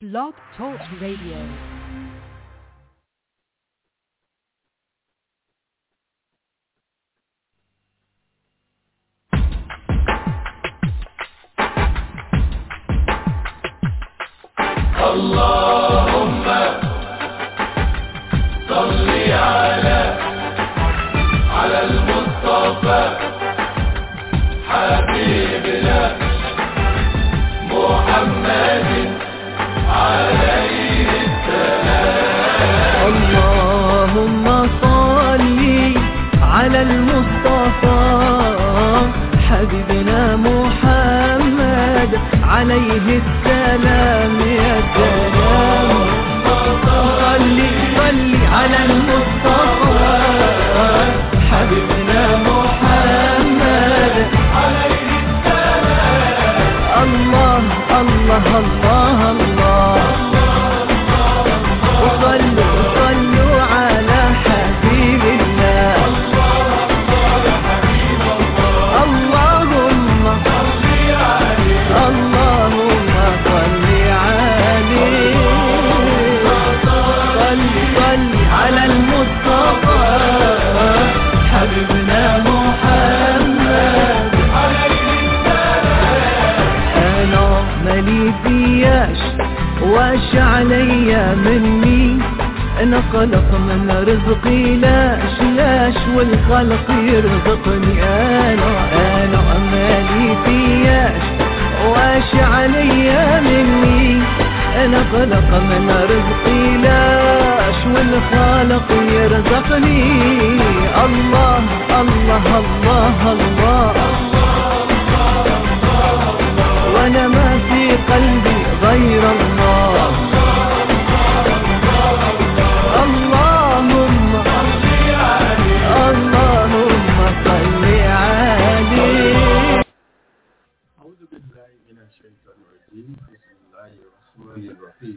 Blog Talk Radio. اللهم صل على على المصطفى حبيبنا محمد عليه اللهم صل على المصطفى حبيبنا محمد عليه السلام يا سلام صل صل على المصطفى حبيبنا محمد عليه السلام الله الله الله الله وصلوا صلوا على حبيب الله اللهم اللهم صل عليه صل صل على المصطفى حبيبنا محمد انا مالي فياش واش عليا مني انا خلق من رزقي لاش لاش والخلق يرزقني انا انا مالي فياش واش عليا مني انا خلق من رزقي لاش والخالق يرزقني الله الله الله, الله وانا ما في قلبي غير الله اللهم اللهم صل عليه أعوذ بالله من الشيطان الرجيم بسم الله الرحمن الرحيم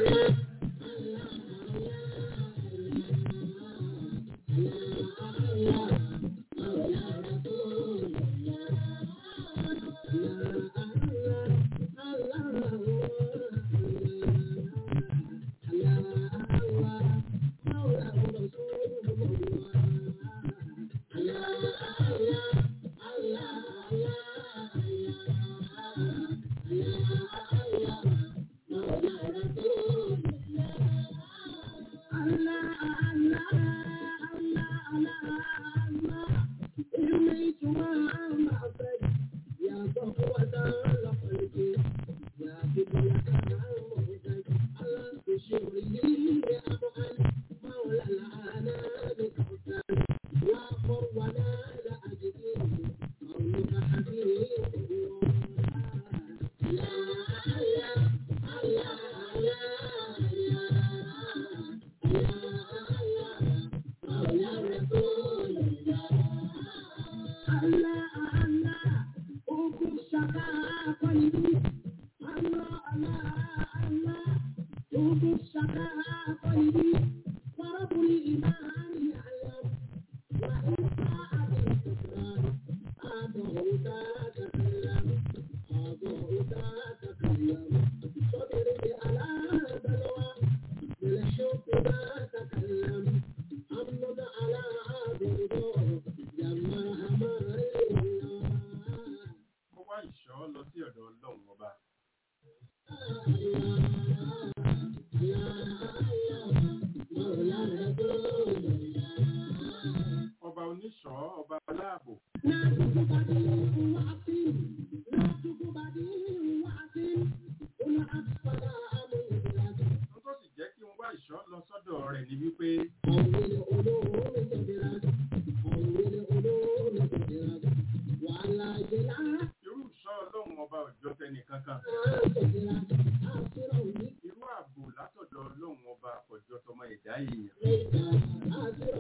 mo wá ìṣọ́ lọ sí ọ̀dọ̀ ọlọ́run ọba ọba oníṣọ́ ọba aláàbò n tó sì jẹ́ kí n wá ìṣọ́ lọ sọ́dọ̀ rẹ̀ ni wípé irú ìṣọ́ ọlọ́run ọba òjò tẹnì kankan irú ààbò látọ̀dọ̀ ọlọ́run ọba òjò tọmọ ẹ̀dá èèyàn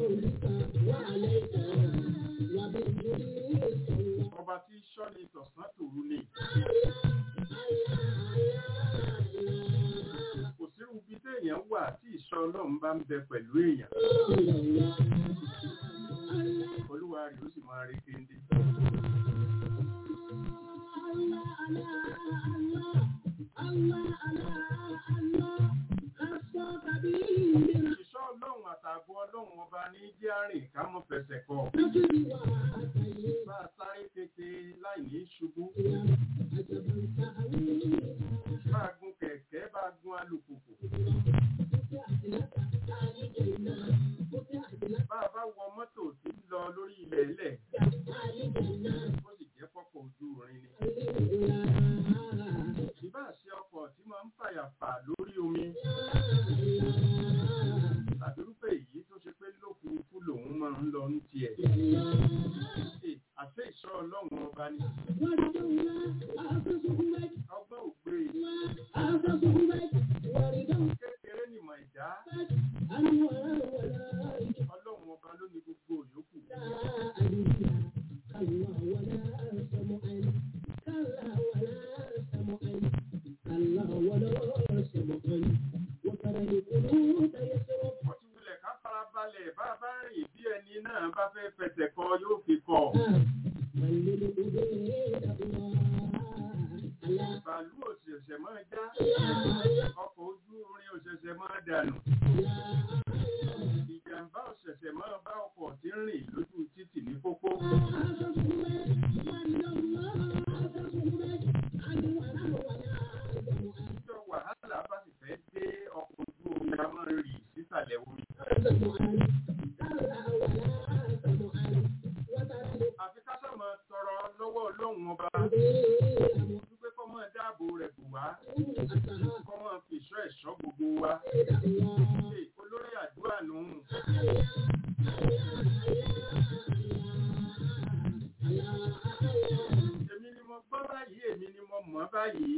ọba tí ṣọ́ ni tọ̀sán tòru ni kò sírú bí téèyàn wà tí ìṣọ́ ọlọ́run bá ń bẹ pẹ̀lú èèyàn olúwa rẹ̀ ó sì máa rí kéńdé. Allah, Allah, Allah, Allah, Allah, Allah. ọlọ́run ọba ní jẹ́ àrìn ká mọ́ fẹsẹ̀ kọ. Bá a sáré tètè láì ní ṣubú. Bá a gun kẹ̀kẹ́, bá a gun alùpùpù. Bá a bá wọ mọ́tò tí ń lọ lórí ilẹ̀ ilẹ̀. Ó sì jẹ́ fọ́kọ̀ ojú irin ni. Ìbá ṣe ọkọ̀ tí máa ń fàyàfà lórí omi. Tàbí rúfẹ́ èyí tó ṣe pé lófurufú lòun máa ń lọ ní tiẹ̀. Ẹ, Àṣẹ ìṣọ́ ọlọ́run ọba ni. Ọgbọ́n ògbé kékeré nìmọ̀ ìdá. Ọlọ́run ọba ló ní gbogbo òyòkù. Wọ́n ti wulẹ̀ ká farabalẹ̀ bá a bá rìn bí ẹni náà bá fẹ́ fẹsẹ̀ kọ yóò fi kọ̀. Bàálù òṣèṣẹ̀ máa já. Ọkọ̀ ojú orin òṣèṣẹ̀ máa dànù. Ìjàmbá òṣèṣẹ̀ máa bá ọkọ̀ tí ń rìn lójú títì ní pópó. Ìjọ wàhálà bá sì fẹ́ dé ọkọ̀ ojú omi a máa rì sísàlẹ̀ omi. Àfi ká sọ̀mọ tọrọ lọ́wọ́ ọlọ́run ọba. Wípé kọ́ máa dáàbò rẹ̀ bù wá. Kọ́ máa fi ìṣọ́ ẹ̀ṣọ́ gbogbo wa. Ṣé olórí àdúrà nù? Èmi ni mo gbọ́ báyìí, èmi ni mo mọ̀ báyìí.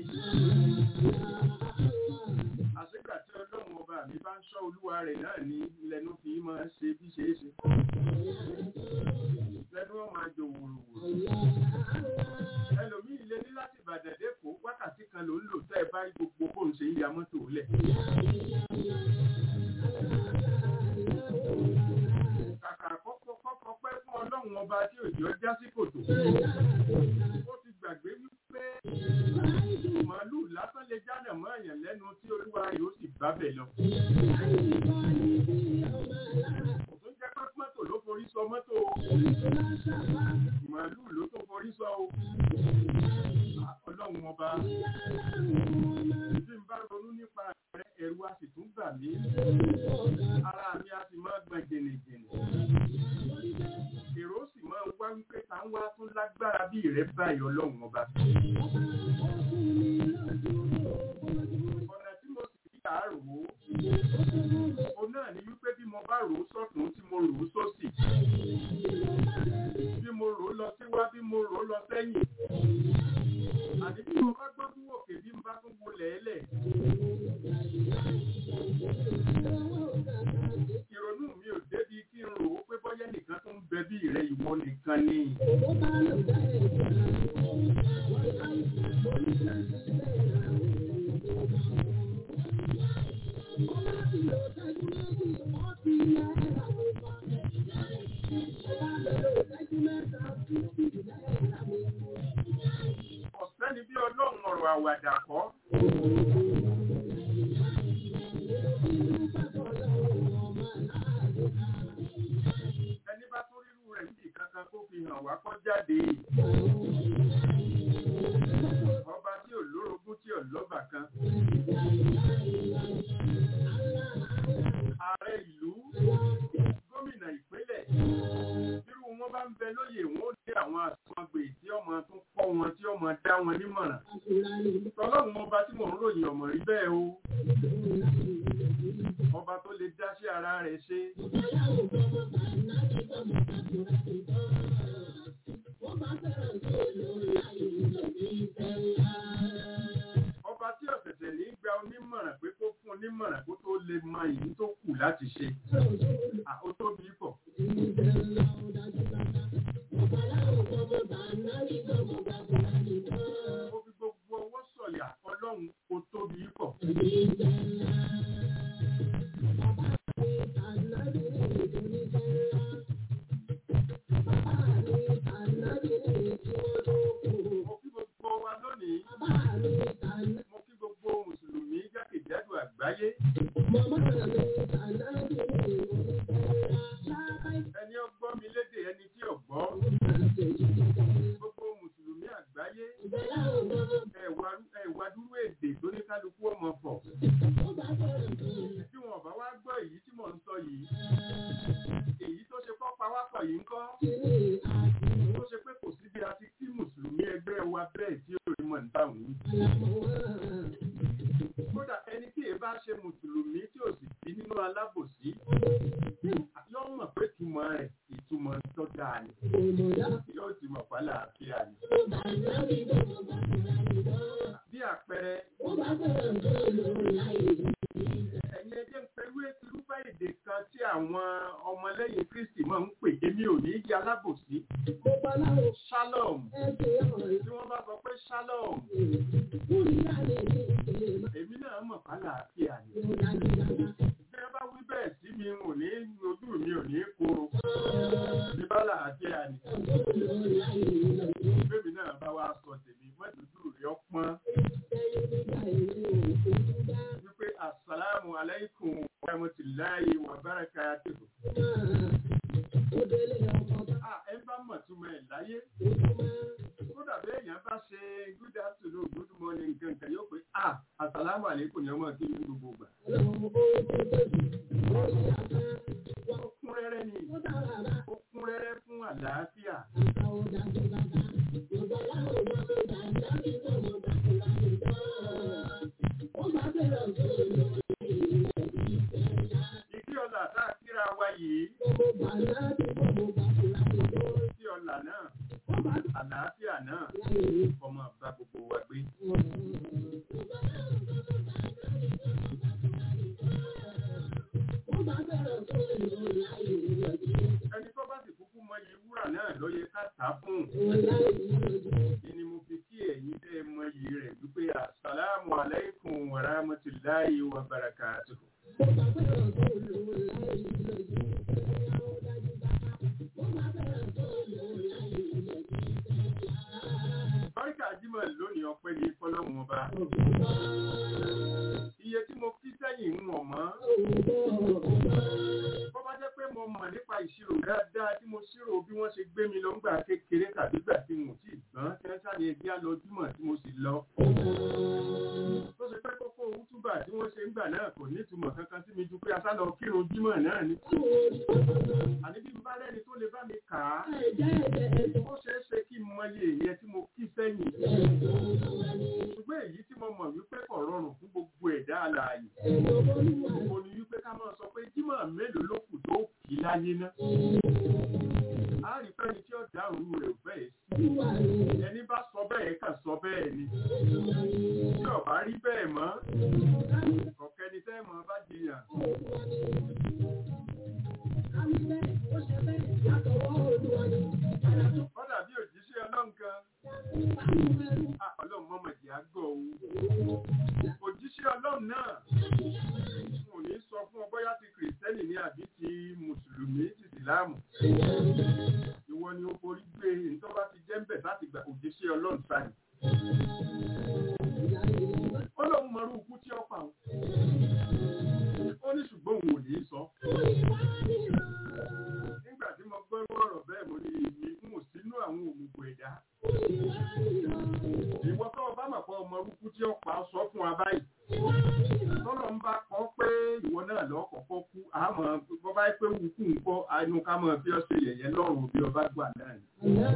Àṣìgbà tí ọlọ́run ọba mi bá ń ṣọ́ olúwa rẹ̀ náà ní lẹ́nu fi máa ṣe bí ṣe é ṣe. Lẹ́nu wọn máa jò wùrùwùrù. Ẹlòmíì lé ní láti Ìbàdàn dẹ́kọ̀ọ́ wákàtí kan ló ń lò tẹ́ ẹ bá rí gbogbo bó ń ṣe ń ya mọ́tò lẹ̀. Kàkà kọ́kọ́ kọ́kọ́ pẹ́ fún ọlọ́run ọba tí òjò já sí kòtò. Ó ti gbàgbé wípé màálù lásán lè jánà mọ́ èèyàn lẹ́nu tí olúwa rẹ̀ ó sì bá bẹ̀ lọ. Kò tún jẹ́ pé mọ́tò ló forí sọ mọ́tò o. Màálù ló tó forí sọ o. Ọlọ́run ọba. Bí n bá ronú nípa rẹ̀, ẹ̀rù a sì tún gbà mí. Ara mi a sì máa gbọ̀n jìnnìjìnnì. Èrò sì máa wá wípé ta ń wá tún lágbára bí ìrẹ́ báyìí ọlọ́run ọba. Ọ̀nà tí mo sì fi kà á rò ó. O náà ni wípé bí mo bá rò ó sọ́tún tí mo rò ó sósì. Bí mo rò ó lọ síwá bí mo rò ó lọ sẹ́yìn. Àti bí mo bá gbọ́ fún òkè bí mo bá tún wo lẹ́ẹ̀lẹ̀. Ìrònú mi ò débi kí n rò ó pé bọ́yá nìkan tó ń bẹ bí ìrẹ́ ìwọ nìkan ni. Ọ̀sẹ́ni bí ọlọ́run ọ̀rọ̀ àwàdà kọ́. Ẹni bá tó rírú rẹ̀ níbi kankan kó fi hàn wá kọ́ jáde. Ọba tí ò lórogún tí ò lọ́bà kan. Ààrẹ ìlú, gómìnà ìpínlẹ̀, irú wọn bá ń bẹ lóyè wọn ó dé àwọn àtúngbè tí ọmọ tún kọ́ wọn tí ọmọ dá wọn nímọ̀ràn. Tọ́lọ́run ọba tí mò ń ròyìn ọmọ rí bẹ́ẹ̀ o. Ọba tó lè dá sí ara rẹ̀ ṣe. Ọba tí ọ̀sẹ̀sẹ̀ ní gba onímọ̀ràn pé kó fún onímọ̀ràn kó tó lè mọ èyí tó kù láti ṣe. À, Ó tóbi pọ̀. Ó fi gbogbo ọwọ́ sọ̀yà ọlọ́run ó tóbi pọ̀. Mo kí gbogbo wa lónìí. Mo kí gbogbo Mùsùlùmí jákèjádò àgbáyé. wọn pọ̀ bí wọn bá wá gbọ́ èyí tí mò ń sọ yìí èyí tó ṣe kọ́ pawápọ̀ yìí ń kọ́ tó ṣe pé kò sí bí a ti kí mùsùlùmí ẹgbẹ́ wa bẹ́ẹ̀ tí ó rí mọ̀ níta òun kódà ẹni tí èé bá ṣe mùsùlùmí tí ò sì sí nínú alábòsí yóò mọ̀ pé ìtumọ̀ rẹ̀ ìtumọ̀ tó dáa ni yóò ti mọ̀ pálá àfíà ni. bí àpẹẹrẹ ẹ̀yin ẹjẹ́ ń pẹ̀lú irúfẹ́ èdè kan tí àwọn ọmọlẹ́yìn Kristi máa ń pè èmi ò ní yí alábòsí shalom tí wọ́n bá sọ pé shalom èmi náà mọ̀ pálá àfíà ni bí wọ́n bá wí bẹ́ẹ̀ sí mi ò ní ojú mi ò ní koro ní bálà àfíà ni bébí náà bá wá sọ tèmi mọ́tòdú rẹ̀ ọpọ́n wípé asalaamu alaykum wa rahmatulahi wa barakatuhu. Ah, ẹ bá mọ̀ túmọ̀ ẹ̀ láyé. Kódà bí èèyàn bá ṣe good afternoon good morning gangan yóò pé ah asalaamu alaykum ni ọmọ kí ní gbogbo gbà. Ó kún rẹ́rẹ́ ni ó kún rẹ́rẹ́ fún àlàáfíà. Ìdí ọ̀là tá a kíra wa yìí. Ìdí ọ̀là náà, àlàáfíà náà, ọmọ bá gbogbo wa gbé. Ẹni tó bá sì kúkú mọ iye wúrà náà ló yẹ ká tà á fún. Ìní mo fi kí ẹ̀yin tẹ́ ẹ mọ iyì rẹ̀ wípé àsàlámù aláìkùm wa rahmatulahi wa barakatuhu. Báríkà Jímọ̀ lónìí ọpẹ́ ní fọ́lọ́hun ọba. Iye tí mo kí sẹ́yìn ń wọ̀n mọ́. Bọ́ bá jẹ́ pé mo mọ̀ nípa ìṣirò dáadáa tí mo ṣírò bí wọ́n ṣe gbé mi lọ ńgbà kékeré tàbí gbà tí mo ti gbọ́n tí wọ́n ṣàní ẹgbẹ́ lọ Jímọ̀ tí mo sì lọ. Tó ṣe pé kókó útúbà tí wọ́n ṣe ń gbà náà kò ní ìtumọ̀ kankan sí mi ju pé asálọ kírun Jímọ̀ náà ni. Àní bí n bá rẹ́ni tó lè bá mi kà á. Ó ṣeé ṣe kí n mọye ìyẹn tí mo kí sẹ́yìn. Ṣùgbọ́n èyí tí mo mọ̀ wípé kò rọrùn fún gbogbo ẹ̀dá alààyè. Mo ní wípé ká máa sọ pé Jímọ̀ mélòó ló kù tó kì í láyé ná. A rí fẹ́ni tí ó dáhùn rẹ̀ bẹ́ẹ̀ sí. Ẹni bá sọ bẹ́ẹ̀ kà sọ bẹ́ẹ̀ ni. Tí ó bá rí bẹ́ẹ̀ mọ́, ọ̀kẹ́ni tẹ́ mọ́ bá jiyàn. Kọ́dà bí òjíṣẹ́ ọlọ́run kan. Ah, Ọlọ́run mọ́mọ̀ jẹ́ àgbọ̀ o. Òjíṣẹ́ ọlọ́run náà. Mo ní sọ fún ọ bóyá ti kìrìsìtẹ́nì ní àbí ti mùsùlùmí ti ìsìláàmù. Ìwọ ni ó forí gbé nítorí bá ti jẹ́ ń bẹ̀ láti gba òjíṣẹ́ ọlọ́run sáyìn. Ó lóun mọrú ikú tí ó pa òun. Ó ní ṣùgbọ́n òun ò ní sọ. Nígbà tí mo gbọ́ ọ̀rọ̀ bẹ́ẹ̀ mo ní èmi ń wò sínú àwọn òmùgọ̀ ẹ̀dá. Ìwọ tó o bá mọ̀ pé ọmọ orúkú tí ó pa sọ fún wa báyìí. Tọ́lọ̀ ń bá kọ́ pé ìwọ náà lọ kọ̀kọ́ kú. Àmọ́ bọ́ bá pé wùkú ń kọ́ àánú ká mọ̀ bí ọ̀sẹ̀ yẹ̀yẹ́ lọ́rùn bí ọba gbà náà ni.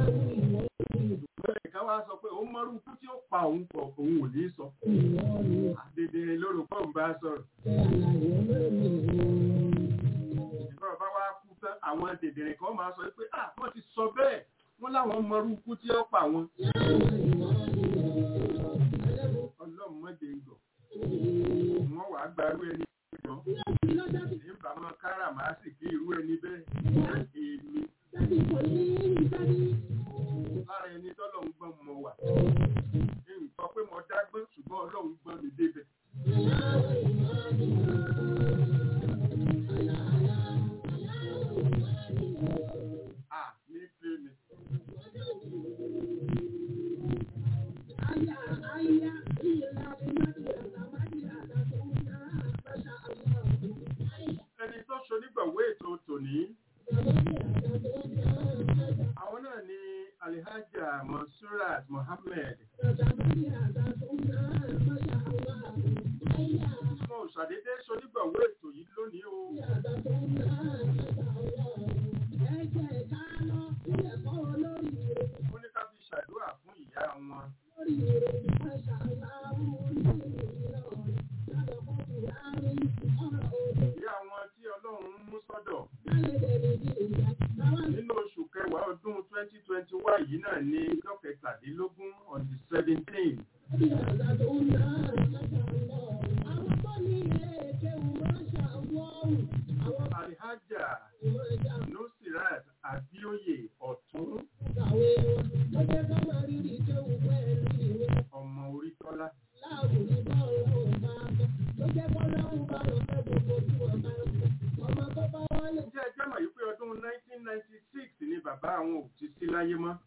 Ìgbẹ́ wá sọ pé òun mọ́rú kú tí ó pa òun pọ̀ òun ò ní sọ. Àdèdè lórúkọ ń bá sọ̀rọ̀. Ìgbọ́ bá wá kú tán àwọn dèdèrè kan máa sọ pé ah wọ́n ti sọ bẹ́ẹ̀ wọ́n láwọn mọ́rú kú tí ó pa wọn. Ọlọ́run mọ́dé ń gọ̀. Wọ́n wàá gbarú ẹni gbọ́. Nígbà máa kára màá sì kí irú ẹni bẹ́ẹ̀. Èmi lára ẹni tọ́lọ̀ ń gbọ́n mọ wà. Nǹkan pé mo dágbọ́n ṣùgbọ́n ọlọ́run gbọ́n mi débẹ̀. À ní pé mi. Ẹni tó ṣonígbàwé ètò tòní. Àwọn náà ni Alhaja Mansurat Mohammed. ṣàdédé ṣonígbàwó ètò yìí lónìí o. Ó ní ká fi ṣàdúrà fún ìyá wọn. Ìyá wọn tí Ọlọ́run mú sọ́dọ̀ nínú oṣù kẹwàá ọdún 2021 yìí náà ní ọjọ́ kẹtàdínlógún on the 17th. Alhaja Nusirat Abioye Ọ̀tún ọmọ Orítọ́lá. Ǹjẹ́ ẹ jẹ́ mọ̀ yìí pé ọdún 1996 ni bàbá àwọn ò ti sí láyé mọ́?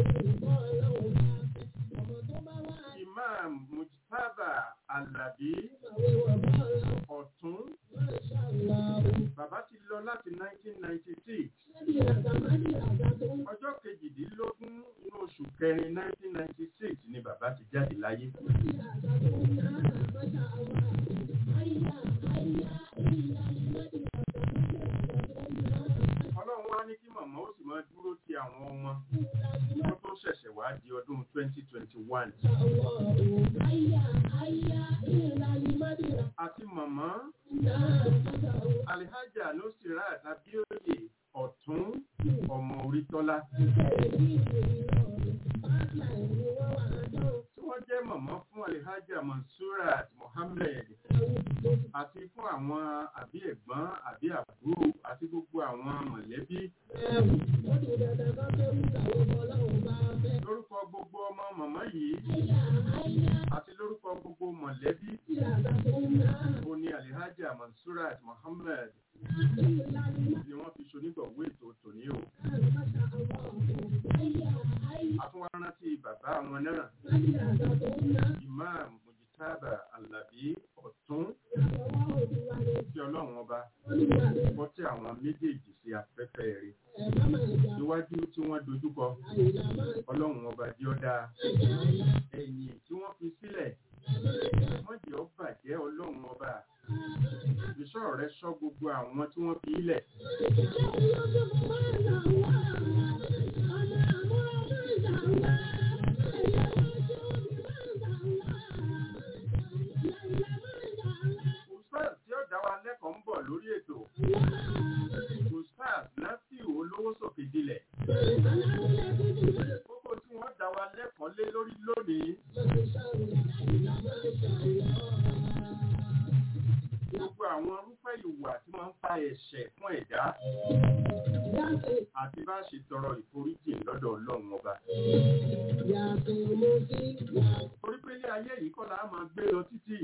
Imam Mujtaba Alabi Ọ̀tún. Bàbá ti lọ láti 1996. Ọjọ́ kejìdínlógún inú oṣù kẹrin 1996 ni bàbá ti jáde láyé. Ọlọ́run wá ní kí màmá ó sì máa dúró ti àwọn ọmọ wọ́n tó ṣẹ̀ṣẹ̀ wá di ọdún 2021. Àti màmá Alhaja Nusirat Abioye Ọ̀tún ọmọ Orítọ́lá. Tí wọ́n jẹ́ màmá fún Alhaja Mansurat Mohammed àti fún àwọn àbí ẹ̀gbọ́n àbí àbúrò àti gbogbo àwọn mọ̀lẹ́bí. Lórúkọ gbogbo ọmọ màmá yìí àti lórúkọ gbogbo mọ̀lẹ́bí ó ní Alhaja Mansurat Mohammed ni wọ́n fi ṣonígbọ̀wé ètò tòní o. Àtúnwá rántí bàbá wọn náà, Imam Mujitaba Alabi Ọ̀tún, tí ọlọ́run ọba bọ́ tí àwọn méjèèjì sí afẹ́fẹ́ rẹ̀. Níwájú tí wọ́n dojúkọ, ọlọ́run ọba jí ọ́ dáa. Ẹ̀yìn tí wọ́n fi sílẹ̀, wọ́n jẹ́ ọ bàjẹ́ ọlọ́run ọba. Ìṣọ́ rẹ̀ ṣọ́ gbogbo àwọn tí wọ́n fi ilẹ̀. Ustaz tí ó dá wa lẹ́kọ̀ọ́ ń bọ̀ lórí ètò. Ustaz Nasiru olówó sókè dilẹ̀. Kókó tí wọ́n dá wa lẹ́kọ̀ọ́ lé lórí lónìí. Gbogbo àwọn irúfẹ́ ìwà tí wọ́n ń fa ẹ̀ṣẹ̀ fún ẹ̀dá àti bá ṣe tọrọ ìforíjì lọ́dọ̀ Ọlọ́run ọba. Torí pé ilé ayé yìí kọ́ la máa gbé lọ títí.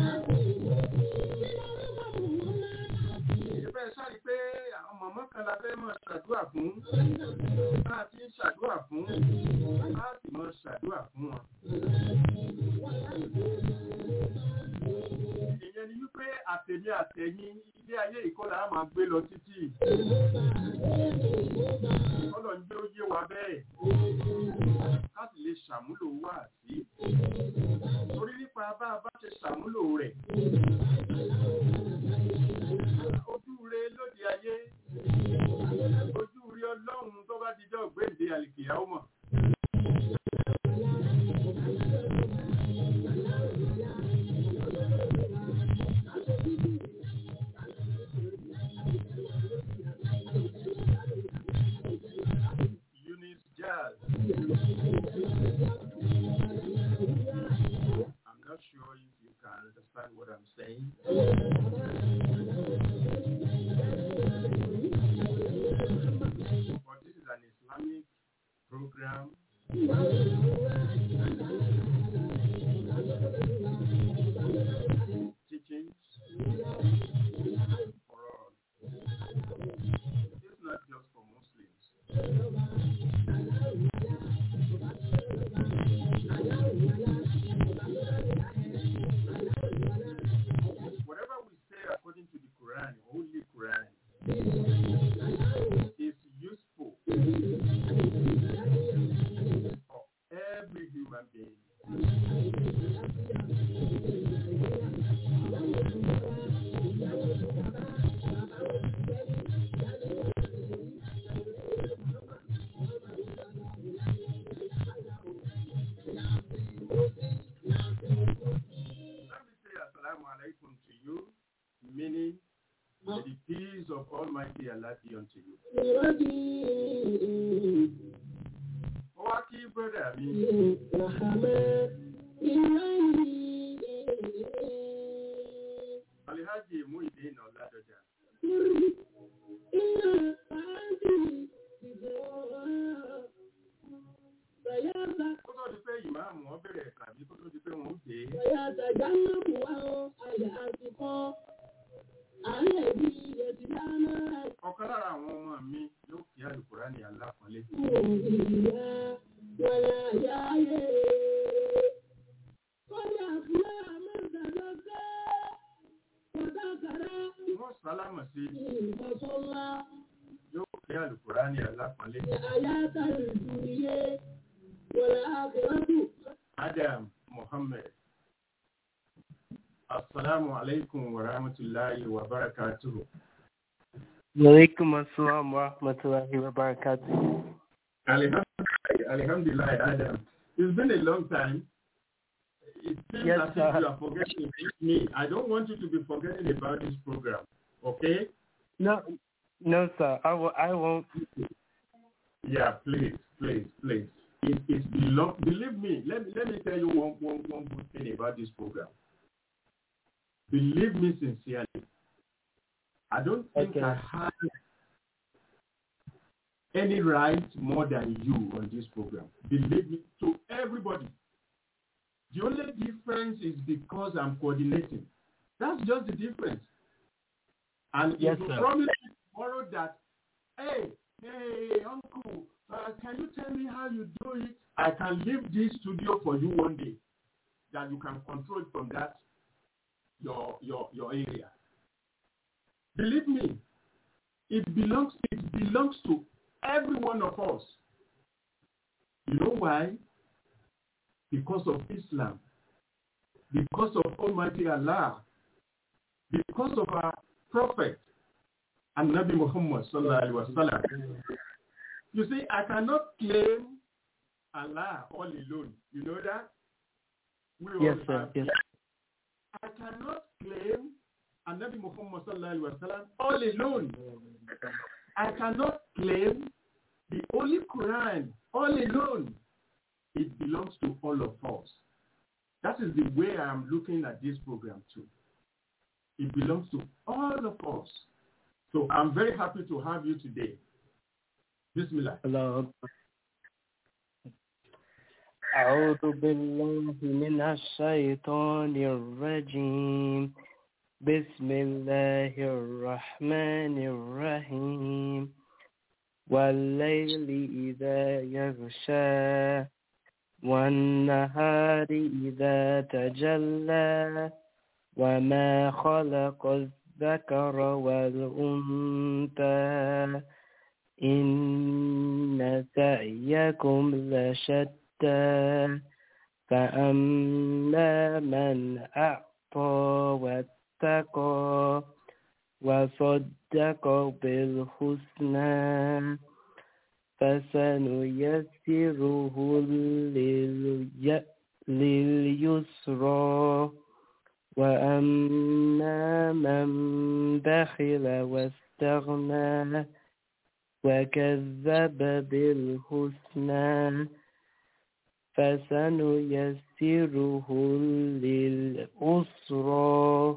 Ìbẹ́ sáré pé àwọn mọ̀mọ́ kan la fẹ́ máa ṣàdúrà fún. Bá a ti ń ṣàdúrà fún, bá a sì máa ṣàdúrà fún wọn. Ìyẹn ni wípé àtẹ̀mí àtẹ̀yìn ilé ayé yìí kọ́ la máa gbé lọ títí. Ọlọ́ ń jẹ́ ó yé wa bẹ́ẹ̀. Ká sì lè ṣàmúlò wá sí. Torí nípa bá a bá ṣe ṣàmúlò rẹ̀. Ojú re lóde ayé. Ojú rí ọlọ́run tó bá dijọ́ gbéǹde àlìkìyà ó mọ̀. Eunice Jazz. I'm not sure if you can understand what I'm saying. But this is an Islamic program. Teachings for all. It's not just for Muslims. Whatever we say according to the Quran, Holy Quran, is useful for every human being. meaning, may the peace of Almighty Allah be unto you. Ó wá kí brọ́dà mi, Alihaji Muhyiddin Ọ̀làdọ̀jà. Kó tó di pé ìmáàmù wọn bẹ̀rẹ̀ tàbí kó tó di pé wọ́n dé. Ọ̀kan lára àwọn ọmọ mi yóò kí Àlùkùránì alápọ̀nlé. Wọ́n sálámà sí yóò kí Àlùkùránì alápọ̀nlé. Adam Muhammad. Assalamu alaikum wa rahmatullahi wa barakatuhu. Walaikum assalam wa rahmatullahi wa barakatuh. Alhamdulillah, Alhamdulillah, Adam. It's been a long time. It seems Yes, as if sir. you are forgetting me. I don't want you to be forgetting about this program. Okay? No, no, sir. I will. I won't. Yeah, please, please, please. It, it's belong. Believe me. Let me let me tell you one, one, one good thing about this program. Believe me sincerely. I don't think Okay. I have any right more than you on this program. Believe me, to everybody. The only difference is because I'm coordinating. That's just the difference. And Yes, if you sir. promise me tomorrow that, hey, hey, uncle, uh, can you tell me how you do it? I can leave this studio for you one day. That you can control from that your your your area. Believe me, it belongs it belongs to every one of us. You know why? Because of Islam, because of Almighty Allah, because of our Prophet and Nabi Muhammad sallallahu alaihi wasallam. You see, I cannot claim Allah all alone. You know that? We all Yes, sir. have- Yes. I cannot claim Nabi Muhammad sallallahu alaihi wasallam all alone. I cannot claim the Holy Quran all alone. It belongs to all of us. That is the way I am looking at this program too. It belongs to all of us. So I'm very happy to have you today. Bismillah. الله أكبر أعوذ بالله من الشيطان الرجيم بسم الله الرحمن الرحيم والليل إذا يغشى والنهار إذا تجلى وما خلق الذكر والأنثى إن سعيكم لشتى فأما من أعطى واتقى وصدق بالحسنى فسنيسره للي- لليسرى وأما من بخل واستغنى وكذب بالحسنى فسنيسره للأسرى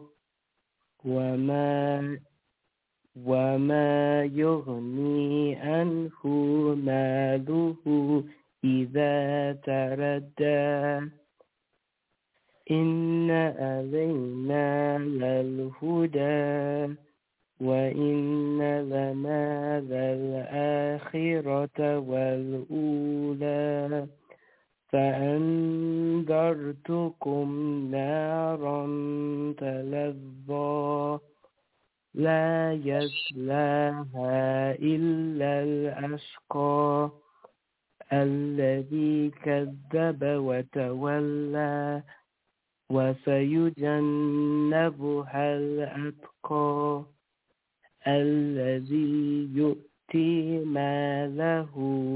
وما وما يغني عنه ماله إذا تردى إن علينا للهدى وإن لنا للآخرة والأولى فأنذرتكم نارا تلظى لا يصلاها إلا الأشقى الذي كذب وتولى وسيجنبها الأتقى الذي يؤتي ماله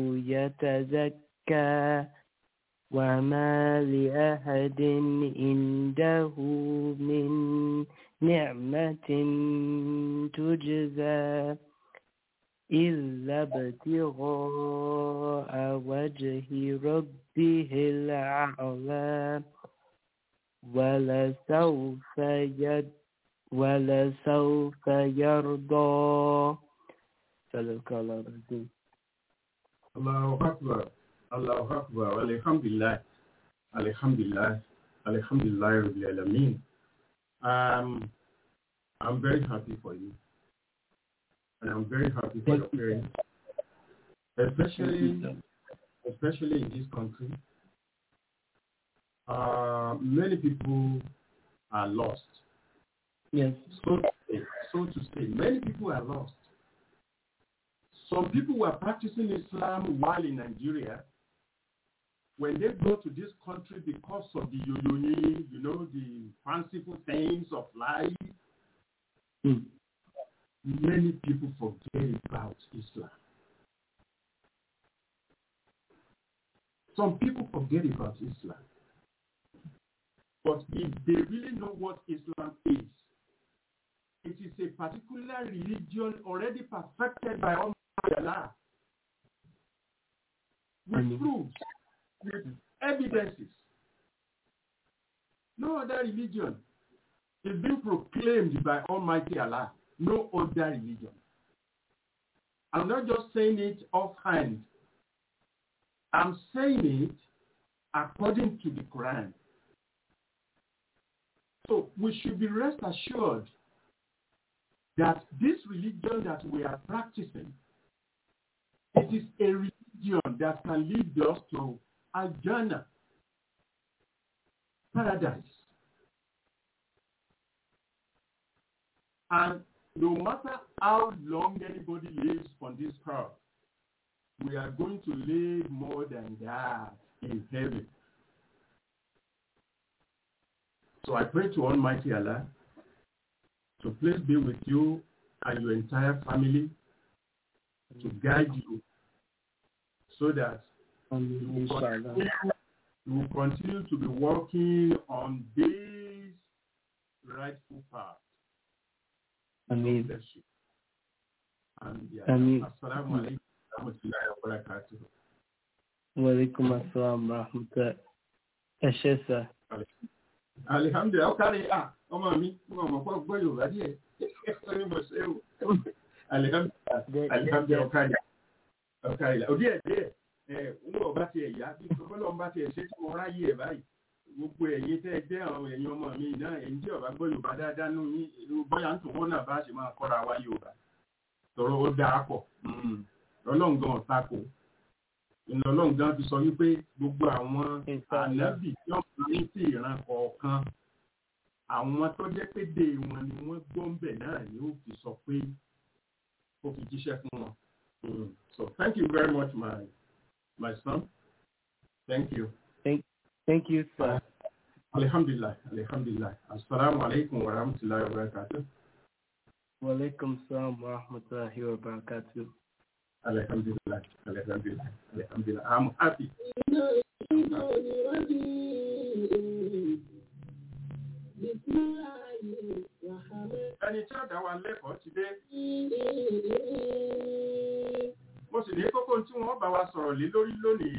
يتزكى وما لأحد عنده من نعمة تجزى إلا ابتغاء وجه ربه الأعلى ولسوف يد ولسوف يرضى صدق الله العظيم Allahu Akbar. Allahu Akbar. Alhamdulillah. Alhamdulillah. Alhamdulillah Rabbil Alameen. Um, I'm very happy for you. And I'm very happy for your parents. Especially, especially in this country. Uh, many people are lost. Yes. So to say, so to say, many people are lost. Some people were practicing Islam while in Nigeria. When they go to this country because of the yoyoni, you know, the fanciful things of life, Mm. many people forget about Islam. Some people forget about Islam. But if they really know what Islam is, it is a particular religion already perfected by Almighty Allah with Amen. proofs, with evidences. No other religion is being proclaimed by Almighty Allah. No other religion. I'm not just saying it offhand. I'm saying it according to the Quran. So we should be rest assured that this religion that we are practicing, it is a religion that can lead us to Al-Jannah, paradise. And no matter how long anybody lives on this earth, we are going to live more than that in heaven. So I pray to Almighty Allah to please be with you and your entire family to guide you so that you will, Inshallah. continue, you will continue to be working on this rightful path. Ameen. Bless you. And yeah, Ameen. Assalamu alaikum wa rahmatullahi wa barakatuh. Walaikum assalam wa rahmatullah. Ẹ ṣé sà. alihamdulilayi ọkàrí à ọmọ mi mo mọ̀ pọ̀ gbọ́ yorùbá díẹ̀ ẹni mo ṣe o alihamdulilayi alihamdulilayi ọkàrí ọkàrí la òdí ẹ̀ díẹ̀ ẹ̀ ń bọ̀ bá tiẹ̀ yá bí bọ́lá ń bá tiẹ̀ ṣe tí mo ráyè ẹ̀ báyìí gbogbo ẹ̀yin tẹ́ ẹ jẹ́ àwọn ẹ̀yin ọmọ mi náà ẹ̀yin tí ọba gbọ́ yorùbá dáadáa nù yín ìlú bọ́yá ń tòwó náà bá ṣe máa kọ́ra wa yorùbá tọrọ ó dáa pọ̀ ọlọ́ǹgàn ọ̀tá kò ìlọlọ́ǹgàn ti sọ wípé gbogbo àwọn ànábì tí wọ́n fi ní sí ìran kọ̀ọ̀kan àwọn tó jẹ́ pé dé wọn ni wọ́n gbọ́ ń bẹ̀ náà ni ó fi sọ pé ó fi jíṣẹ́ fún wọn. Mm. So thank you very much my my son. Thank you. Thank you, sir. Alhamdulillah, alhamdulillah. Assalamu alaikum wa rahmatullahi wa barakatuh. Walaikum assalam wa rahmatullahi wa barakatuh. Alhamdulillah, alhamdulillah, alhamdulillah. I'm happy. Ẹni tí ó dá wa lẹ́kọ̀ọ́ ti dé. Mo sì ní kókó tí wọ́n bá wa sọ̀rọ̀ lé lórí lónìí.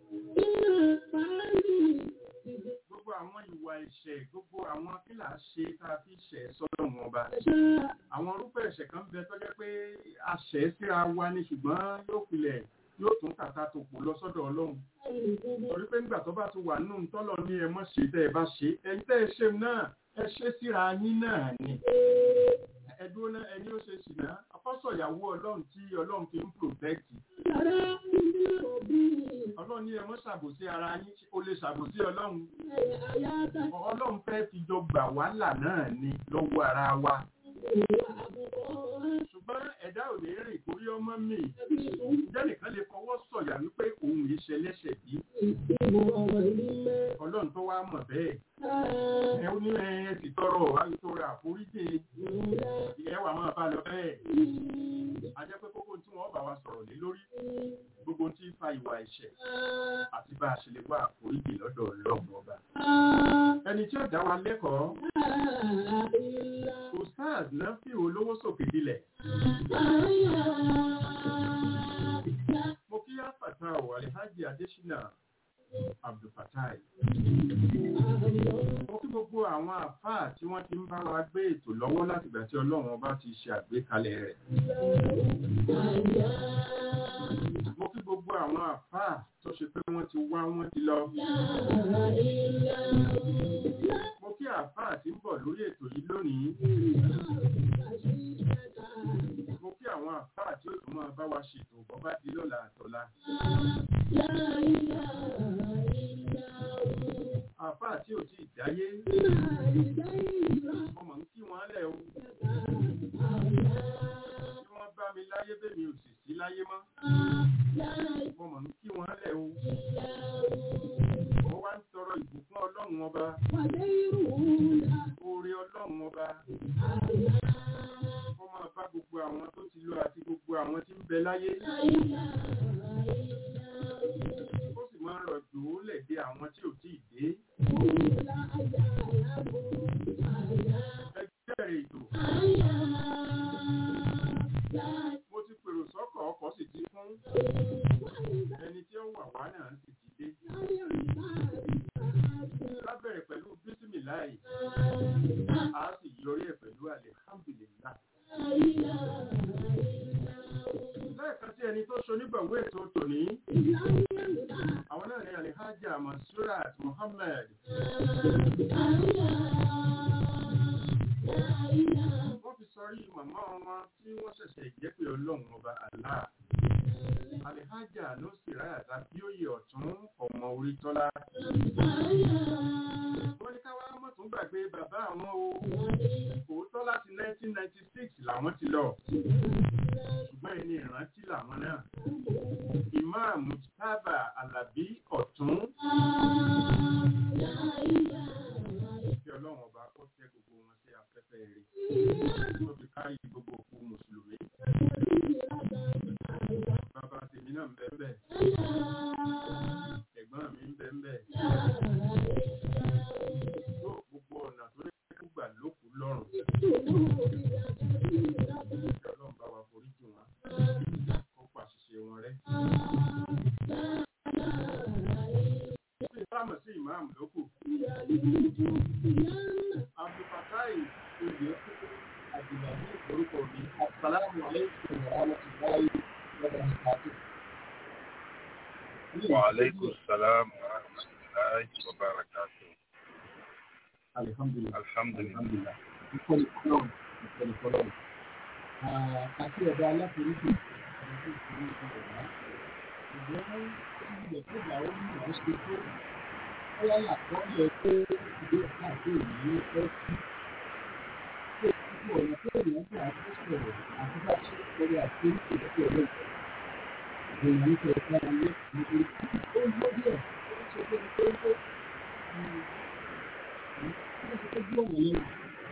Gbogbo àwọn ìwà ẹ̀ṣẹ̀, gbogbo àwọn kílà ṣe tá a fi ṣẹ̀ sọ́dọ̀ wọn ọba. Àwọn irúfẹ́ ẹ̀ṣẹ̀ kan bẹ tó jẹ́ pé a ṣẹ̀ síra wa ni ṣùgbọ́n yóò pilẹ̀ yóò tún kàtà tó pò lọ sọ́dọ̀ Ọlọ́run. Torí pé nígbà tó bá ti wà nínú tọ́lọ̀ ní ẹ mọ́ ṣe tẹ́ ẹ bá ṣe, ẹni tẹ́ ẹ ṣe náà, ẹ ṣe síra yín náà ni. Ẹdúró náà ẹni ó ṣe sì náà, afọ́sọ̀ ìyàwó Ọlọ́run tí Ọlọ́run fi ń protect. Ọlọ́run ní ẹ mọ́ ṣàbòsí ara yín, o lè ṣàbòsí Ọlọ́run. Ọlọ́run fẹ́ fi jọ gbà wàhálà náà ni lọ́wọ́ ara wa. Ṣùgbọ́n ẹ̀dá ò lè rìn kórí ọmọ mi. Ǹjẹ́ nìkan lè fọwọ́ sọ̀yà wípé òun yìí ṣe lẹ́ṣẹ̀ bí? Ọlọ́run tó wá mọ̀ bẹ́ẹ̀. Ẹ ó ní ẹ ti tọrọ àìtọrọ àforíjì. Ẹ wà máa bá lọ bẹ́ẹ̀. A jẹ́ pé kókó tí wọ́n bá wa sọ̀rọ̀ lé lórí. Gbogbo tí ń fa ìwà ẹ̀ṣẹ̀ àti bá a ṣe lè wá àforíjì lọ́dọ̀ Ọlọ́run ọba. Ẹni tí ó dá wa lẹ́kọ̀ọ́ ustaz náà fi olówó sókè dilẹ̀ mo kí àfàtà ò alhaji adesina abdulfatai mo kí gbogbo àwọn àfáà tí wọ́n ti ń bá wa gbé ètò lọ́wọ́ látìgbà tí ọlọ́run ọba ti ṣe àgbékalẹ̀ rẹ̀ mo kí gbogbo àwọn àfáà tó ṣe pé wọ́n ti wá wọ́n ti lọ mo kí àfáà tí ń bọ̀ lórí ètò yìí lónìí mo kí àwọn àfáà tí ó tún máa bá wa ṣètò bọ́ bá di lọ́la àtọ́lá àfáà tí ò tí ì dáyé ọmọ ń kí wọn lẹ̀ o tí wọ́n bá mi láyé bẹ́mi ò sì sí láyé mọ́ ọmọ ń kí wọn lẹ̀ o wọ́n wá ń tọrọ ìbùkún ọlọ́run ọba oore ọlọ́run ọba wọ́n máa bá gbogbo àwọn tó ti lọ àti gbogbo àwọn tí ń bẹ láyé ó sì máa ń rọ̀jò ó lẹ̀ dé àwọn tí ò tí ì dé ẹgbẹ́ rẹ̀ ètò mo ti pèrò sọ́kọ̀ ọkọ̀ sì ti fún ẹni tí ó wà wá náà sì ti dé lábẹ̀rẹ̀ pẹ̀lú bísímìláì a sì yọrí ẹ̀ pẹ̀lú alihamdulilah lẹ́ẹ̀kan tí ẹni tó ṣonígbàwó ètò tòní àwọn náà ní alihaja masurat muhammed wọ́n fi sọrí màmá wọn tí wọ́n ṣẹ̀ṣẹ̀ jẹ́ pé ọlọ́run ọba Allah alihaja ló sì ráyà tàbí òye ọ̀tún ọmọ orí tọ́lá wọ́n ní káwá mọ̀tún gbàgbé bàbá àwọn o òótọ́ láti 1996 làwọn ti lọ ṣùgbọ́n ẹni ìrántí làwọn náà ìmáàmù tábà alábí ọ̀tún kí ọlọ́run ọba kó tẹ́ gbogbo wọn sí afẹ́fẹ́ rẹ̀ tó fi kárí gbogbo òkú mùsùlùmí bàbá tèmi náà ń bẹ bẹ́ẹ̀ ẹ̀gbọ́n mi ń bẹ bẹ́ẹ̀ tó gbogbo ọ̀nà tó lè kú gbà lókù lọ́rùn kí ọlọ́run bá wa forí jì wọ́n kó pàṣìṣe wọn rẹ́. Ṣé ìbámu sí ìmáàmù lókù? Abdulfatai oyè Abdulhadi orúkọ mi. Asalaamu aleykum wa rahmatulahi wa barakatuh. وعليكم السلام ورحمة الله وبركاته Alhamdulilah. الحمد لله Alhamdulilah. Ìkọlù kọlọ́ọ̀. Ìkọlù kọlọ́ọ̀. Àti ọ̀dọ̀ aláforíjì. Àti ìṣòro ìṣòro ìgbọ́n ilẹ̀ tó gbà ó ní ìwọ́n ṣe tó bóyá làkọ́lẹ̀ pé ìwé káàkiri ìlú ẹ sí pé gbogbo ọ̀nà tó èèyàn gbà tó sọ̀rọ̀ àti bá ṣe ń sọ̀rọ̀ àti oríṣi ìdókòwò ọlọ́ọ̀tọ̀ èèyàn ń tẹ̀ ká ayé nítorí ó ń gbọ́ díẹ̀ ó ń ṣe pé ó ń tó ó ń ṣe pé bí ọ̀nà yẹn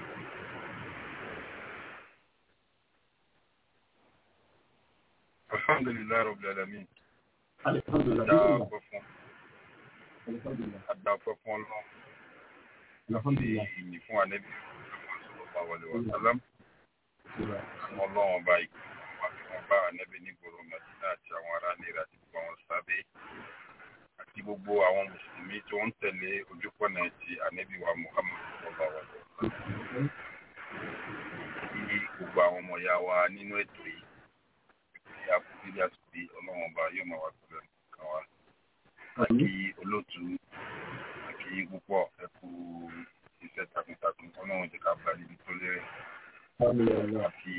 الحمد لله رب العالمين Alhamdulillah. Adá ọpẹ́ fún Alhamdulillah. Adá ọpẹ́ fún Ọlọ́run àti Alhamdulillah. ìyìn fún Ànábì sallallahu alaihi wasallam àwọn Ọlọ́run ọba ìkú àti wọn bá Ànábì nígboro Mẹ́dínà àti àwọn ará nílẹ̀ àti gbogbo àwọn sábẹ́ àti gbogbo àwọn mùsùlùmí tó ń tẹ̀lé ojúpọ̀nà ti Ànábì wa Muhammad sallallahu alaihi wasallam kí gbogbo àwọn ọmọ ìyá wa nínú ètò yìí kí a kú sílé àtúntì Ọlọ́run ọba yóò máa wà pẹ̀lú ẹnìkan wa àkí olóòtú àkí púpọ̀ ẹkú iṣẹ́ takuntakun ọlọ́run jẹ́ ká bá níbi tó lérè àti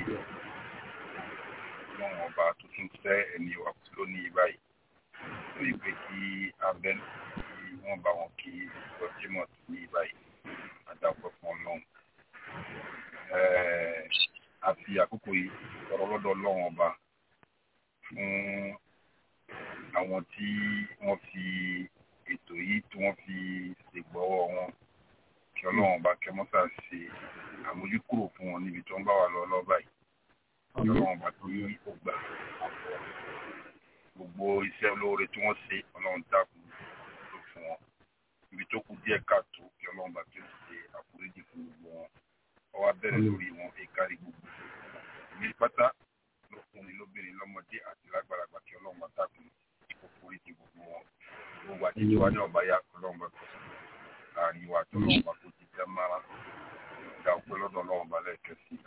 ọlọ́run ọba tó tún fẹ́ ẹni wà kú lónìí báyìí lórí pé kí abẹ́ kí wọ́n bá wọn kí ọjímọ̀ tó ní báyìí àdàpọ̀ fún ọlọ́run. Ẹ̀ẹ́, a fi àkókò yìí sọ̀rọ̀ lọ́dọ̀ ọlọ́run ọba fún àwọn tí wọ́n fi ètò yìí tí wọ́n fi ṣègbọ́wọ́ wọn kí ọlọ́run bá kẹ́ mọ́tà ṣe àmójúkúrò fún wọn níbi tí wọ́n bá wà lọ lọ́ba yìí kí ọlọ́run bá kí ó gbà gbogbo iṣẹ́ olóore tí wọ́n ṣe ọlọ́run dákun ló fún wọn ibi tó kù díẹ̀ káàtó kí ọlọ́run bá kí ó ṣe àforíjì fún gbogbo wọn ọwọ́ abẹ́rẹ́ lórí wọn ìkárí gbogbo ìlú pátá lọkùnrin lóbìnrin lọ́mọdé àti lágbàlagbà kí ọlọ́run bá dákun kó foríjì gbogbo wọn gbogbo àtijọ́ wa ní ọba ya ọlọ́run bá kọ́ láàrin wa tó ọlọ́run bá kó ti jẹ́ mára ìdá ọpẹ́ lọ́dọ̀ ọlọ́run bá lẹ́ẹ̀kẹ́ sí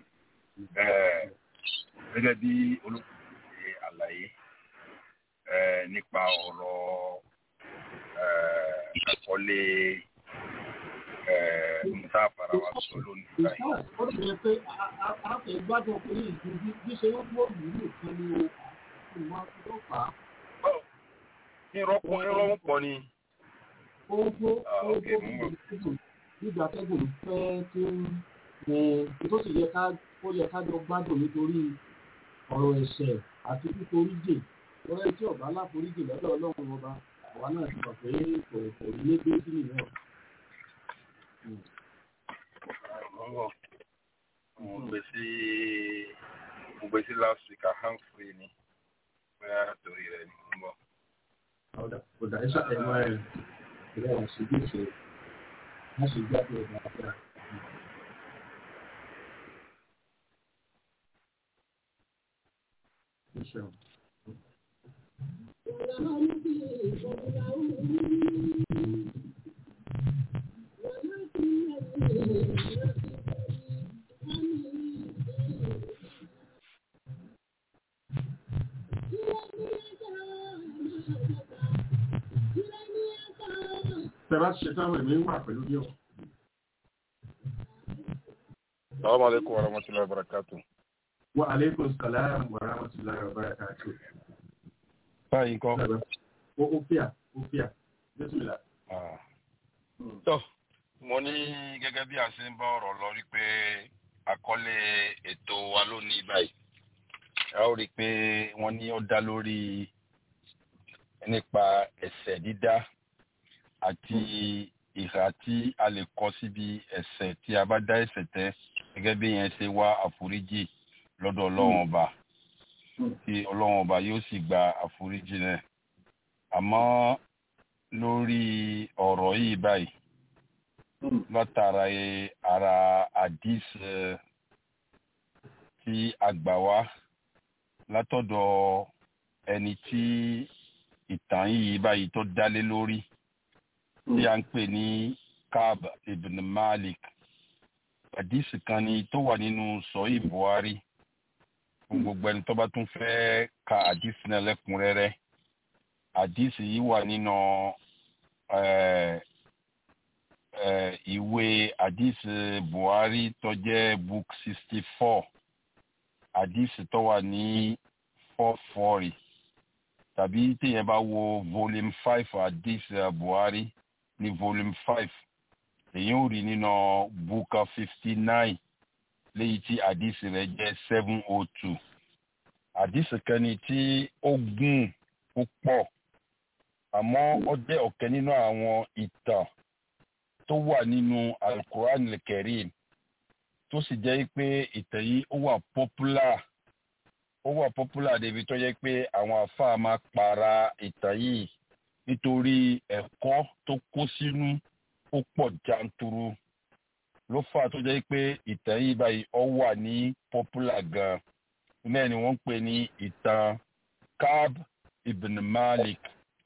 gẹ́gẹ́ bí olùkọ́ ṣe àlàyé nípa ọ̀rọ̀ àkọlé nta fara wa sọ lónìí báyìí. ó ti yẹ pé a fẹ́ gbádùn pé ìdí bí ṣe ń wọ́n mú nìkan ni o ìmọ̀ tó fà á. irọ́pọ̀ irọ́ ń pọ̀ ni. Ogbó ogbó nígbà tẹ́gùn fẹ́ tí ó ń ní tó sì yẹ ká ó yẹ ká jọ gbádùn nítorí ọ̀rọ̀ ẹ̀ṣẹ̀ àti fíforíjì lọ́rẹ́ tí ọ̀bá láforíjì lọ́dọ̀ ọlọ́run ọba àwa náà ti mọ̀ pé kò kò ní lé gbé sí nìyẹn. mo gbé sí mo gbé sí last week a hand free ni bóyá torí rẹ̀ ni mo ń bọ̀. Ọ̀dà ọ̀dà ẹ̀ṣà ẹ̀mọ́ ẹ̀ ìrẹ́ àṣìbí ṣe wọ́n sì gbá pé ọ̀dà àfẹ́ Ìṣẹ̀wọ̀n. Tẹ́lá ṣe táwọn ẹ̀mí wà pẹ̀lú bí ọ. Assalamu alaikum wa rahmatullahi wa barakatuh. Wa alaikum salam wa rahmatullahi wa barakatuh. Báyìí nǹkan. Ó ó fíà, ó fíà. Bísímìlà. Tọ́, mo ní gẹ́gẹ́ bí a ṣe ń bá ọ̀rọ̀ lọ rí pé àkọlé ètò wa lónìí báyìí. A ó rí i pé wọ́n ní ó dá lórí nípa ẹ̀ṣẹ̀ dídá àti ìhà tí a lè kọ síbi ẹ̀ṣẹ̀ tí a bá dá ẹ̀ṣẹ̀ tẹ́ gẹ́gẹ́ bí yẹn ṣe wá àforíjì lọ́dọ̀ ọlọ́run ọba tí ọlọ́run ọba yóò sì gba àforíjì náà àmọ́ lórí ọ̀rọ̀ yìí báyìí látara ara àdís tí a gbà wá látọ̀dọ̀ ẹni tí ìtàn yìí báyìí tó dálé lórí tí a ń pè ní Kab ibn Malik àdísì kan ni tó wà nínú sọ́yì Buhari fún gbogbo ẹni tó bá tún fẹ́ ka àdísì náà lẹ́kùnrẹ́rẹ́ àdísì yìí wà nínú ìwé àdísì Buhari tó jẹ́ book sixty four àdísì tó wà ní four forty tàbí téèyàn bá wo volume five àdísì Buhari ní volume five èyí ò rí nínú buka fifty nine léyìí tí àdìsí rẹ̀ jẹ́ seven oh two àdìsí kan ní tí ó gùn púpọ̀ àmọ́ ó jẹ́ ọ̀kẹ́ nínú àwọn ìtàn tó wà nínú alukuran al-Karim tó sì jẹ́ pé ìtàn yìí ó wà popular ó wà popular débi tó jẹ́ pé àwọn àfáà máa para ìtàn yìí nítorí ẹ̀kọ́ tó kó sínú ó pọ̀ janturu ló fà tó jẹ́ pé ìtàn yìí báyìí ó wà ní popular gan náà ni wọ́n ń pè ní ìtàn Kab ibn Malik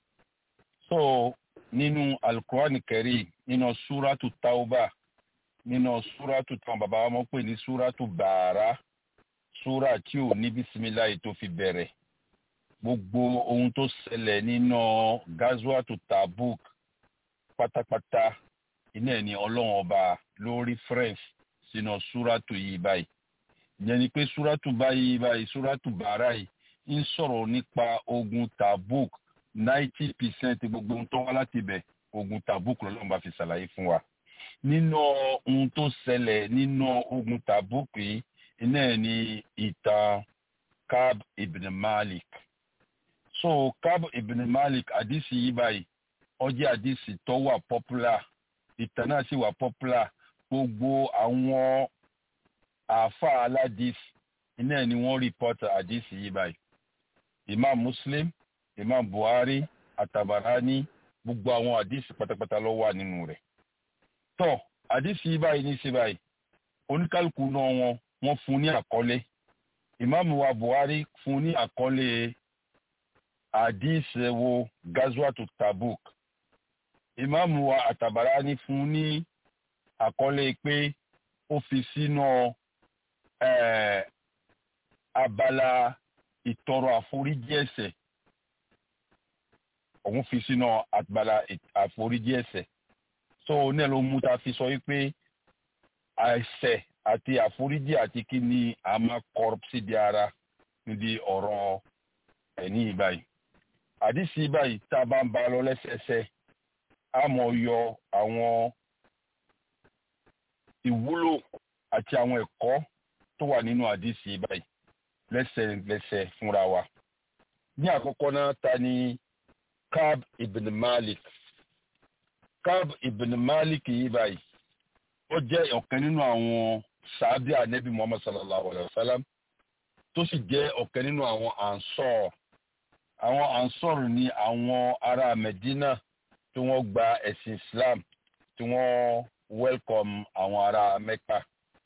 so nínú alukurani kẹrí nínú súrátù tauba nínú súrátù tán bàbá wa mọ̀ pé ní súrátù bàárà súrà tí ò ní bísímíláì tó fi bẹ̀rẹ̀ gbogbo ohun tó ṣẹlẹ̀ nínú gazuatu tabuk pátápátá iná ẹ̀ ní ọlọ́run ọba lórí french sínú súrátù yìí báyìí ìyẹn ni pé súrátù báyìí báyìí súrátù bàárà yìí ń sọ̀rọ̀ nípa ogun tabuk ninety percent gbogbo ohun tó wá láti ibẹ̀ ogun tabuk lọ́lọ́run bá fi ṣàlàyé fún wa nínú ohun tó ṣẹlẹ̀ nínú ogun tabuk yìí iná ẹ̀ ní ìtàn Kab ibn Malik so Kab ibn Malik àdìsí yìí báyìí ó jẹ́ àdìsí tó wà popular ìtàn náà sì wà popular gbogbo àwọn àáfàá aládìs iná ni wọ́n report àdìsí yìí báyìí Imam Muslim Imam Buhari Atabarani gbogbo àwọn àdìsí pátápátá ló wà nínú rẹ̀ tọ́ àdìsí báyìí ní sí báyìí oníkálukú náà wọn wọ́n fún ní àkọlé ìmáàmù wa Buhari fún ní àkọlé àdìsí wo gazwatu Tabuk ìmáàmù wa Àtàbàrání fún ní àkọlé pé ó fi sínú eh, abala ìtọrọ àforíjì ẹ̀ṣẹ̀ òun fi sínú abala àforíjì ẹ̀ṣẹ̀ so ní ẹ ló mú ta fi sọ wípé ẹ̀ṣẹ̀ àti àforíjì àti kí ni a máa kọ síbi ara níbi ọ̀rọ̀ ẹ̀ní ìbáyìí àdìsí báyìí tá a bá ń bá lọ lẹ́sẹẹsẹ a mọ̀ yọ àwọn ìwúlò àti àwọn ẹ̀kọ́ tó wà nínú àdìsí báyìí lẹ́sẹ̀lẹ́sẹ̀ fúnra wa. ní àkọ́kọ́ náà ta ni Kab ibn Malik Kab ibn Malik yìí báyìí ó jẹ́ ọ̀kan nínú àwọn sàábì ànẹ́bí Muhammad sallallahu alayhi wa sallam tó sì jẹ́ ọ̀kan nínú àwọn ansor àwọn ansor ni àwọn ará Medina tí wọ́n gba ẹ̀sìn Islam tí wọ́n welcome àwọn ará Mecca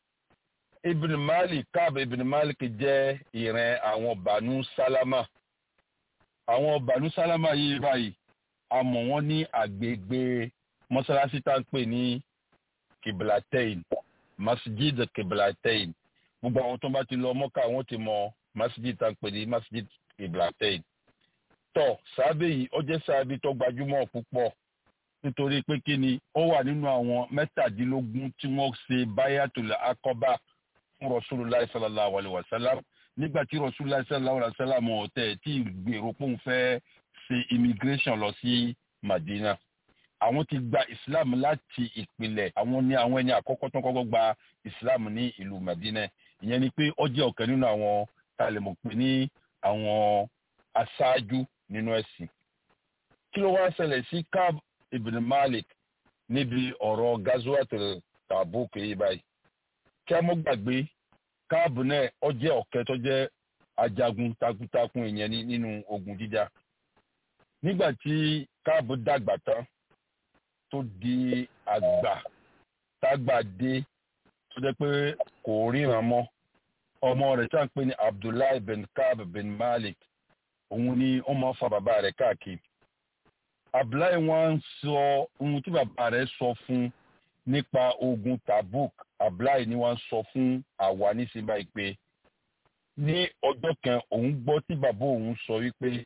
ibn malik kaab ibn malik jẹ́ ìran àwọn banu salama àwọn banu salama yìí báyìí a mọ̀ wọ́n ní àgbègbè mọ́sálásí tá ń pè ní kiblatain masjid kiblatain gbogbo àwọn tó bá ti lọ mọ́kà wọ́n ti mọ masjid tá ń pè ní masjid kiblatain tọ́ sábẹ́ yìí ó jẹ́ sábẹ́ tó gbajúmọ̀ púpọ̀ nítorí pé kí ni ó wà nínú àwọn mẹ́tàdínlógún tí wọ́n ṣe bayatul akọba fún rasulillah sallallahu alayhi wa sallam nígbà tí rasulillah sallallahu alayhi wa sallam ọ̀tẹ̀ tí gbèrò pòun fẹ́ ṣe immigration lọ sí madina àwọn ti gba islam láti ìpìlẹ̀ àwọn ní àwọn ẹni àkọ́kọ́ tó kọ́kọ́ gba islam ní ìlú madina ìyẹn ni pé ó jẹ́ ọ̀kan nínú àwọn talẹ̀mọ̀ pé ní àwọn aṣáájú nínú ẹ̀sìn kí ló wá ṣẹlẹ̀ sí kab ibn malik níbi ọ̀rọ̀ gazwat tabuk yìí báyìí kí a mọ́ gbàgbé káàbù náà ó jẹ́ ọ̀kẹ́ tó jẹ́ ajagun takuntakun ìyẹn nínú ogun jíjà nígbà tí káàbù dàgbà tán tó di àgbà tágbà dé tó jẹ́ pé kò ríran mọ́ ọmọ rẹ̀ tá à ń pè ní abdullahi bin kaab bin malik òun ni ó máa fa bàbá rẹ̀ káàkiri abdullahi wọn sọ ohun tí bàbá rẹ̀ sọ fún nípa ogun tabuk abdullahi ni wọ́n sọ fún àwa nísìnyí báyìí pé ní ọjọ́ kan òun gbọ́ tí bàbá òun sọ wípé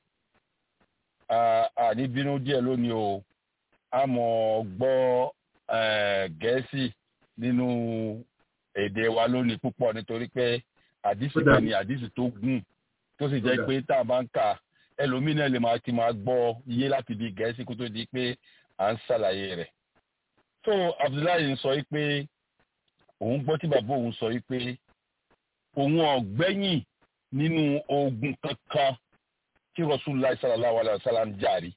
àní bínú díẹ̀ lónìí o a mọ̀ gbọ́ gẹ̀ẹ́sì nínú èdè wa lónìí púpọ̀ nítorí pé àdìsí kan ni àdìsí tó gùn tó sì jẹ́ pé tá a bá ń kà ẹlòmíràn lè máa ti máa gbọ́ iye láti di gẹ̀ẹ́sì kó tó di pé à ń ṣàlàyé rẹ̀ so abdullahi sọ pé òun gbọ́ tí bàbá òun sọ pé òun ọ̀gbẹ́yìn nínú ogun kankan tí rasulullah sallallahu alayhi wa sallam jàrí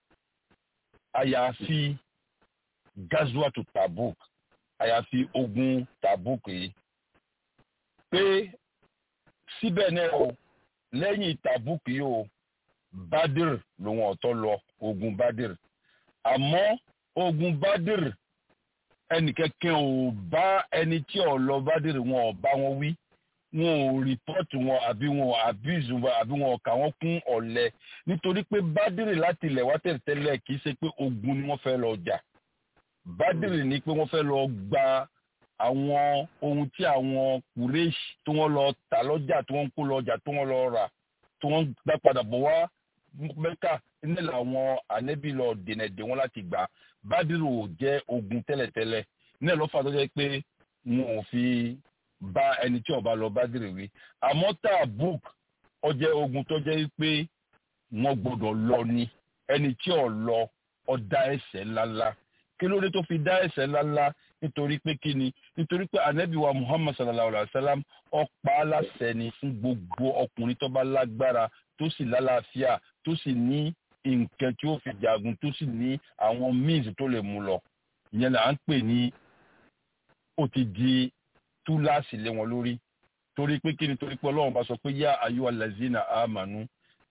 àyàfi gazwatu tabuk àyàfi ogun tabuk yìí pé síbẹ̀ náà o lẹ́yìn tabuk yìí o badir lòun ọ̀tọ̀ lọ ogun badir àmọ́ ogun badir ẹnìkẹ́kẹ́ ò bá ẹni tí ò lọ bádìrì wọn ò bá wọn wí wọn ò rìpọ́tù wọn àbí wọn ò abuse wọn àbí wọn ò kà wọ́n kún ọ̀lẹ nítorí pé bádìrì láti ilẹ̀ wá tẹ̀tẹ̀lẹ̀ kì í ṣe pé ogun ni wọ́n fẹ́ lọ jà bádìrì ni pé wọ́n fẹ́ lọ gba àwọn ohun tí àwọn kùrẹ́ṣì tí wọ́n lọ tà lọ́jà tí wọ́n ń kó lọ́jà tí wọ́n lọ rà tí wọ́n gbá padà bọ̀ wá mẹ́kà ní làwọn ànẹ́bí lọ dènà dè wọ́n láti gbà bádìrì ò jẹ́ ogun tẹ́lẹ̀tẹ́lẹ̀ ní ẹ̀ lọ́fà tó jẹ́ pé wọn ò fi bá ẹni tí ó bá lọ bádìrì wí àmọ́ Tabuk ó jẹ́ ogun tó jẹ́ pé wọ́n gbọ́dọ̀ lọ ni ẹni tí ò lọ ó dá ẹ̀ṣẹ̀ ńláńlá kí ló dé tó fi dá ẹ̀ṣẹ̀ ńláńlá nítorí pé kí ni nítorí pé ànábì wa Muhammad sallallahu alayhi wa sallam ó pa á láṣẹ ni fún gbogbo ọkùnrin tó bá lágbára tó sì lálàáfíà tó sì ní nǹkan tí ó fi jagun tó sì ní àwọn means tó lè mú lọ ìyẹn là ń pè ní ó ti di túláàsì lé wọn lórí torí pé kí ni torí pé ọlọ́run bá sọ pé yá ayú alazina amanu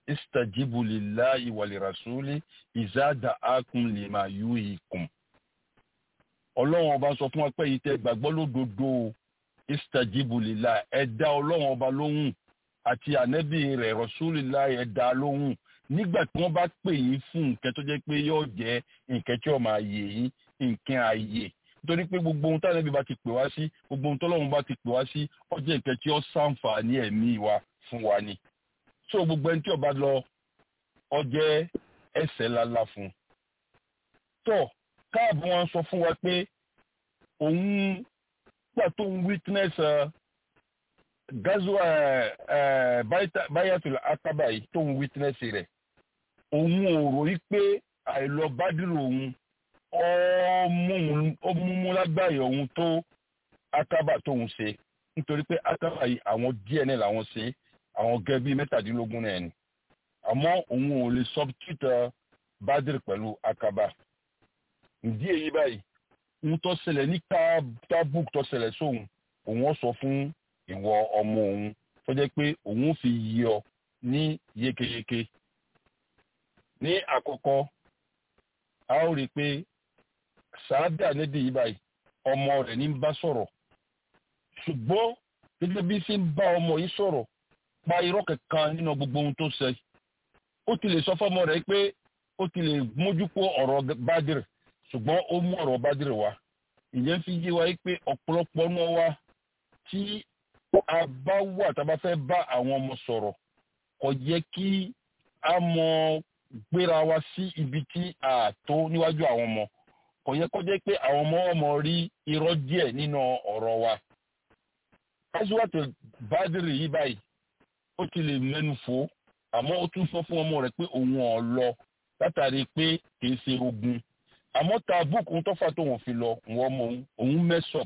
istajibu lillahi wa lirasuli iza da'akum lima yuhikum ọlọ́run ọba sọ fún wa pé yìí tẹ́ gbàgbọ́ lódodo istajibu lillahi ẹ dá ọlọ́run ọba lóhùn àti ànẹ́bí rẹ̀ rasulillahi ẹ dá lóhùn nígbà tí wọ́n bá pè yín fún nǹkan tó jẹ́ pé yóò jẹ́ nǹkan tí ó máa yè yín nǹkan ààyè nítorí pé gbogbo ohun táwọn ẹbí bá ti pè wá sí gbogbo ohun tọ́lọ́run bá ti pè wá sí ó jẹ́ nǹkan tí ó ṣàǹfààní ẹ̀mí wa fún wa ni so gbogbo ẹni tí ó bá lọ ó jẹ́ ẹ̀ṣẹ̀ lálá fún un tó káàbù wọn sọ fún wa pé òun gbà tó ń witness gazwa bayatul akaba yìí tó ń witness rẹ̀ òun ò ròyìn pé àìlọ bádìrò òun ó múmú lágbàáyé òun tó akaba tóun ṣe nítorí pé akaba yìí àwọn díẹ̀ náà làwọn ṣe àwọn gẹ́gẹ́ bíi mẹ́tàdínlógún náà ni àmọ́ òun ò lè substitute bádìrì pẹ̀lú akaba ìdí èyí báyìí ń tó ṣẹlẹ̀ ní tábùk tó ṣẹlẹ̀ sóhun òun ó sọ fún ìwọ ọmọ òun tó jẹ́ pé òun fi yí ọ ní yékéyéké ní àkọ́kọ́ a ó rí i pé sàádà níbi yìí báyìí ọmọ rẹ̀ ní bá sọ̀rọ̀ ṣùgbọ́n gẹ́gẹ́ bí sí ń bá ọmọ yìí sọ̀rọ̀ pa irọ́ kankan nínú gbogbo ohun tó ṣe ó ti lè sọ fọ́mọ rẹ̀ pé ó ti lè mójú kó ọ̀rọ̀ bádìrì ṣùgbọ́n ó mú ọ̀rọ̀ bádìrì wá ìyẹn fi yé wa pé ọ̀pọ̀lọpọ̀ náà wá tí a bá wà tá a bá fẹ́ bá àwọn ọmọ sọ̀rọ̀ kò yẹ kí a mọ gbéra wa sí ibi tí a tó níwájú àwọn ọmọ kò yẹ kó jẹ́ pé àwọn ọmọ ọmọ rí irọ́ díẹ̀ nínú ọ̀rọ̀ wa. káṣíwájú bádìrì yìí báyìí ó ti lè mẹ́nu fò àmọ́ ó tún sọ fún ọmọ rẹ̀ pé òun ò lọ látàrí pé kìí ṣe ogun àmọ́ tàbùkù tó fà tóun fi lọ wọ́n mọ òun mẹ́sọ̀p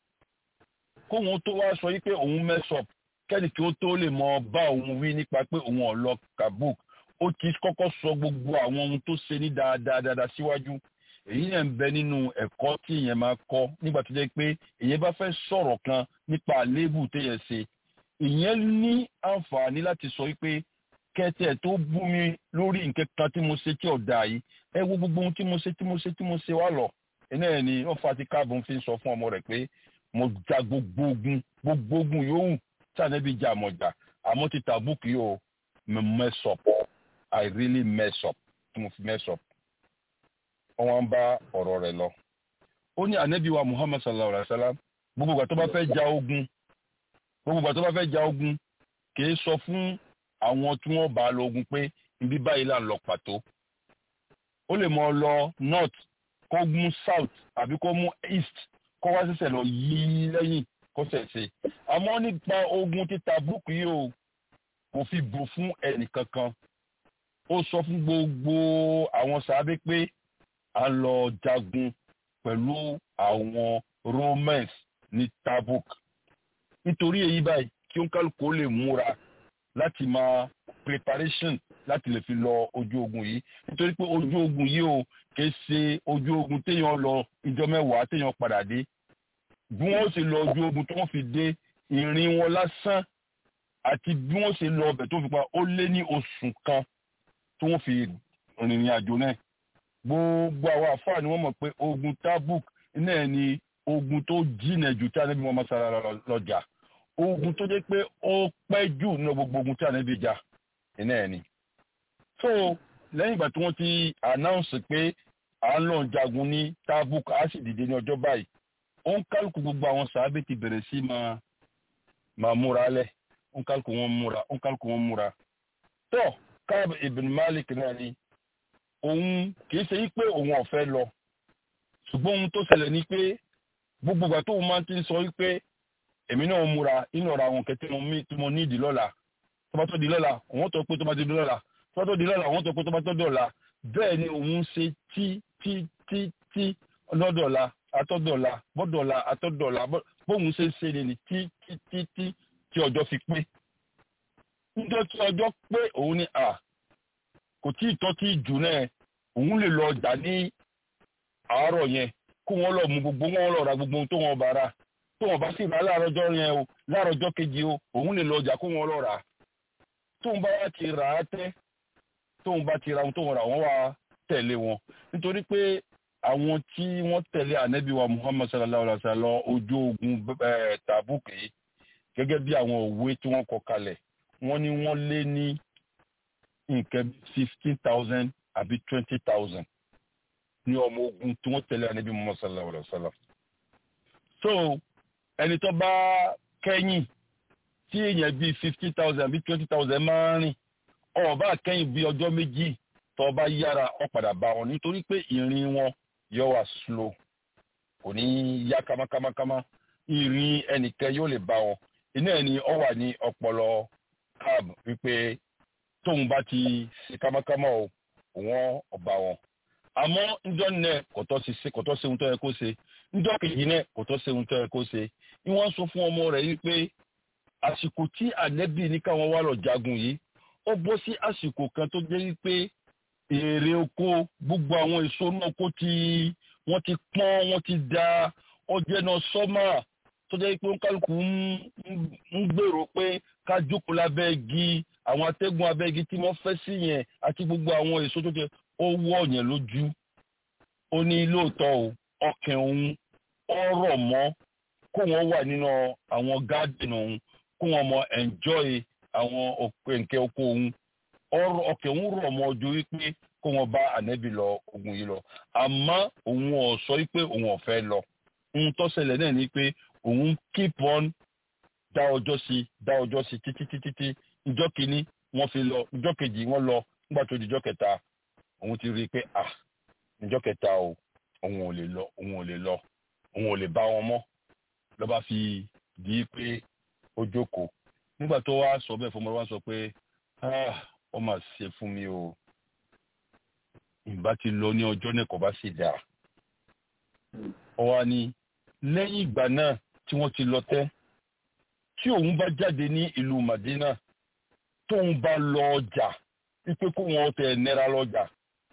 kóun tó wá sọ yìí pé òun mẹ́sọ̀p kẹ́ni kí ó tó lè mọ bá òun wí nípa pé òun ò lọ kabuk ó ti kọ́kọ́ sọ gbogbo àwọn ohun tó ṣe ní dáadáa dáadáa síwájú èyí náà ń bẹ nínú ẹ̀kọ́ tí èèyàn máa kọ́ nígbà tó jẹ́ pé èèyàn bá fẹ́ sọ̀rọ̀ kan nípa àléébù téèyàn ṣe ìyẹn ní àǹfààní láti sọ wípé kẹtẹ tó bú mi lórí nǹkan kan tí mo ṣe tí ọ̀dà yìí ẹ wo gbogbo ohun tí mo ṣe tí mo ṣe tí mo ṣe wá lọ iná ẹ̀ ni wọ́n fa ti káàbọ̀ fi sọ fún ọmọ rẹ̀ pé mo ja gbogbo ogun gbogbo ogun yòówù tí ànábì jà mọ̀ jà àmọ́ ti tàbùkù yóò mess up I really mess up tí mo fi mess up wọ́n wá ń bá ọ̀rọ̀ rẹ̀ lọ. ó ní ànábì wa Muhammad sallallahu alayhi wa sallam gbogbo ìgbà tó bá fẹ́ ja ogun gbogbo ìgbà tó bá fẹ́ ja ogun kì í sọ fún àwọn tí wọ́n bá lọ ogun pé ibi báyìí là ń lọ pàtó ó lè mọ lọ north kó mú south àbí kó mú east kó wá ṣẹ̀ṣẹ̀ lọ yí lẹ́yìn kó ṣẹ̀ṣẹ̀ àmọ́ nípa ogun títa búùkù yìí o kò fi bò fún ẹnì kankan ó sọ fún gbogbo àwọn sàábé pé a lọ jagun pẹ̀lú àwọn romans ní tabuk nítorí èyí báyìí kí ó ń kálukú lè múra láti máa preparation láti lè fi lọ ojú ogun yìí nítorí pé ojú ogun yìí o kì í ṣe ojú ogun téèyàn lọ ìjọ mẹ́wàá téèyàn padà dé bí wọ́n ṣe lọ ojú ogun tó wọ́n fi dé ìrìn wọn lásán àti bí wọ́n ṣe lọ ọbẹ̀ tó fi pa ó lé ní oṣù kan tó wọ́n fi rìnrìn àjò náà gbogbo àwọn àfáà ni wọ́n mọ̀ pé ogun tabuk náà ni ogun tó jìnà jù tí a níbi wọn máa sára lọ́jà ogun tó jẹ́ pé ó pẹ́ jù nínú gbogbo ogun tí a níbi jà iná ẹ̀ ni. so lẹ́yìn ìgbà tí wọ́n ti announce pé à ń lọ jagun ní tabuk a sì dìde ní ọjọ́ báyìí ó ń kálukú gbogbo àwọn sàábé ti bẹ̀rẹ̀ sí máa máa múra lẹ̀ ó ń kálukú wọn múra ó ń kálukú wọn múra. tó Káàb ibn Malik náà ni òun kìí ṣe pé òun ọ̀fẹ́ lọ ṣùgbọ́n ohun tó ṣẹlẹ̀ ni pé gbogbo ìgbà tóun máa ti ń sọ wípé èmi náà múra inú ọ̀rọ̀ àwọn kẹtẹ́ tí mo ní ìdí lọ́la tó bá tó di lọ́la òun tó pé tó bá tó di lọ́la tó bá tó di lọ́la òun tó pé tó bá tó dọ̀la bẹ́ẹ̀ ni òun ṣe tí tí tí tí lọ́dọ̀la atọ́dọ̀la bọ́dọ̀la atọ́dọ̀la bóun ṣe ń ṣe ni tí tí tí tí tí ọjọ́ fi pé níjọ́ tí ọjọ́ pé òun ni à kò tí ì tọ́ tí jù náà òun lè lọ ọjà ní àárọ̀ yẹn kó wọ́n lọ mú gbogbo wọn lọ ra gbogbo ohun tó wọn bá ra tó wọn bá sì rà láàárọ̀jọ́ yẹn o láàárọ̀jọ́ kejì o òun lè lọ ọjà kó wọn lọ rà tóun bá wá ti rà á tẹ́ tóun bá ti ra ohun tóun rà wọ́n wá tẹ̀lé wọn nítorí pé àwọn tí wọ́n tẹ̀lé ànábì wa muhammad sallallahu alaihi wa sallam ojú ogun tabuk yìí gẹ́gẹ́ bí àwọn òwe tí wọ́n kọ kalẹ̀ wọ́n ní wọ́n lé ní nǹkan fifteen thousand àbí twenty thousand ní ọmọ ogun tí wọ́n tẹ̀lé ànábì muhammad sallallahu alaihi wa sallam. so ẹni tó bá kẹ́yìn tí èèyàn bíi fifty thousand àbí twenty thousand máa ń rìn ọba kẹ́yìn bíi ọjọ́ méjì tó bá yára ọ padà bá wọn nítorí pé ìrìn wọn yóò wá slow kò ní yá kámákámákámá ìrìn ẹnìkan yóò lè bá wọn iná ẹni ọ wà ní ọpọlọ cab wípé tóun bá ti ṣe kámákámá o wọn ọba wọn àmọ́ njọ́ nẹ kò tọ́ sí kò tọ́ sí ohun tó yẹ kó ṣe njọ́ kejì nẹ kò tọ́ sí ohun tó yẹ kó ṣe ni wọ́n sọ fún ọmọ rẹ̀ wípé àsìkò tí ànẹ́bì ní káwọn wá lọ jagun yìí ó bọ́ sí àsìkò kan tó jẹ́ wípé èrè oko gbogbo àwọn èso náà oko tí wọ́n ti pọ́n wọ́n ti da ọjẹ́ náà sọ́mà tó jẹ́ pé kálukú ń gbèrò pé ká jókòó lábẹ́ igi àwọn atẹ́gùn abẹ́ igi tí wọ́n fẹ́ sí yẹn àti gbogbo àwọn èso tó jẹ́ ó wọ̀ yẹn lójú ó ní lóòótọ́ o ọkàn òun ọ̀rọ̀ mọ́ kó wọ́n wà nínú àwọn garden òun kó wọ́n mọ enjoy àwọn òkèǹkè oko òun ọ̀rọ̀ ọkàn òun rọ̀ mọ́ ojú wípé kó wọ́n bá ànẹ́bí lọ ogun yìí lọ àmọ́ òun ò sọ wípé òun ò fẹ́ lọ ohun tó ṣẹlẹ̀ náà ni pé òun keep on dá ọjọ́ sí dá ọjọ́ sí títí títí tí ìjọ́ kìíní wọ́n fi lọ ìjọ́ kejì wọ́n lọ nígbà tó di ìjọ́ kẹta òun ti rí i pé ah ìjọ́ kẹta o òun ò lè lọ òun ò lè lọ òun ò lè bá wọn mọ́ ló bá fi di pé ó jókòó nígbà tó wá sọ bẹ́ẹ̀ fọmọ wa sọ pé ah ó mà ṣe fún mi o ìbá ti lọ ní ọjọ́ náà kò bá sì dáa ó wá ní lẹ́yìn ìgbà náà tí wọ́n ti lọ tẹ́ tí òun bá jáde ní ìlú Madina tóun bá lọ ọjà wípé kó wọn tẹ náírà lọ́jà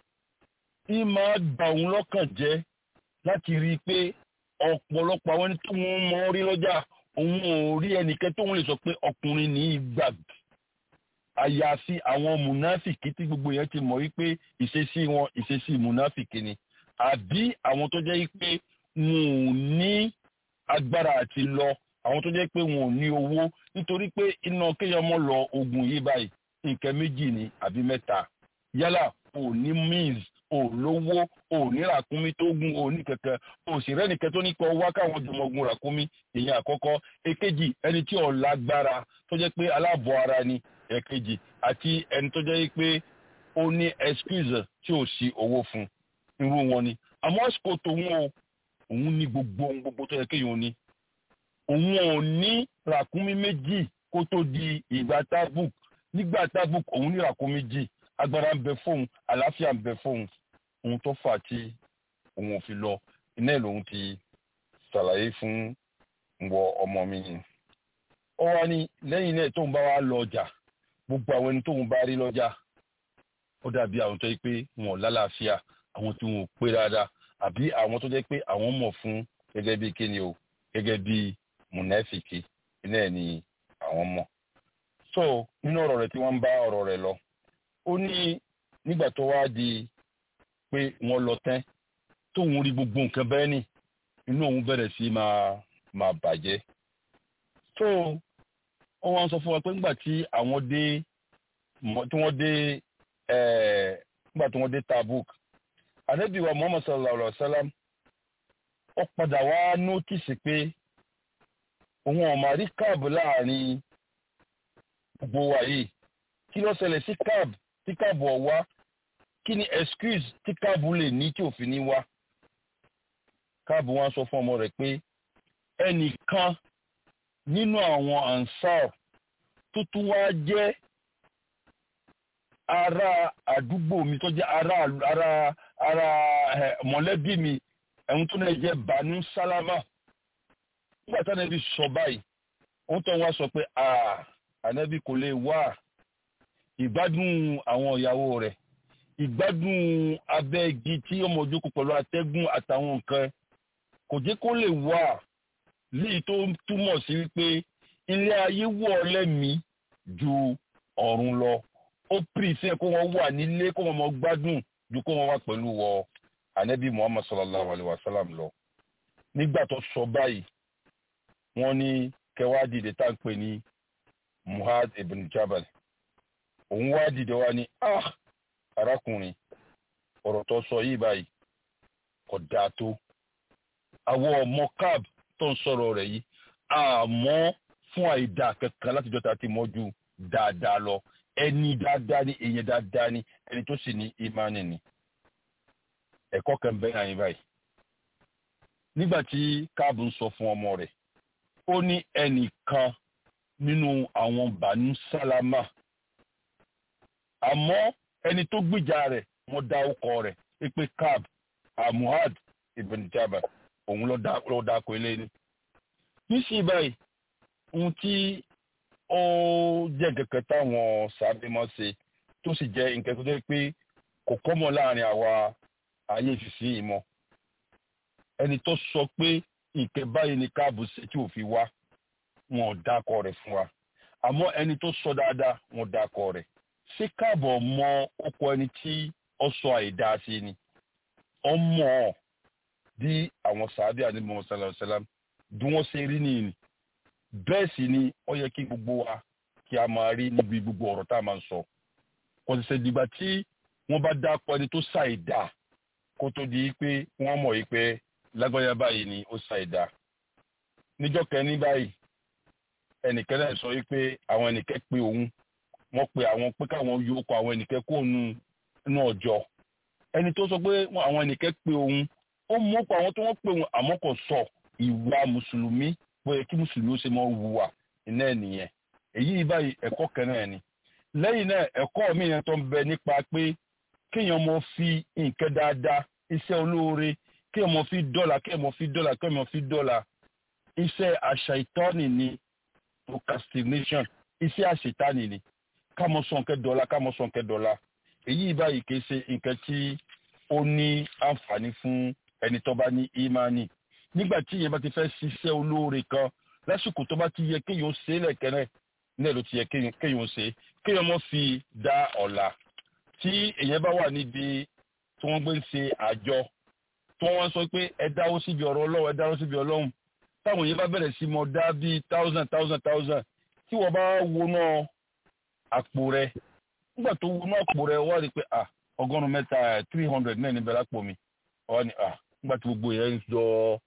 ì máa bà òun lọ́kàn jẹ́ láti rí i pé ọ̀pọ̀lọpọ̀ àwọn ẹni tó wọ́n mọ̀ rí lọ́jà òun ò rí ẹnìkan tóun lè sọ pé ọkùnrin ní ìgbàgbé àyàfi àwọn mùnáfìkì tí gbogbo yẹn ti mọ̀ wípé ìṣesí wọn ìṣesí mùnáfìkì ni àbí àwọn tó jẹ́ wípé wọn ò ní agbára àti lọ àwọn tó jẹ́ pé wọn ò ní owó nítorí pé iná kéèyàn mọ́ lọ ogun yìí báyìí nǹkan méjì ni àbí mẹ́ta yálà ò ní means ò lówó ò ní ràkúnmí tó gùn ò ní kẹ̀kẹ́ ò sì rẹ́nìkẹ́ tó ní kọ́ wá káwọn jọmọ gun ràkúnmí èyàn àkọ́kọ́ èkejì ẹni tí ò lágbára tó jẹ́ pé aláàbọ̀ ara ni ẹ̀kejì àti ẹni tó jẹ́ pé ó ní excuse tí ò sí owó fún irú wọn ni àmọ́ àsìkò tòun o òun ní gbogbo ohun gbogbo tó yẹ kéèyàn ní òun ò ní ràkúnmí méjì kó tó di ìgbà tábùk nígbà tábùk òun ní ràkúnmí méjì agbára ń bẹ fóun àlàáfíà ń bẹ fóun ohun tó fà tí òun ò fi lọ iná ẹ̀ lòun ti ṣàlàyé fún wọ ọmọ mi yìí ó wá ní lẹ́yìn náà tóun bá wá lọ ọjà gbogbo àwọn ẹni tóun bá rí lọ́jà ó dàbí àwọn tó yẹ pé wọn ò lálàáfíà àwọn tí wọn ò pé dáadáa àbí àwọn tó jẹ́ pé àwọn mọ̀ fún gẹ́gẹ́ bí kíni o gẹ́gẹ́ bí mùnẹ́fìkì iná ẹ̀ ni àwọn mọ̀. so nínú ọ̀rọ̀ rẹ̀ tí wọ́n ń bá ọ̀rọ̀ rẹ̀ lọ ó ní nígbà tó wá di pé wọ́n lọ tán tóun rí gbogbo nǹkan bẹ́ẹ̀ ni inú òun bẹ̀rẹ̀ sí máa máa bàjẹ́. so wọ́n wá ń sọ fún wa pé nígbà tí àwọn dé tí wọ́n dé nígbà tí wọ́n dé Tabuk ànábì wa muhammad sallallahu alaihi wa sallam ó padà wá nótìsì pé òun ọ̀mà rí káàbù láàrin gbogbo wa yìí kí ló ṣẹlẹ̀ sí káàbù tí káàbù ọ̀wá kí ni excuse tí káàbù lè ní tí òfin ní wá káàbù wọn sọ fún ọmọ rẹ̀ pé ẹnìkan nínú àwọn ansar tó tún wá jẹ́ ará àdúgbò mi tó jẹ́ ará ará ara mọ̀lẹ́bí mi ẹ̀hún tó náà jẹ́ banu sálámà nígbà tí ànábì sọ báyìí wọ́n tó wá sọ pé ànábì kò lè wá ìgbádùn àwọn ìyàwó rẹ̀ ìgbádùn abẹ́ igi tí ọmọ ojókòó pẹ̀lú atẹ́gùn àtàwọn nǹkan kò jẹ́ kó lè wá léyìí tó túmọ̀ sí wípé ilé ayé wọ̀ lẹ́mìí ju ọ̀run lọ ó pìrìsẹ́ kó wọ́n wà nílé kó wọ́n mọ gbádùn ju kó wọ́n wà pẹ̀lú wọ anabi muhammad sallallahu alayhi wa sallam lọ nígbà tó sọ báyìí wọ́n ní kẹwàá dìde tá à ń pè ní muhad ibn jabal òun wá dìde wá ní ah arákùnrin ọ̀rọ̀ tó sọ yìí báyìí kò dáa tó àwọn ọmọ cab tó ń sọ̀rọ̀ rẹ̀ yìí àmọ́ fún àìdá kankan látijọ́ ta ti mọ́jú dáadáa lọ ẹni dáadáa ni èèyàn dáadáa ni ẹni tó sì ní ìmánì ni ẹ̀kọ́ kan bẹ́ẹ̀ náà yín báyìí nígbà tí káàbù ń sọ fún ọmọ rẹ̀ ó ní ẹnìkan nínú àwọn bànú sálámà àmọ́ ẹni tó gbìjà rẹ̀ wọ́n dá ọkọ rẹ̀ pé káàb amuhad ibn jabal òun ló dáko ilé ni níṣì báyìí ohun tí ó jẹ́ kẹ̀kẹ́ táwọn sábẹ́ mọ́ ṣe tó sì jẹ́ nǹkan tó jẹ́ pé kò kọ́mọ láàrin àwa ayé ìfìsí ìmọ̀ ẹni tó sọ pé nǹkan báyìí ni káàbù ṣe tí ò fi wá wọn ò dákọ rẹ̀ fún wa àmọ́ ẹni tó sọ dáadáa wọn dákọ rẹ̀ ṣé káàbọ̀ mọ ọkọ ẹni tí ó sọ àìdá sí ni ọmọ ọ bí àwọn sàábì àdìmọ sàlàsàlám bí wọn ṣe rí nìyí bẹ́ẹ̀ sì ni ó yẹ kí gbogbo wa kí a máa rí níbi gbogbo ọ̀rọ̀ tá a máa ń sọ kò sì ṣe dìgbà tí wọ́n bá dápọ̀ ẹni tó ṣàìdá kó tó di pé wọ́n mọ̀ yìí pé lágbájá báyìí ni ó ṣàìdá níjọ́ kẹ́ni báyìí ẹnìkan náà sọ wípé àwọn ẹnìkan pé òun wọ́n pe àwọn pé káwọn yóò kọ àwọn ẹnìkan kó nu inú ọjọ́ ẹni tó sọ pé àwọn ẹnìkan pé òun ó mú pa àwọn tó wọ́n pè òun àmọ́ kò sọ ìwà mùsùlùmí bóyá kí mùsùlùmí ó ṣe mọ wùwà iná ẹ̀ nìyẹn èyí báyìí ẹ̀kọ́ kan náà ni lẹ́yìn náà ẹ̀kọ́ mi yẹn tó ń bẹ nípa pé kéèyàn mọ fi nǹkan dáadáa iṣẹ́ olóore kéèyàn mọ fi dọ́là kéèyàn mọ fi dọ́là kéèyàn mọ fi dọ́là iṣẹ́ àṣà ìtọ́ni ni procrastination iṣẹ́ àṣetánì ni ká mọ sọ nǹkan dọ́là ká mọ sọ nǹkan dọ́là èyí báyìí kì í ṣe nǹkan tí ó ní àǹfààní fún ẹni tó bá ní ìmánì nígbà tí ìyẹn bá ti fẹ́ ṣiṣẹ́ olóore kan lásìkò tó bá ti yẹ kéèyàn ṣe é lẹ́kẹ̀rẹ́ náà ló ti yẹ kéèyàn ṣe kéèyàn mọ́ fi dá ọ̀la tí èyàn bá wà níbi tí wọ́n gbé ń ṣe àjọ tí wọ́n sọ pé ẹ dáwó síbi ọ̀rọ̀ ọlọ́run ẹ dáwó síbi ọlọ́run táwọn èyàn bá bẹ̀rẹ̀ sí mọ dá bíi thousand thousand thousand tí wọ́n bá wọnà àpò rẹ nígbà tó wọnà àpò rẹ wọ́n rí i pé ah ọgọ́rùn-ún mẹ́ta three hundred náà níbẹ̀ lápò mi wọ́n ní ah nígbà tí gbogbo yẹn ń yọ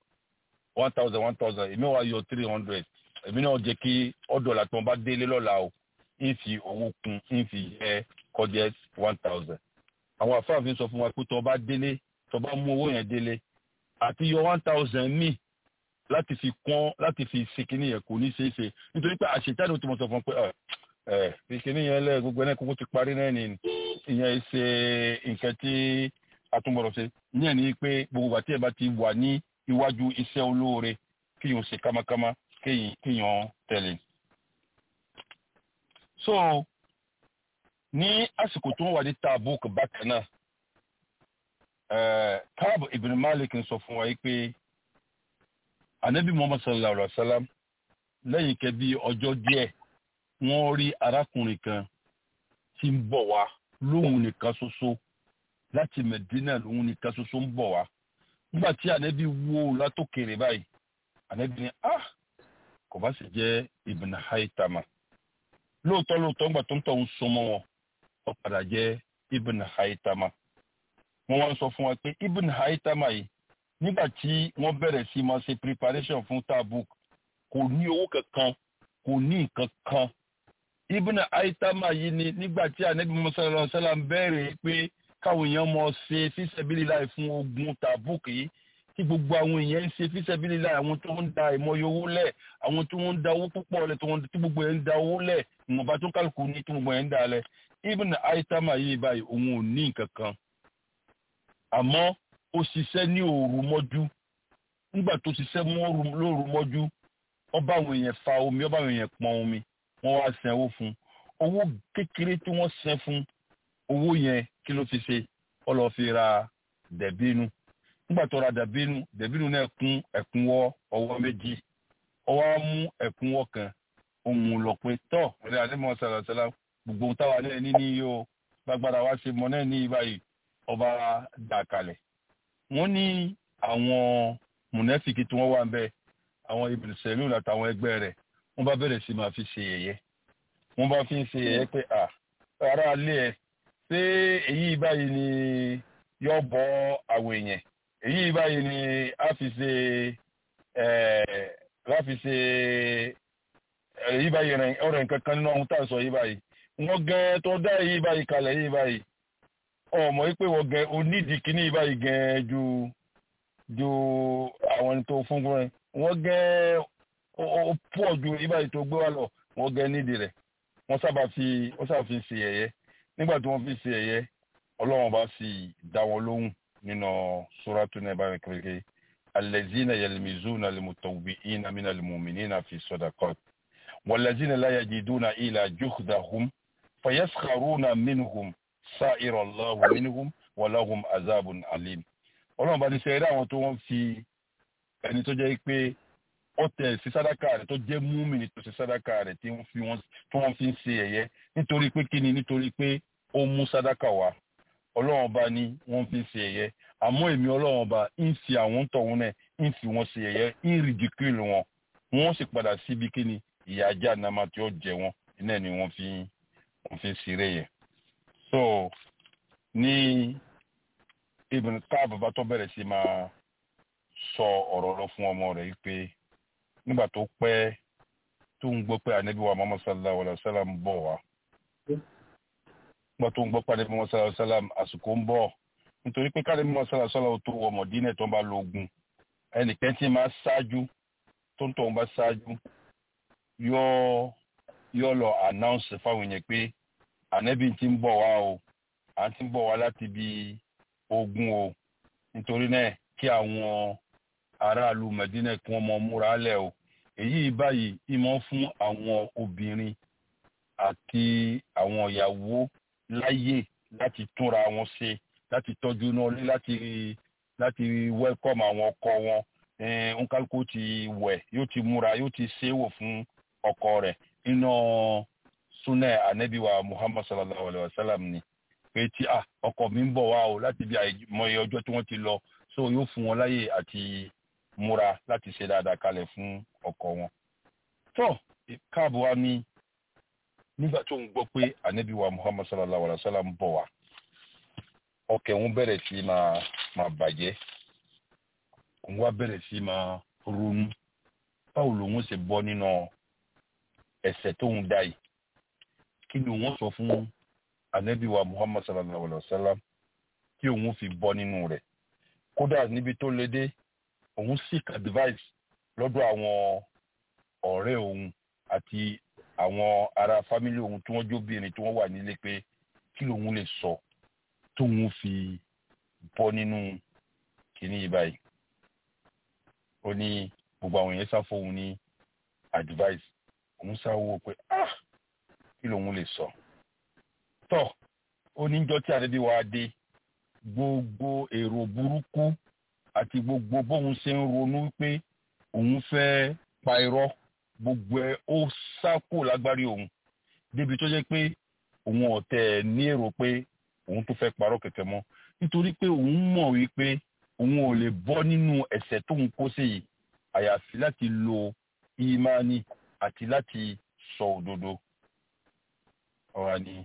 one thousand one thousand èmi wá yọ three hundred èmi náà jẹ́ kí ọ̀dọ̀ làtí wọ́n bá délé lọ́la o ń fi owó kún ń fi yẹ kọjá one thousand àwọn àfáàfin sọ fún wa pé tó o bá délé tó o bá mú owó yẹn délé àti yọ one thousand míì láti fi kún láti fi ṣe kínní yẹn kò ní ṣeé ṣe nítorí pé àṣetánì tó mọ sọ fún pé ẹ fi kínní yẹn lẹ gbogbo ẹni kókó ti parí náà ni ìyẹn ṣe nǹkan tí atúmọ̀rọ̀ ṣe ìyẹn ni pé gbogbo àti ẹ̀ bá ti wà ní iwájú iṣẹ́ olóore kíyàn ṣe kámákámá kíyàn tẹ̀lé. so ní àsìkò tó ń wà ní Tabuk bákan náà Káàbù ibn Malik ń sọ fún wa pé anabi Muhammad sallallahu alaihi wa sallam lẹ́yìn kẹ́ bí ọjọ́ díẹ̀ wọ́n rí arákùnrin kan tí ń bọ̀ wá lóhun nìkan ṣoṣo láti Medina lóhun nìkan ṣoṣo ń bọ̀ wá nígbà tí anabi wo látòkèrè báyìí anabi ni ah kò bá sì jẹ́ ibn Haytama lóòótọ́ lóòótọ́ ńgbà tó ń tọ̀ ń súnmọ́ wọn ó padà jẹ́ ibn Haytama wọ́n wá ń sọ fún wa pé ibn Haytama yìí nígbà tí wọ́n bẹ̀rẹ̀ sí máa ṣe preparation fún Tabuk kò ní owó kankan kò ní nǹkan kan ibn Haytama yìí ni nígbà tí anabi Muhammad sallallahu alaihi wasallam bẹ̀rẹ̀ pé káwọn èèyàn mọ̀ ṣe fisabilillah fún ogun Tabuk yìí tí gbogbo àwọn èèyàn ń ṣe fisabilillah àwọn tó ń da ìmọ̀ye owó lẹ̀ àwọn tó ń da owó púpọ̀ lẹ̀ tí gbogbo yẹn ń da owó lẹ̀ ìwọ̀nba tó kálukú ní tí gbogbo yẹn ń da lẹ̀ ibn Haytama yìí báyìí òun ò ní nǹkan kan àmọ́ ó ṣiṣẹ́ ní òru mọ́jú nígbà tó ṣiṣẹ́ lóru mọ́jú ó bá àwọn èèyàn fa omi ó bá àwọn èèyàn pọn omi wọ́n wá sanwó fún owó kékeré tí wọ́n san fún owó yẹn kí ló fi ṣe ó lọ fi ra dẹ̀bínú nígbà tó ra dẹ̀bínú dẹ̀bínú náà kún ẹ̀kúnwọ́ ọwọ́ méjì ó wá mú ẹ̀kúnwọ́ kan òun lọ pé tọ́ ọ̀rẹ́ àdéhùn sàlàsàlà gbogbo ohun táwa náà ní ní yóò gbàgbára wa ṣe mọ náà ní báyìí ọba dà kalẹ̀ wọ́n ní àwọn mùnẹ́fìkì tí wọ́n wà ń bẹ àwọn ibùdó sẹ́lúùn àtàwọn ẹgbẹ́ rẹ̀ wọ́n bá bẹ̀rẹ̀ sí máa fi ṣe yẹ̀yẹ́ wọ́n bá fi ń ṣe yẹ̀yẹ́ pé à ara alẹ́ ẹ̀ ṣé èyí báyìí ni yọ bọ́ àwọn èèyàn èyí báyìí ni a fi ṣe ẹ̀ a fi ṣe èyí báyìí rẹ̀ ọ̀rẹ́ nǹkan kan nínú ohun tá à ń sọ yìí báyìí wọ́n gẹ́ tó dá èyí báyìí kalẹ̀ yìí báyìí ọmọ yìí pé wọ́n gẹ onídìí kíní yìí báyìí gẹ́ ju ju àwọn tó fún fún rẹ̀ wọ́n gẹ́ ó pọ̀ ju yìí báyìí tó gbé wá lọ wọ́n gẹ́ nídìí rẹ̀ wọ́n sábà fi wọ́n sábà fi ṣe ẹ̀yẹ nígbà tí wọ́n fi ṣe ẹ̀yẹ ọlọ́run bá sì dá wọn lóhùn nínú sóràtú náà báyìí kékeré alẹ́zínà yẹlẹmizúnà lẹ́mùtọ̀wìínà mínà lẹ́mùmínà fi sọ́dàkọ́t wàlẹ́zínà láyàjìdúnà ìlà jùkdàhùm fayaskaruna minhum sa'irallahu minhum walahum azabun alim ọlọ́run bá ní sẹ́yìn àwọn tó wọ́n fi ẹni tó jẹ́ pé ó tẹ̀ sí sádàkà rẹ̀ tó jẹ́ múmìnì tó sí sádàkà rẹ̀ tí wọ́n fi ń ṣe ẹ̀yẹ nítorí pé kí ni nítorí pé ó mú sádàkà wá ọlọ́run bá ní wọ́n fi ń ṣe ẹ̀yẹ àmọ́ èmi ọlọ́run bá ń fi àwọn tọ̀hún náà ń fi wọ́n ṣe ẹ̀yẹ ń rìdíkìlì wọn wọ́n sì padà síbi kí ni ìyà ajá nàmà tí ó jẹ wọn iná ni wọ́n fi wọ́n fi ń ṣeré yẹn. so ní ibùn káàbù bá tó bẹ̀rẹ̀ sí máa sọ ọ̀rọ̀ lọ fún ọmọ rẹ̀ pé nígbà tó pẹ́ tó ń gbọ́ pé ànábì wa Muhammad sallallahu alayhi wa sallam ń bọ̀ wá nígbà tó ń gbọ́ pé ànábì Muhammad sallallahu alayhi wa sallam àsìkò ń bọ̀ nítorí pé káàdé Muhammad sallallahu alayhi wa sallam tó wọ Mọ̀dínà tó ń bá lógun ẹnìkan tí máa ṣáájú tó ń tọ̀ ń bá ṣáájú yóò yóò lọ announce fáwọn yẹn pé ànábì ti ń bọ̀ wá o à ń ti ń bọ̀ wá láti bí ogun o nítorí náà kí àwọn aráàlú Mẹdínà kí wọ́n mọ múra lẹ̀ o èyí báyìí ìmọ̀ fún àwọn obìnrin àti àwọn ìyàwó láyè láti túnra wọn ṣe láti tọ́jú náà lé láti láti welcome àwọn ọkọ wọn nkálukú ti wẹ̀ yóò ti múra yóò ti ṣéwò fún ọkọ rẹ̀ nínú súnà ànábìwá Muhammad sallallahu alayhi wa sallam ni pé tí ah ọkọ mi ń bọ̀ wá o láti bí àìmọye ọjọ́ tí wọ́n ti lọ so yóò fún wọn láyè àti múra láti ṣe dáadáa kalẹ̀ fún ọkọ wọn. tó káàbọ̀ wa ní nígbà tó ń gbọ́ pé ànábì wa muhammad sallallahu alayhi wa sallam ń bọ̀ wá ọkẹ́ òun bẹ̀rẹ̀ sí máa máa bàjẹ́ òun wá bẹ̀rẹ̀ sí máa ronú báwo lòun ṣe bọ́ nínú ẹ̀ṣẹ̀ tóun dá yìí kí ni òun sọ fún ànábì wa muhammad sallallahu alayhi wa sallam kí òun fi bọ́ nínú rẹ̀ kódà níbi tó lé dé òun seek advice lọ́dọ̀ àwọn ọ̀rẹ́ òun àti àwọn ará fámílì òun tí wọ́n jóbìnrin tí wọ́n wà nílé pé kí lòun lè sọ tóun fi bọ́ nínú kìíní yìí báyìí ó ní gbogbo àwọn èèyàn sáfọ òun ní advice òun sáwó pé ah kí lòun lè sọ tọ ó ní jọ tí àdébí wa dé gbogbo èrò burúkú àti gbogbo bóun ṣe ń ronú pé òun fẹ́ pa irọ́ gbogbo ẹ̀ ó sákò lágbárí òun débi tó jẹ́ pé òun ọ̀tẹ̀ ní èrò pé òun tó fẹ́ parọ́ kẹ̀kẹ́ mọ́ nítorí pé òun mọ̀ wípé òun ò lè bọ́ nínú ẹ̀ṣẹ̀ tóun kó sí yìí àyàfi láti lo ìmánì àti láti sọ òdodo ọ̀rọ̀ ni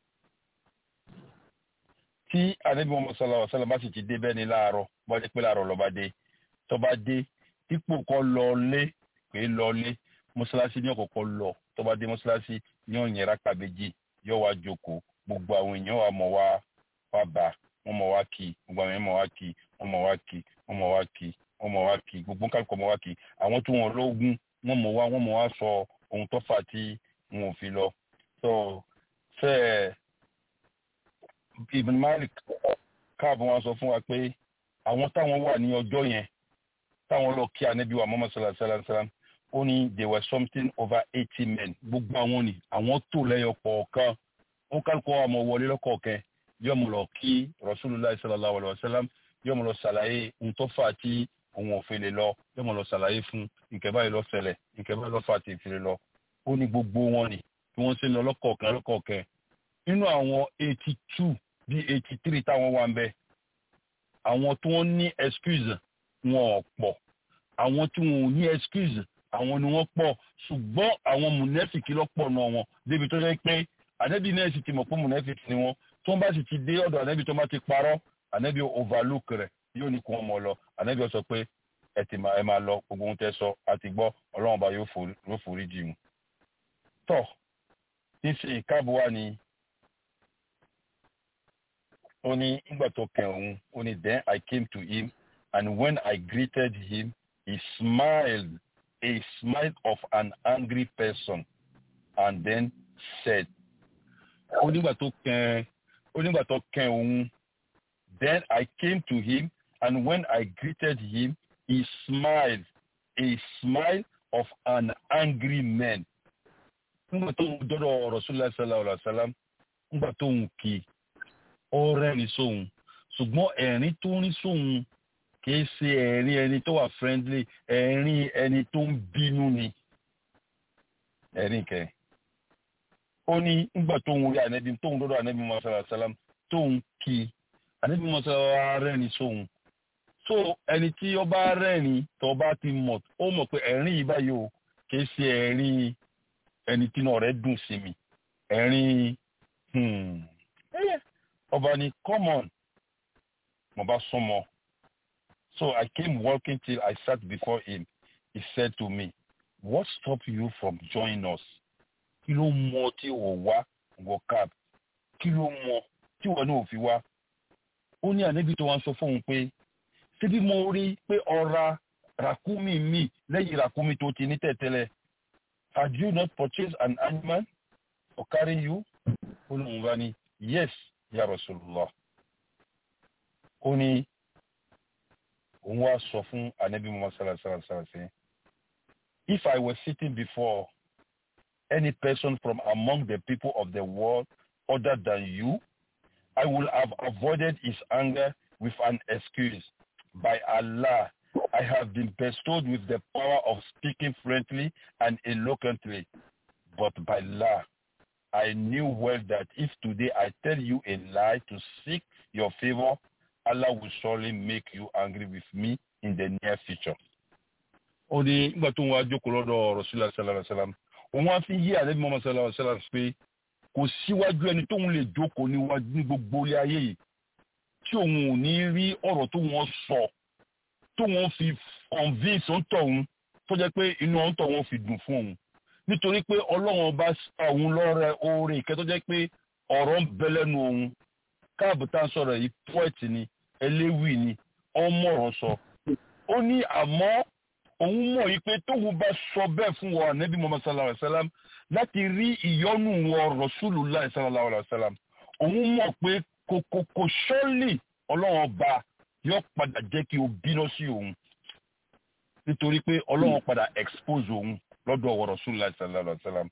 tí anabi muhammad sallallahu alaihi wa sallam bá sì ti dé bẹ́ẹ̀ ni láàárọ̀ bá dé pé láàárọ̀ lọ́ba dé tó bá dé dípò kọ́ lọ lé pé lọ lé mọ́ṣáláṣí ní ọ̀kọ̀ọ̀kọ̀ lọ tó bá dé mọ́ṣáláṣí ní ọ̀yìn rákà méjì yóò wá jókòó gbogbo àwọn èèyàn wà mọ̀ wá wá bá wọ́n mọ̀ wá kí gbogbo àwọn èèyàn mọ̀ wá kí wọ́n mọ̀ wá kí wọ́n mọ̀ wá kí wọ́n mọ̀ wá kí gbogbo kálukọ̀ mọ̀ wá kí àwọn tí wọ́n lógún wọ́n mọ̀ wá wọ́n mọ̀ wá sọ ohun tó fà tí wọn ò fi lọ so fẹ́ẹ̀ ibn malik káàbọ̀ wọn sọ fún wa pé àwọn táwọn wà ní ọjọ́ yẹn táwọn lọ kí anabi wa muhammad sallallahu alaihi wa sallam ó ní there were something over eighty men gbogbo àwọn ni àwọn tó lẹ́yọ kọ̀ọ̀kan ó kálukọ́ àmọ́ wọlé lọ́kọ̀ọ̀kan yóò mú lọ kí rasulillah sallallahu alaihi wa sallam yóò mú lọ ṣàlàyé ohun tó fà tí òun ò fi lè lọ yóò mú lọ ṣàlàyé fún nǹkan báyìí ló ṣẹlẹ̀ nǹkan báyìí ló fà tí ìfìlè lọ ó ní gbogbo wọn ni bí wọ́n ṣe ń lọ lọ́kọ̀ọ̀kan lọ́kọ̀ọ̀kan nínú àwọn eighty two bí eighty three táwọn wà ń bẹ àwọn tí wọ́n ní excuse wọn ò pọ̀ àwọn tí wọn ò ní excuse àwọn ni wọ́n pọ̀ ṣùgbọ́n àwọn mùnẹ́fìkì lọ́pọ̀ náà wọn débi tó jẹ́ pé ànẹ́bí náà sì ti mọ̀ pé mùnẹ́fìkì ni wọ́n tó ń bá sì ti dé ọ̀dọ̀ ànẹ́bí tó bá ti parọ́ ànẹ́bí overlook rẹ̀ yóò ní kó wọn mọ̀ lọ ànẹ́bí sọ pé ẹ ti máa ẹ máa lọ gbogbo ohun tẹ́ sọ àti gbọ́ ọlọ́run bá yóò forí yóò forí jì mú. tọ́ tí ń ṣe ìkáàbọ̀ wá ni ó ní nígbà tó kẹ́ òun ó ní then I came to him and when I greeted him he smiled a smile of an angry person and then said ó nígbà tó kẹ́ ó nígbà tó kẹ́ òun then I came to him and when I greeted him he smiled a smile of an angry man nígbà tó ń dọ́dọ̀ Rasulullah sallallahu alaihi wasallam nígbà tó ń kí ó rẹ́rìn sóhun ṣùgbọ́n ẹ̀rín tó ń rí sóhun kìí ṣe ẹ̀rín ẹni tó wà friendly ẹ̀rín ẹni tó ń bínú ni ẹ̀rín kẹ. ó ní nígbà tó ń rí ànẹ́bí tó ń dọ́dọ̀ ànẹ́bí mọ́sálà sálám tó ń kí ànẹ́bí mọ́sálà rẹ́rìn sóhun. so ẹni tí ó bá rẹ́rìn tó bá ti mọ̀ ó mọ̀ pé ẹ̀rín yìí báyìí o kìí ṣe ẹ̀rín ẹni tí náà rẹ̀ dùn sí mi ẹ̀rín ọba ni come on mo bá súnmọ́ so I came walking till I sat before him he said to me what stop you from joining us kí ló mọ tí o wá wọ cab kí ló mọ tí wọn náà fi wá ó ní ànábì tó wá ń sọ fóun pé síbí mo rí pé ọ̀ra ràkúmí mi lẹ́yìn ràkúmí tó ti ní tẹ̀tẹ̀lẹ̀ had you not purchased an animal for carry you ó lóun bá ní yes ya Rasulullah ó ní òun wá sọ fún anabi muhammad sallallahu alaihi wa sallam if I was sitting before any person from among the people of the world other than you I would have avoided his anger with an excuse by Allah I have been bestowed with the power of speaking frankly and eloquently but by Allah I knew well that if today I tell you a lie to seek your favor, Allah will surely make you angry with me in the near future. Ó ní nígbà tó ń wá jókòó lọ́dọ̀ Rasulullah sallallahu alaihi wasallam, òun wá fi yí àlẹ́ Muhammad sallallahu alaihi wasallam pé kò síwájú ẹni tóun lè jókòó níwájú ní gbogbo ilé ayé yìí tí òun ò ní rí ọ̀rọ̀ tó wọ́n sọ tó wọ́n fi convince ń tọ̀ òun tó jẹ́ pé inú ọ̀ń tọ̀ wọ́n fi dùn fún òun nítorí pé ọlọ́run ọba òun lọ́rẹ oore ìkẹ́ tó jẹ́ pé ọ̀rọ̀ ń bẹ lẹ́nu òun káàbù tá à ń sọ̀rọ̀ yìí pọ́ẹ̀tì ni eléwì ni ọmọọ̀rọ̀ sọ. ó ní àmọ́ òun mọ̀ yìí pé tóun bá sọ bẹ́ẹ̀ fún wọn ànábì Muhammad sallallahu alayhi wa sallam láti rí ìyọ́nú wọn Rasulullah sallallahu alayhi wa sallam òun mọ̀ pé kòkòkò ṣọ́ọ̀lì ọlọ́run ọba yóò padà jẹ́ kí o bínú sí òun nítorí pé ọlọ́run padà expose òun lọ́dọ̀ ọ̀wọ̀ Rasulullah sallallahu alaihi wa sallam.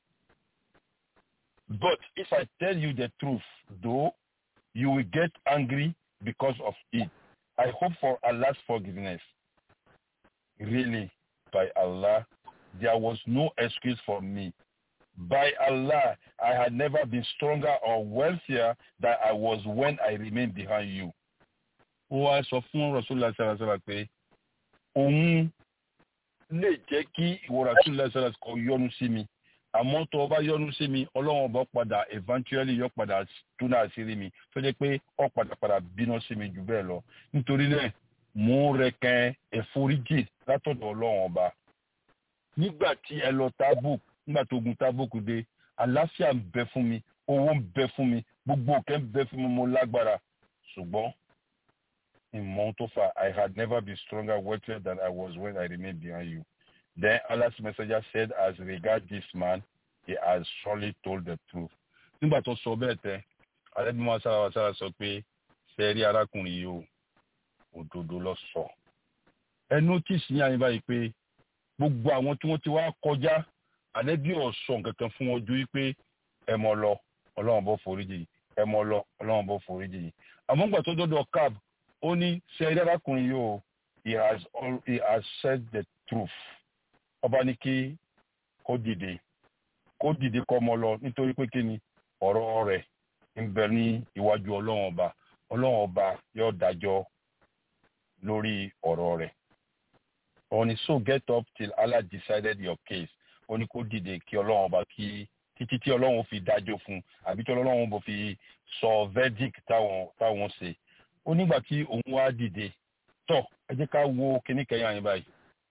But if I tell you the truth, though, you will get angry because of it. I hope for Allah's forgiveness. Really, by Allah, there was no excuse for me. By Allah, I had never been stronger or wealthier than I was when I remained behind you. Ó wá sọ fún Rasulullah sallallahu alaihi wa sallam pé òun lè jẹ́ kí ìwọ̀ra tún lẹ́sẹ̀rẹ̀ kọ yọnu sí mi àmọ́ tó o bá yọnu sí mi ọlọ́run ọba padà eventually yọ padà tún náà sí rí mi tó jẹ́ pé ọ padà padà bínú sí mi jù bẹ́ẹ̀ lọ nítorí náà mò ń rẹkàn ẹ̀foríjì látọ̀dọ̀ ọlọ́run ọba. nígbà tí ẹ lọ tábùk nígbà tó gun tábùk dé àlàáfíà ń bẹ fún mi owó ń bẹ fún mi gbogbo òkè ń bẹ fún mi mo lágbára ṣùgbọ́n ìmọ̀ tó fà I had never been stronger wealthier than I was when I remained behind you. Then Allah's messenger said as regard this man he has surely told the truth. nígbà tó sọ bẹ́ẹ̀ tẹ́ alẹ́bímọ sára sára sọ pé ṣe rí arákùnrin yìí o òdodo lọ sọ. ẹ notice ní àyín báyìí pé gbogbo àwọn tí wọ́n ti wá kọjá àlẹ́bí ọ̀sọ̀ kankan fún wọn ju wípé ẹ mọ̀ lọ ọlọ́run bọ́ foríjì ẹ mọ̀ lọ ọlọ́run bọ́ foríjì àmọ́ nígbà tó dọ́dọ̀ cab ó ní ṣe rí arákùnrin yìí o he has all he has said the truth ọba ní kí kó dìde kó dìde kọ́ ọmọ lọ nítorí pé kí ni ọ̀rọ̀ rẹ̀ ń bẹ ní iwájú ọlọ́run ọba ọlọ́run ọba yóò dájọ́ lórí ọ̀rọ̀ rẹ̀ ó ní so get up till Allah decided your case ó ní kó dìde kí ọlọ́run ọba kí títí tí ọlọ́run fi dájọ́ fún un àbí tí ọlọ́run bò fi sọ verdict táwọn táwọn ṣe ó nígbà tí òun wá dìde tọ ẹ jẹ́ ká wo kíní kẹyìn àyìn báyìí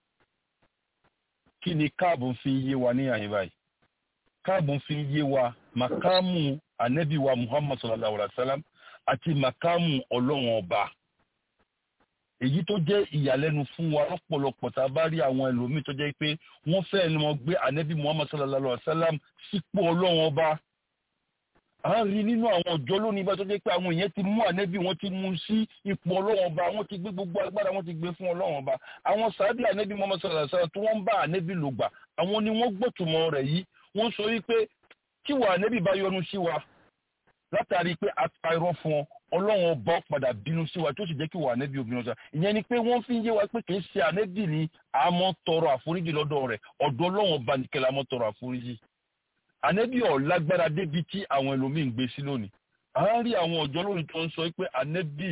kí ni káàbù fi yé wa ní àyìn báyìí káàbù fi yé wa màkámù anabi wa muhammad sallallahu alaihi wa sallam àti màkámù ọlọ́run ọba èyí tó jẹ́ ìyàlẹ́nu fún wa lọ́pọ̀lọpọ̀ tá a bá rí àwọn ẹlòmíì tó jẹ́ pé wọ́n fẹ́ ni wọ́n gbé anabi muhammad sallallahu alaihi wa sallam sípò ọlọ́run ọba à ń rí nínú àwọn ọjọ́ lónìí bá tó jẹ́ pé àwọn èèyàn ti mú ànẹ́bí wọn ti mú sí ipò ọlọ́wọ́n ọba wọ́n ti gbé gbogbo agbára wọ́n ti gbé fún ọlọ́wọ́n ọba àwọn sàábì ànẹ́bí Muhammad sallallahu alaihi wasallam tí wọ́n ń bá ànẹ́bí lò gbà àwọn ni wọ́n gbọ́tùmọ̀ rẹ̀ yìí wọ́n sọ wípé tí wà ànẹ́bí bá yọ́nú sí wa látàrí pé àpárọ̀ fún ọ ọlọ́wọ́n ọba padà bínú sí wa tó sì jẹ́ kí wà ànẹ́bí obìnrin ọ̀sán ìyẹn ni pé wọ́n fi ń yé wa pé kì í ṣe ànẹ́bí ni àmọ́ tọrọ àforíjì lọ́dọ̀ rẹ̀ ọ̀dọ̀ ọlọ́wọ́n ọba nìkẹ́ la mọ́ tọrọ àforíjì ànẹ́bí ọ̀ lágbára débi tí àwọn ẹlòmíì ń gbé sí lónìí à ń rí àwọn ọ̀jọ́ lónìí tó ń sọ pé ànẹ́bí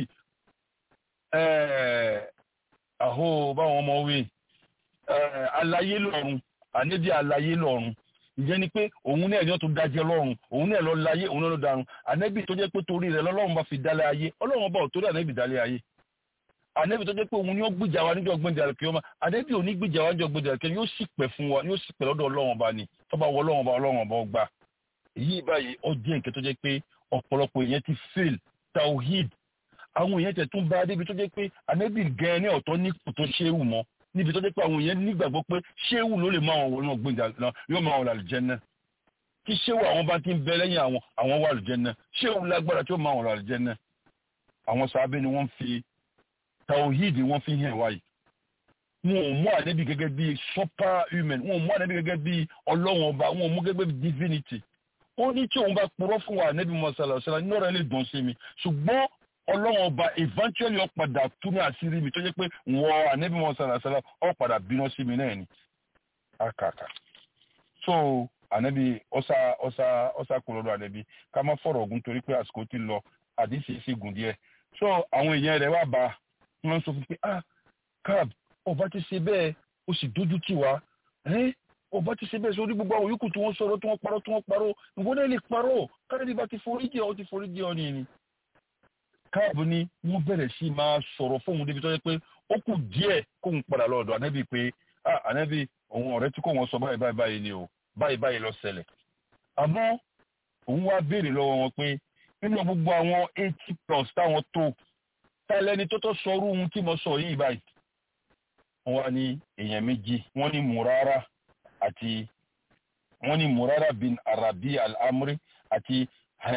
àhó báwọn ọmọ wí alayé lọ́run ànẹ́bí alayé lọ́run ìyẹn ni pé òun náà yóò tó dájẹ́ lọ́run òun náà lọ láyé òun náà lọ darun ànẹ́bí tó jẹ́ pé torí rẹ̀ lọ́lọ́run bá fi dálé ayé ọlọ́run bá ò torí ànẹ́bí dálé ayé ànẹ́bí tó jẹ́ pé òun ni ó gbìjà wa níjọ́ gbẹ̀ndẹ̀ àlùkìyọ́mà ànẹ́bí ò ní gbìjà wa níjọ́ gbẹ̀ndẹ̀ àlùkìyọ́mà yóò sì pẹ̀ fún wa yóò sì pẹ̀ lọ́dọ̀ ọlọ́run ọba ni tó bá wọ ọlọ́run ọba ọlọ́run ọba ọgbà èyí báyìí ó jẹ́ nǹkan tó jẹ́ pé ọ̀pọ̀lọpọ̀ èèyàn ti fail tawhid àwọn èèyàn tẹ̀ tún bá débi tó jẹ́ pé ànẹ́bí gan ní ọ̀tọ̀ nípò tó ṣéwù mọ́ níbi tó jẹ́ pé àwọn èèyàn nígbàgbọ́ pé ṣéwù ló lè máa wọn náà gbẹ̀ndẹ̀ yóò máa wọn àlùjánnà tí ṣéwù àwọn bá ti ń bẹ lẹ́yìn àwọn àwọn wà àlùjánnà ṣéwù lágbára tí ó máa wọn àlùjánnà àwọn sàábé ni wọ́n fi tawhid wọ́n fi hàn wáyé wọn ò mú ànábì gẹ́gẹ́ bí super human wọn ò mú ànábì gẹ́gẹ́ bí ọlọ́wọ́n ọba wọn ò mú gẹ́gẹ́ bí divinity ó ní tí òun bá purọ́ fún wa ànábì mọ́sálà ọ̀sálà ní ọ̀rẹ́ lè dùn sí mi ṣùgbọ́n ọlọ́wọ́n ọba eventually ó padà tú ní àṣírí mi tó jẹ́ pé wọ́n ànábì mọ́sálà ọ̀sálà ó padà bínú sí mi náà ni àkàkà so ànábì ọ̀sà ọ̀sà ọ̀sà kò lọ́dọ̀ ànábì ká má fọ̀rọ̀ ogun torí pé àsìkò ti lọ àdìsí sì gùn díẹ̀ so àwọn èèyàn rẹ̀ wá bá wọ́n sọ fún pé ah cab ọba ti ṣe bẹ́ẹ̀ ó sì dójú tì wá ọba ti ṣe bẹ́ẹ̀ sórí gbogbo àwọn yòókù tí wọ́n sọ̀rọ̀ tí wọ́n parọ́ tí wọ́n parọ́ ìwọ́n náà lè parọ́ káàdì bá ti forí jẹ́ ọ ti forí jẹ́ ọ ní ni. káàbù ni wọ́n bẹ̀rẹ̀ sí máa sọ̀rọ̀ fóun débi tó yẹ pé ó kù díẹ̀ kóun padà lọ́dọ̀ ànábì pé ànábì òun ọ̀rẹ́ tí kò wọ́n sọ báyìí báyìí báyìí ni o báyìí báyìí lọ ṣẹlẹ̀. àmọ́ òun wá béèrè lọ́wọ́ wọn pé nínú gbogbo àwọn eighty plus táwọn tó tálẹ́ni tó tó sọ orú ohun tí mo sọ yìí báyìí wọ́n ní èèyàn méjì wọ́n ní murara àti wọ́n ní murara bin arabi al-amri àti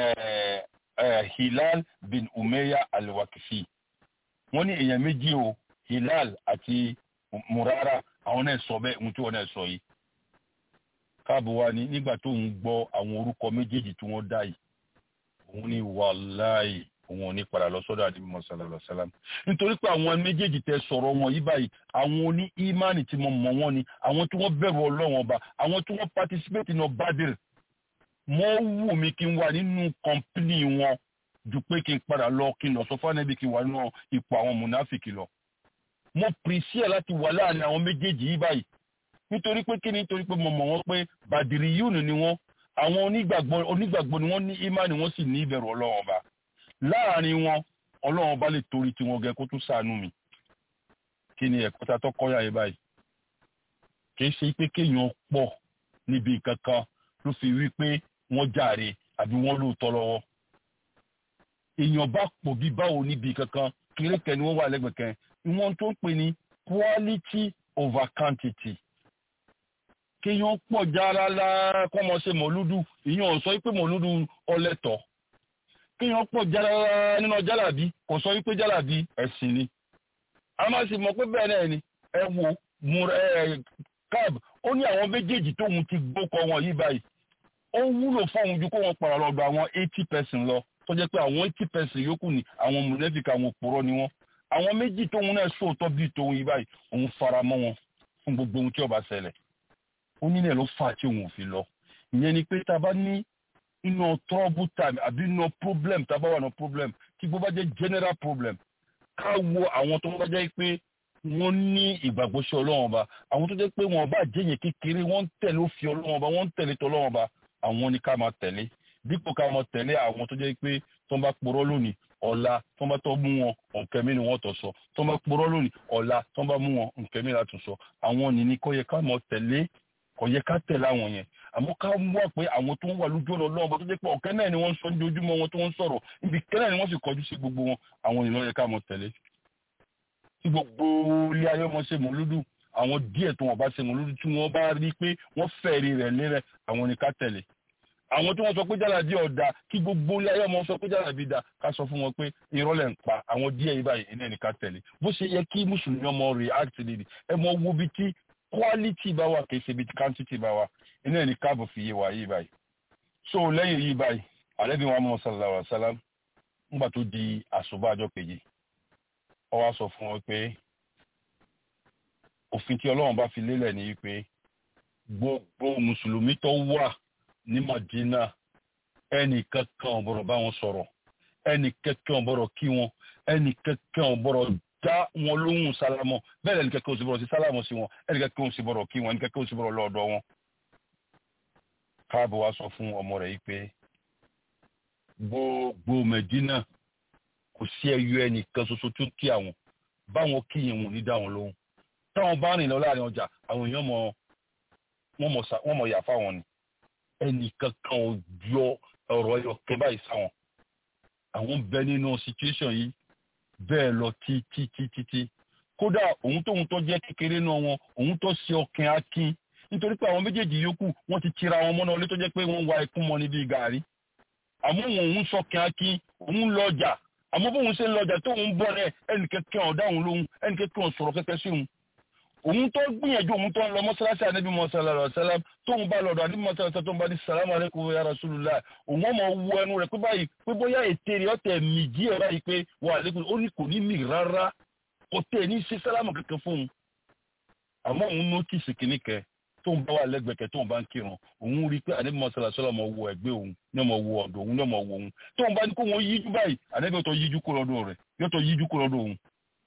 hilal bin umeya al-wakifi wọ́n ní èèyàn méjì o hilal àti murara àwọn náà sọ bẹ́ẹ̀ ohun tí wọ́n náà sọ yìí káàbọ̀ wa ní nígbà tó ń gbọ́ àwọn orúkọ méjèèjì tí wọ́n dá yìí òun ní wàláì òun ò ní padà lọ sọ́dọ̀ àdìbò mọ̀sálàlá sálám nítorí pé àwọn méjèèjì tẹ sọ̀rọ̀ wọn yí báyìí àwọn oní ìmánì tí mo mọ̀ wọ́n ni àwọn tí wọ́n bẹ̀rù ọlọ́wọ́n ọba àwọn tí wọ́n participate nínú bádìrì mọ́ wù mí kí n wà nínú kọ́mpínì wọn ju pé kí n padà lọ kí n lọ sọ fún ẹbí kí n wà nínú ipò àwọn mùnáfìkì lọ. mo pèsè láti wà láàrin àwọn méjèèjì yí báyìí nítorí pé kí ni nítorí pé mo mọ̀ wọ́n pé bàdìrì yìí ni wọ́n àwọn onígbàgbọ́ onígbàgbọ́ ni wọ́n ní ìmánì wọ́n sì ní ìbẹ̀rù ọlọ́wọ́n ọba láàrin wọn ọlọ́run bá lè torí tiwọn gẹ kó tún ṣàánú mi kí ni ẹ̀kọ́ ta tó kọ́yà yìí báyìí kì í ṣe pé kéèyàn pọ̀ níbi kankan ló fi wí pé wọ́n jàre àbí wọ́n lóòótọ́ lọ́wọ́ èèyàn bá pọ̀ bí báwo níbi kankan kérékẹ́ ni wọ́n wà lẹ́gbẹ̀ẹ́ kan ìwọ̀n tó ń pè ní quality over quantity kéèyàn pọ̀ járálá kọ́mọ ṣe mọ̀lúdù ìyẹn sọ pé mọ̀lúdù ọlẹ́tọ̀ọ́ kéèyàn pọ̀ jára nínú jálàbí kò sọ wípé jálàbí ẹ̀sìn ni a máa sì mọ̀ pé bẹ́ẹ̀ náà ni ẹ wo cab ó ní àwọn méjèèjì tóun ti gbókọ wọn yìí báyìí ó wúlò fóun ju kó wọn para lọ́dọ̀ àwọn eighty percent lọ tó jẹ́ pé àwọn eighty percent yòókù ni àwọn mùlẹ́fìkà àwọn òpùrọ́ ni wọ́n àwọn méjì tóun náà sóòótọ́ bíi tóun yìí báyìí òun fara mọ́ wọn fún gbogbo ohun tí ó bá ṣẹlẹ̀ ó nílẹ̀ ló fà tí òun ò fi lọ ìyẹn ni pé tá a bá ní inú trouble time àbí inú problem tá a bá wà ní problem tí bó bá jẹ́ general problem ká wo àwọn tó bá jẹ́ pé wọ́n ní ìgbàgbọ́ sí ọlọ́run ọba àwọn tó jẹ́ pé wọn bá jẹ́yìn kékeré wọ́n ń tẹ̀lé òfin ọlọ́run ọba wọ́n ń tẹ̀lé tọ́lọ́run ọba àwọn ni ká máa tẹ̀lé dípò ká máa tẹ̀lé àwọn tó jẹ́ pé tó ń bá porọ́ lónìí ọ̀la tó ń bá tọ́ mú wọn nǹkan mi ni wọ́n tọ̀ sọ tó ń bá porọ́ lónìí ọ̀la tó ń bá mú wọn nǹkan mi látún sọ àwọn nìní kò yẹ ká máa tẹ̀lé kò yẹ ká tẹ̀lé àwọn yẹn àmọ́ ká wá pé àwọn tó ń wà lójú ọ̀nà ọlọ́run ọba tó jẹ́ pé ọ̀kẹ́ náà ni wọ́n ń sọ ní ojúmọ́ wọn tó ń sọ̀rọ̀ níbi kẹ́lẹ́ ni wọ́n sì kọjú sí gbogbo wọn àwọn ìlú yẹ ká máa tẹ̀lé tí gbogbo ilé ayé ọmọ ṣe mọ̀lúdù àwọn díẹ̀ tó wọ́n bá ṣe mọ̀lúdù tí wọ́n bá rí pé wọ́n fẹ̀rí rẹ̀ lérẹ̀ àwọn ni ká tẹ̀lé àwọn tí wọ́n sọ pé jálàbí ọ̀dà kí gbogbo ilé ayé ọmọ sọ pé jálàbí da ká sọ fún wọn pé irọ́ lẹ̀ ń pa àwọn díẹ̀ yìí báyìí iná ní ká tẹ̀lé bó ṣe yẹ kí mùsùlùmí ọmọ react lè ẹ mọ wo bí tí quality bá wà kìí ṣe bí tí quantity bá wà iná ní káàbọ̀ fi yé wa yìí báyìí so lẹ́yìn yìí báyìí àlẹ́bí wa mọ̀ sallallahu alaihi wasallam ńgbà tó di àṣùbà ọjọ́ kejì ó wá sọ fún wọn pé òfin tí ọlọ́run bá fi lélẹ̀ ní wípé gbogbo mùsùlùmí tó wà ní Madina ẹnì kankan ò gbọ́dọ̀ bá wọn sọ̀rọ̀ ẹnì kankan ò gbọ́dọ̀ kí wọn ẹnì kankan ò gbọ́dọ̀ dá wọn lóhùn sálámọ̀ bẹ́ẹ̀ ẹnì kankan ò sì gbọ́dọ̀ sí sálámọ̀ sí wọn ẹnì kankan ò sì gbọ́dọ̀ kí wọn ẹnì kankan ò sì gbọ́dọ̀ lọ́ọ̀dọ̀ wọn. káàbọ̀ wá sọ fún ọmọ rẹ̀ yìí pé gbogbo Medina kò sí ẹyọ ẹnìkan ṣoṣo tó kí àwọn báwọn kí yẹn wọn ní dá wọn lóhùn táwọn bá rìn lọ láàrin ọjà àwọn èèyàn mọ wọn mọ yà fáwọn ni ẹnìkan kan ò yọ ọ̀rọ̀ ẹyọ kẹ báyìí sáwọn àwọn bẹ nínú situation yìí bẹ́ẹ̀ lọ títí títí tí kódà òun tóun tó jẹ́ kékeré náà wọn òun tó ṣe ọkàn akin nítorí pé àwọn méjèèjì yòókù wọ́n ti tira wọn mọ́nà ilé tó jẹ́ pé wọ́n wa ikú mọ́ níbi gàrí àmọ́ òun òun sọkàn akin òun lọ ọjà àmọ́ bóun ṣe ń lọ ọjà tóun bọ̀ rẹ̀ ẹnìkẹ́kẹ́ ọ̀dá òun lóhun ẹnìkẹ́kẹ́ ọ̀ sọ̀rọ̀ kẹ́kẹ́ sí òun òun tó gbìyànjú òun tó ń lọ mọ́sálásí ànábì mọ́sálásí sálám tóun bá lọ́dọ̀ ànábì mọ́sálásí tó ń bá ní sàlámù alaykum ya rasulullah òun ọmọ wu ẹnu rẹ̀ pé báyìí pé bóyá ètè rẹ̀ ọ̀tẹ̀ mì díẹ̀ báyìí pé wà lẹ́kùn ó ní kò ní mì rárá kò tẹ̀ ní ṣe sálámù kankan fún un àmọ́ òun nọ́tìsì kìíní kẹ tóun bá wà lẹ́gbẹ̀kẹ́ tóun bá ń kírun òun rí pé ànábì mọ́sálásí sálám ọmọ wo ẹgbẹ́ òun ní ọmọ wo ọ̀dọ̀ òun ní ọmọ wo òun tóun bá ní kó wọn yíjú báyìí ànábì ọ̀tọ̀ yíjú kó lọ́dọ̀ rẹ̀ yọ̀tọ̀ yíjú kó lọ́dọ̀ òun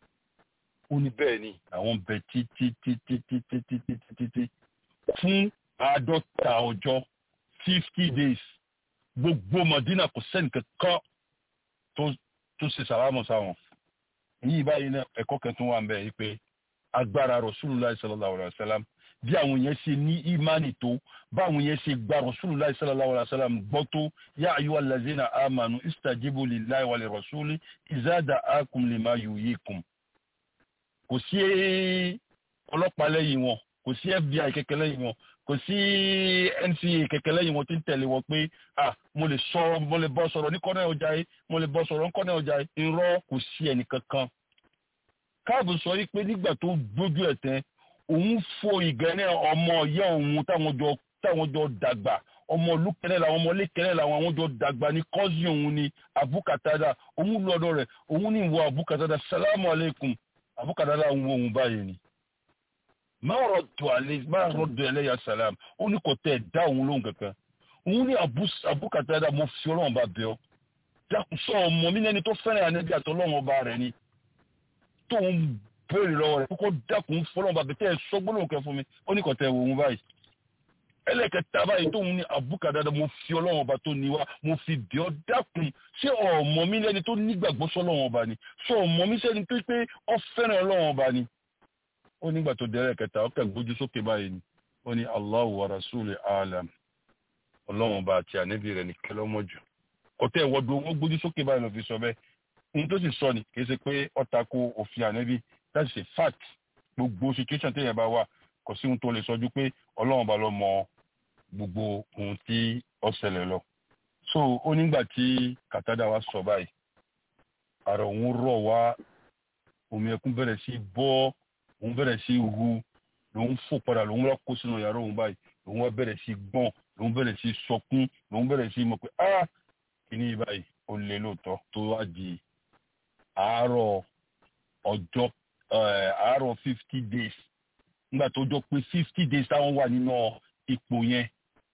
ó ní bẹ́ẹ̀ ni àwọn bẹ títí títí títí títí títí fún àádọ́ta ọjọ́ fifty days gbogbo Madina kò sẹ́ni kankan tó tó ṣe sàlámù sáwọn yìí báyìí náà ẹ̀kọ́ kẹtùn wà ń bẹ̀ yìí pé agbára Rasulullah sallallahu alayhi wa sallam bí àwọn yẹn ṣe ní ìmánì tó báwọn yẹn ṣe gba Rasulullah sallallahu alayhi wa sallam gbọ́ tó yá ayyuhal lazina amanu istajibu lillahi wa lirrasuli iza da'akum lima yuhyikum kò sí ọlọ́pàá lẹ́yìn wọn kò sí FBI kẹ̀kẹ́ lẹ́yìn wọn kò sí NCA kẹ̀kẹ́ lẹ́yìn wọn tí ń tẹ̀lé wọn pé ah mo lè sọ mo lè bọ́ sọ̀rọ̀ ní kọ́nẹ́ ọjà yìí mo lè bọ́ sọ̀rọ̀ ní kọ́nẹ́ ọjà yìí irọ́ kò sí ẹnì kankan. káàbù sọ yìí pé nígbà tó gbójú ẹ̀ tẹ́ òun fo ìgẹ́nẹ́ ọmọ ìyá òun táwọn jọ táwọn jọ dàgbà ọmọ olùkẹ́lẹ́ làwọn ọmọ olùkẹ́lẹ́ làwọn àwọn jọ dàgbà ní kọ́sì òun ni abukatada òun lọ́dọ̀ rẹ̀ òun ní ìwọ abukatada salamu aleykum àbúkàdálà ń wo òun báyìí ni máa rọ̀dọ̀ àlẹ́ máa rọ̀dọ̀ ẹlẹ́yà sàlám ó ní kò tẹ́ ẹ̀ dá òun lóhùn kankan òun ní àbúkàdálà mo fi ọlọ́run bá bẹ̀ ọ́ dákun sọ ọmọ mi lẹ́ni tó fẹ́ràn ànẹ́bí àti ọlọ́run ọba rẹ̀ ni tóun béèrè lọ́wọ́ rẹ̀ kókó dákun fọlọ́run bá bẹ̀ tẹ́ ẹ sọ gbólóhùn kẹ fún mi ó ní kò tẹ́ ẹ̀ wò òun báyìí ẹlẹ́kẹta báyìí tóun ní àbúkàdálà mo fi ọlọ́run ọba tó ní wá mo fi bẹ̀ ọ́ dákun ṣé ọmọ mi lẹ́ni tó nígbàgbọ́ sọ́lọ́run ọba ni ṣé ọmọ mi sẹ́ni tó pé ọ fẹ́ràn ọlọ́run ọba ni ó nígbà tó dẹ́rẹ́ kẹta ó kẹ́ gbójú sókè báyìí ni ó ní Allahu wa rasuli alam ọlọ́run ọba àti ànábì rẹ̀ ní kẹlọ́mọ́jù ọ̀tẹ́ ìwọ́dù owó gbójú sókè báyìí ló fi sọ bẹ́ẹ̀ ohun tó sì sọ ni kì í ṣe pé ọ̀tà ko òfin ànábì láti ṣe fact gbogbo situation téèyàn bá wà kò sí ohun tó lè sọjú pé ọlọ́run ọba ló mọ gbogbo ohun tí ó ṣẹlẹ̀ lọ so ó nígbà tí kàtàdà wa sọ báyìí àrà òun rọ̀ wá omi ẹkún bẹ̀rẹ̀ sí bọ́ òun bẹ̀rẹ̀ sí hu lòun fò padà lòun wá kó sínú yàrá òun báyìí lòun wá bẹ̀rẹ̀ sí gbọ̀n lòun bẹ̀rẹ̀ sí sọkún lòun bẹ̀rẹ̀ sí mọ̀ pé ah kíní báyìí ó lé lóòótọ́ tó wá di àárọ̀ ọjọ́ àárọ̀ fifty days nígbà tó jọ pé fifty days táwọn wà nínú ipò yẹn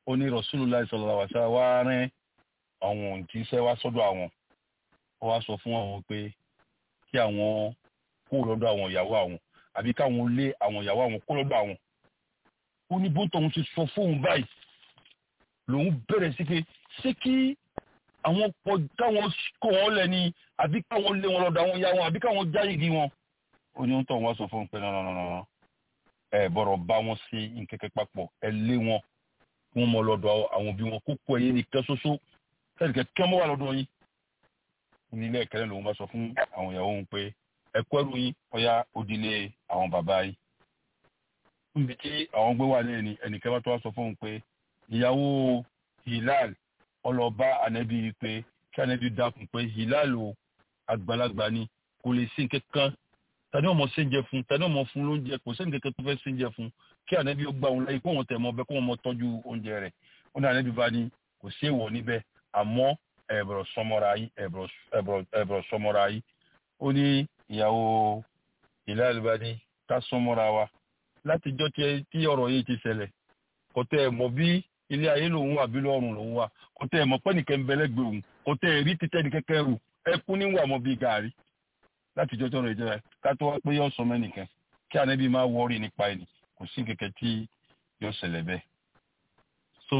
ó ní Rasulullah sallallahu alaihi wasallam wá rán àwọn òǹtíṣẹ́ wá sọ́dọ̀ àwọn ó wá sọ fún àwọn pé kí àwọn kó lọ́dọ̀ àwọn ìyàwó àwọn àbí káwọn lé àwọn ìyàwó àwọn kó lọ́dọ̀ àwọn ó ní bóńtọ̀ òun ti sọ fóun báyìí lòun bẹ̀rẹ̀ sí pé ṣé kí àwọn pọ̀ káwọn kó wọn lẹ̀ ni àbí káwọn lé wọn lọ́dọ̀ àwọn ìyá wọn àbí káwọn já igi wọn ó ní ń tọ̀ wọ́n sọ fóun pé nọ́nọ́nọ́nọ́ ẹ bọ̀rọ̀ bá wọn sí nkẹ́kẹ́ papọ̀ ẹ lé wọn kí wọ́n mọ lọ́dọ̀ àwọn òbí wọn kókó ẹ̀yẹ nìkan ṣoṣo kẹ́nìkẹ́ kẹ́ mọ́ wà lọ́dọ̀ yín nílé ẹ̀kẹ́rẹ́ lòun bá sọ fún àwọn ìyàwó òun pé ẹ kọ́ ẹrù yín ọ̀yá òdìlé àwọn bàbá yín níbi tí àwọn gbé wà ní ẹni ẹnìkan bá tó wá sọ fún òun pé ìyàwó Hilal ọlọ́ba ànẹ́bí pé kí ànẹ́bí dákun pé Hilal o àgbàlagbà ni kò lè sí nǹkankan tani ọmọ séńjẹ fún tani ọmọ fún lóúnjẹ kò sẹ́ni kankan tó fẹ́ séńjẹ fún kí ànẹ́bí ó gbà wọn láyé kó wọn tẹ̀ mọ́ bẹ́ẹ̀ kó wọn mọ tọ́jú oúnjẹ rẹ̀ ó ní ànẹ́bí bá ní kò sí èèwọ̀ níbẹ̀ àmọ́ ẹ̀bùrọ̀ sọmọra yìí ẹ̀bùrọ̀ sọmọra yìí ó ní ìyàwó Hilal bá ní ká sọmọra wa látijọ́ tí ọ̀rọ̀ yìí ti ṣẹlẹ̀ kò tẹ́ ẹ̀ mọ̀ bí ilé ayé lòun wà bí lọ́rùn lòun wà kò tẹ́ ẹ̀ mọ̀ pé nìkan bẹ́lẹ́gbẹ̀ òun kò tẹ́ ẹ̀ rí títẹ́ ní kẹ́kẹ́ rù ẹkún níwà mọ́ bí gàárì látijọ́ tọrọ ìjọba ká tó wá pé yọ sọ mẹ́nìkan kí ànábì máa wọ́ọ̀rì nípa ẹni kò sí kẹ̀kẹ́ tí yọ ṣẹlẹ̀ bẹ́ẹ̀. so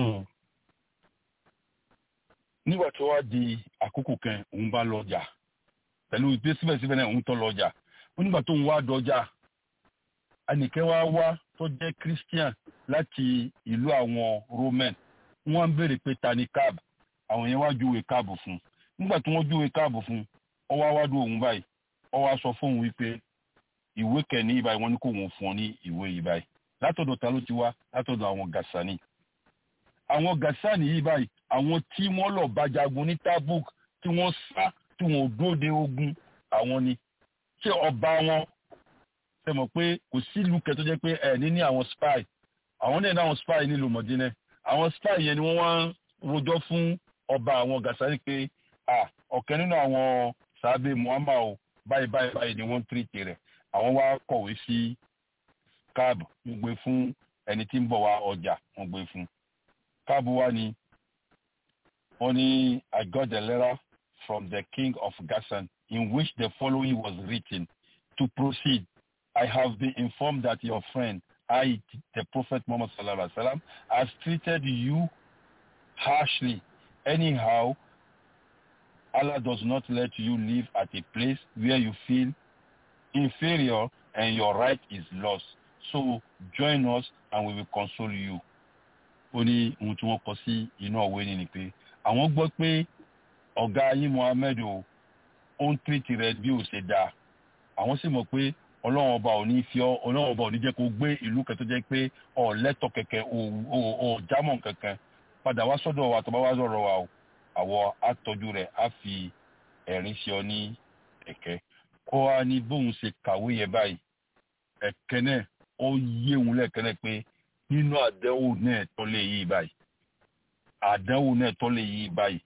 nígbà tó wá di àkókò kan òun bá lọ jà pẹ̀lú ìpè síbẹ̀síbẹ̀ náà òun tó lọ jà ó nígbà tó ń wá dọjà ẹnìkẹ́ wá wá tó jẹ́ christian láti ìlú àwọn roman wọ́n ń béèrè pé ta ni cab àwọn yẹn wá júwe cab fún nígbà tí wọ́n júwe cab fún ó wá wádùn òun báyìí ó wá sọ fóun wípé ìwé kẹ́ni ìbáyìí wọ́n ní kó wọ́n fún ọ ní ìwé yìí báyìí látọ̀dọ̀ ta ló ti wá látọ̀dọ̀ àwọn gasani àwọn gasani yìí báyìí àwọn tí wọ́n lọ bá jagun ní tabuk tí wọ́n sá tí wọ́n dóde ogun àwọn ni ṣé ọba wọn ṣe mọ̀ pé kò sílùú kẹ́ tó jẹ́ pé ẹ̀ ní ní àwọn spy àwọn náà ní àwọn spy nílùú mọ̀dínẹ́ àwọn spy yẹn ni wọ́n wá ń rojọ́ fún ọba àwọn gasani pé ọ̀kẹ́ nínú àwọn sàábé muhammad o báyìí báyìí báyìí ni wọ́n ń tìrìtì rẹ̀ àwọn wá kọ̀wé sí káàbù wọ́n gbé fún ẹni tí ń bọ̀ wá ọjà wọ́n gbé fún káàbù wá ní wọ́n ní I got a letter from the king of Gassan in which the following was written to proceed I have been informed that your friend I the prophet Muhammad sallallahu alaihi wasallam has treated you harshly anyhow Allah does not let you live at a place where you feel inferior and your right is lost. So join us and we will console you. Ó ní ohun tí wọ́n kọ sí inú ọ̀wé ni ni pé àwọn gbọ́ pé ọ̀gá yín Mohammed o ó ń tírìtì rẹ bí ó ṣe dáa. Àwọn sì mọ̀ pé ọlọ́run ọba ò ní fi ọ́ ọlọ́run ọba ò ní jẹ́ kó gbé ìlú kan tó jẹ́ pé ọ̀ lẹ́tọ̀ kẹ̀kẹ́ ò jámọ̀ kankan padà wá sọ́dọ̀ wa tó bá wá sọ̀rọ̀ wa o àwọ̀ àtọ́jú rẹ̀ á fi ẹ̀rín ṣe ọ ní ẹ̀kẹ́ kó wá ní bóun ṣe kàwé yẹn báyìí ẹ̀kẹ́ náà ó yé òun lẹ́ẹ̀kẹ́ náà pé nínú àdánwò náà tó lè yí báyìí àdánwò náà tó lè yí báyìí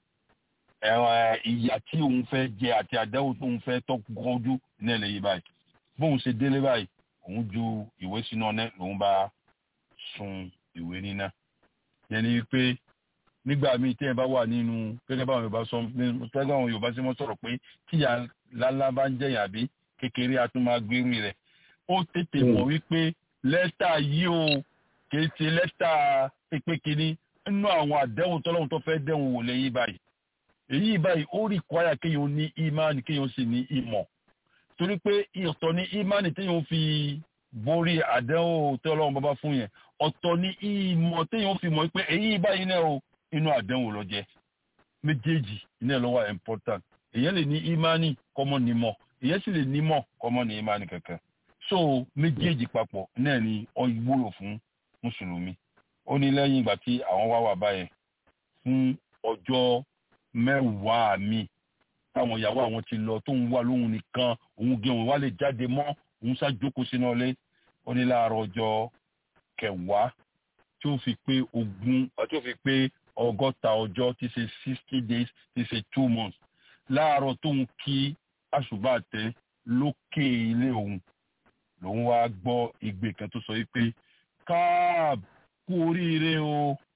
ìyà tí òun fẹ́ jẹ àti àdánwò tó òun fẹ́ tó gọ́jú náà lè yí báyìí bóun ṣe délé báyìí òun ju ìwé sínú ọ̀nà lòun bá sun ìwé níná yẹn ni wípé nígbà míì tí ẹ bá wà nínú gẹ́gẹ́ báwọn yorùbá sọ gẹ́gẹ́ báwọn yorùbá sí mọ́ sọ̀rọ̀ pé tíyà lálá bá ń jẹ̀yà bí kékeré a tún máa gbérù rẹ̀ ó tètè mọ̀ wípé lẹ́tà yìí o kìí ṣe lẹ́tà pépé kínní nínú àwọn àdéhùn tọ́lọ́hún tó fẹ́ dẹ̀hùn wò lẹ́yìn báyìí èyí báyìí ó rí kwaya kéèyàn ní ìmánì kéèyàn sì ní ìmọ̀ torí pé ọ̀tọ̀ ní ìmánì téèyàn fi borí àdéhùn tọ́lọ́hún bàbá fún yẹn ọ̀tọ̀ ní ìmọ̀ téèyàn fi mọ̀ pé èyí báyìí náà o inú àdánwò lọ jẹ méjèèjì iná ẹ lọ wà important èyàn lè ní imani kọmọ ní mọ èyàn sì lè ní mọ kọmọ ní imani kankan so méjèèjì papọ̀ náà ni ó wúlò fún mùsùlùmí ó ní lẹ́yìn ìgbà tí àwọn wá wà báyẹn fún ọjọ́ mẹ́wàá mi táwọn ìyàwó àwọn ti lọ tó ń wà lóhun nìkan òun gé òun wá lè jáde mọ́ òun ṣàjókòó sínú ọlé ó ní láàárọ̀ ọjọ́ kẹwàá tí ó fi pé ogún tí ó fi pé ọgọ́ta ọjọ́ tí ṣe sixty days tí ṣe two months láàárọ̀ tóun kí àṣùbà tẹ lókè ilé òun lòun wá gbọ́ igbe kan tó sọ wípé káàb kú oríire o ó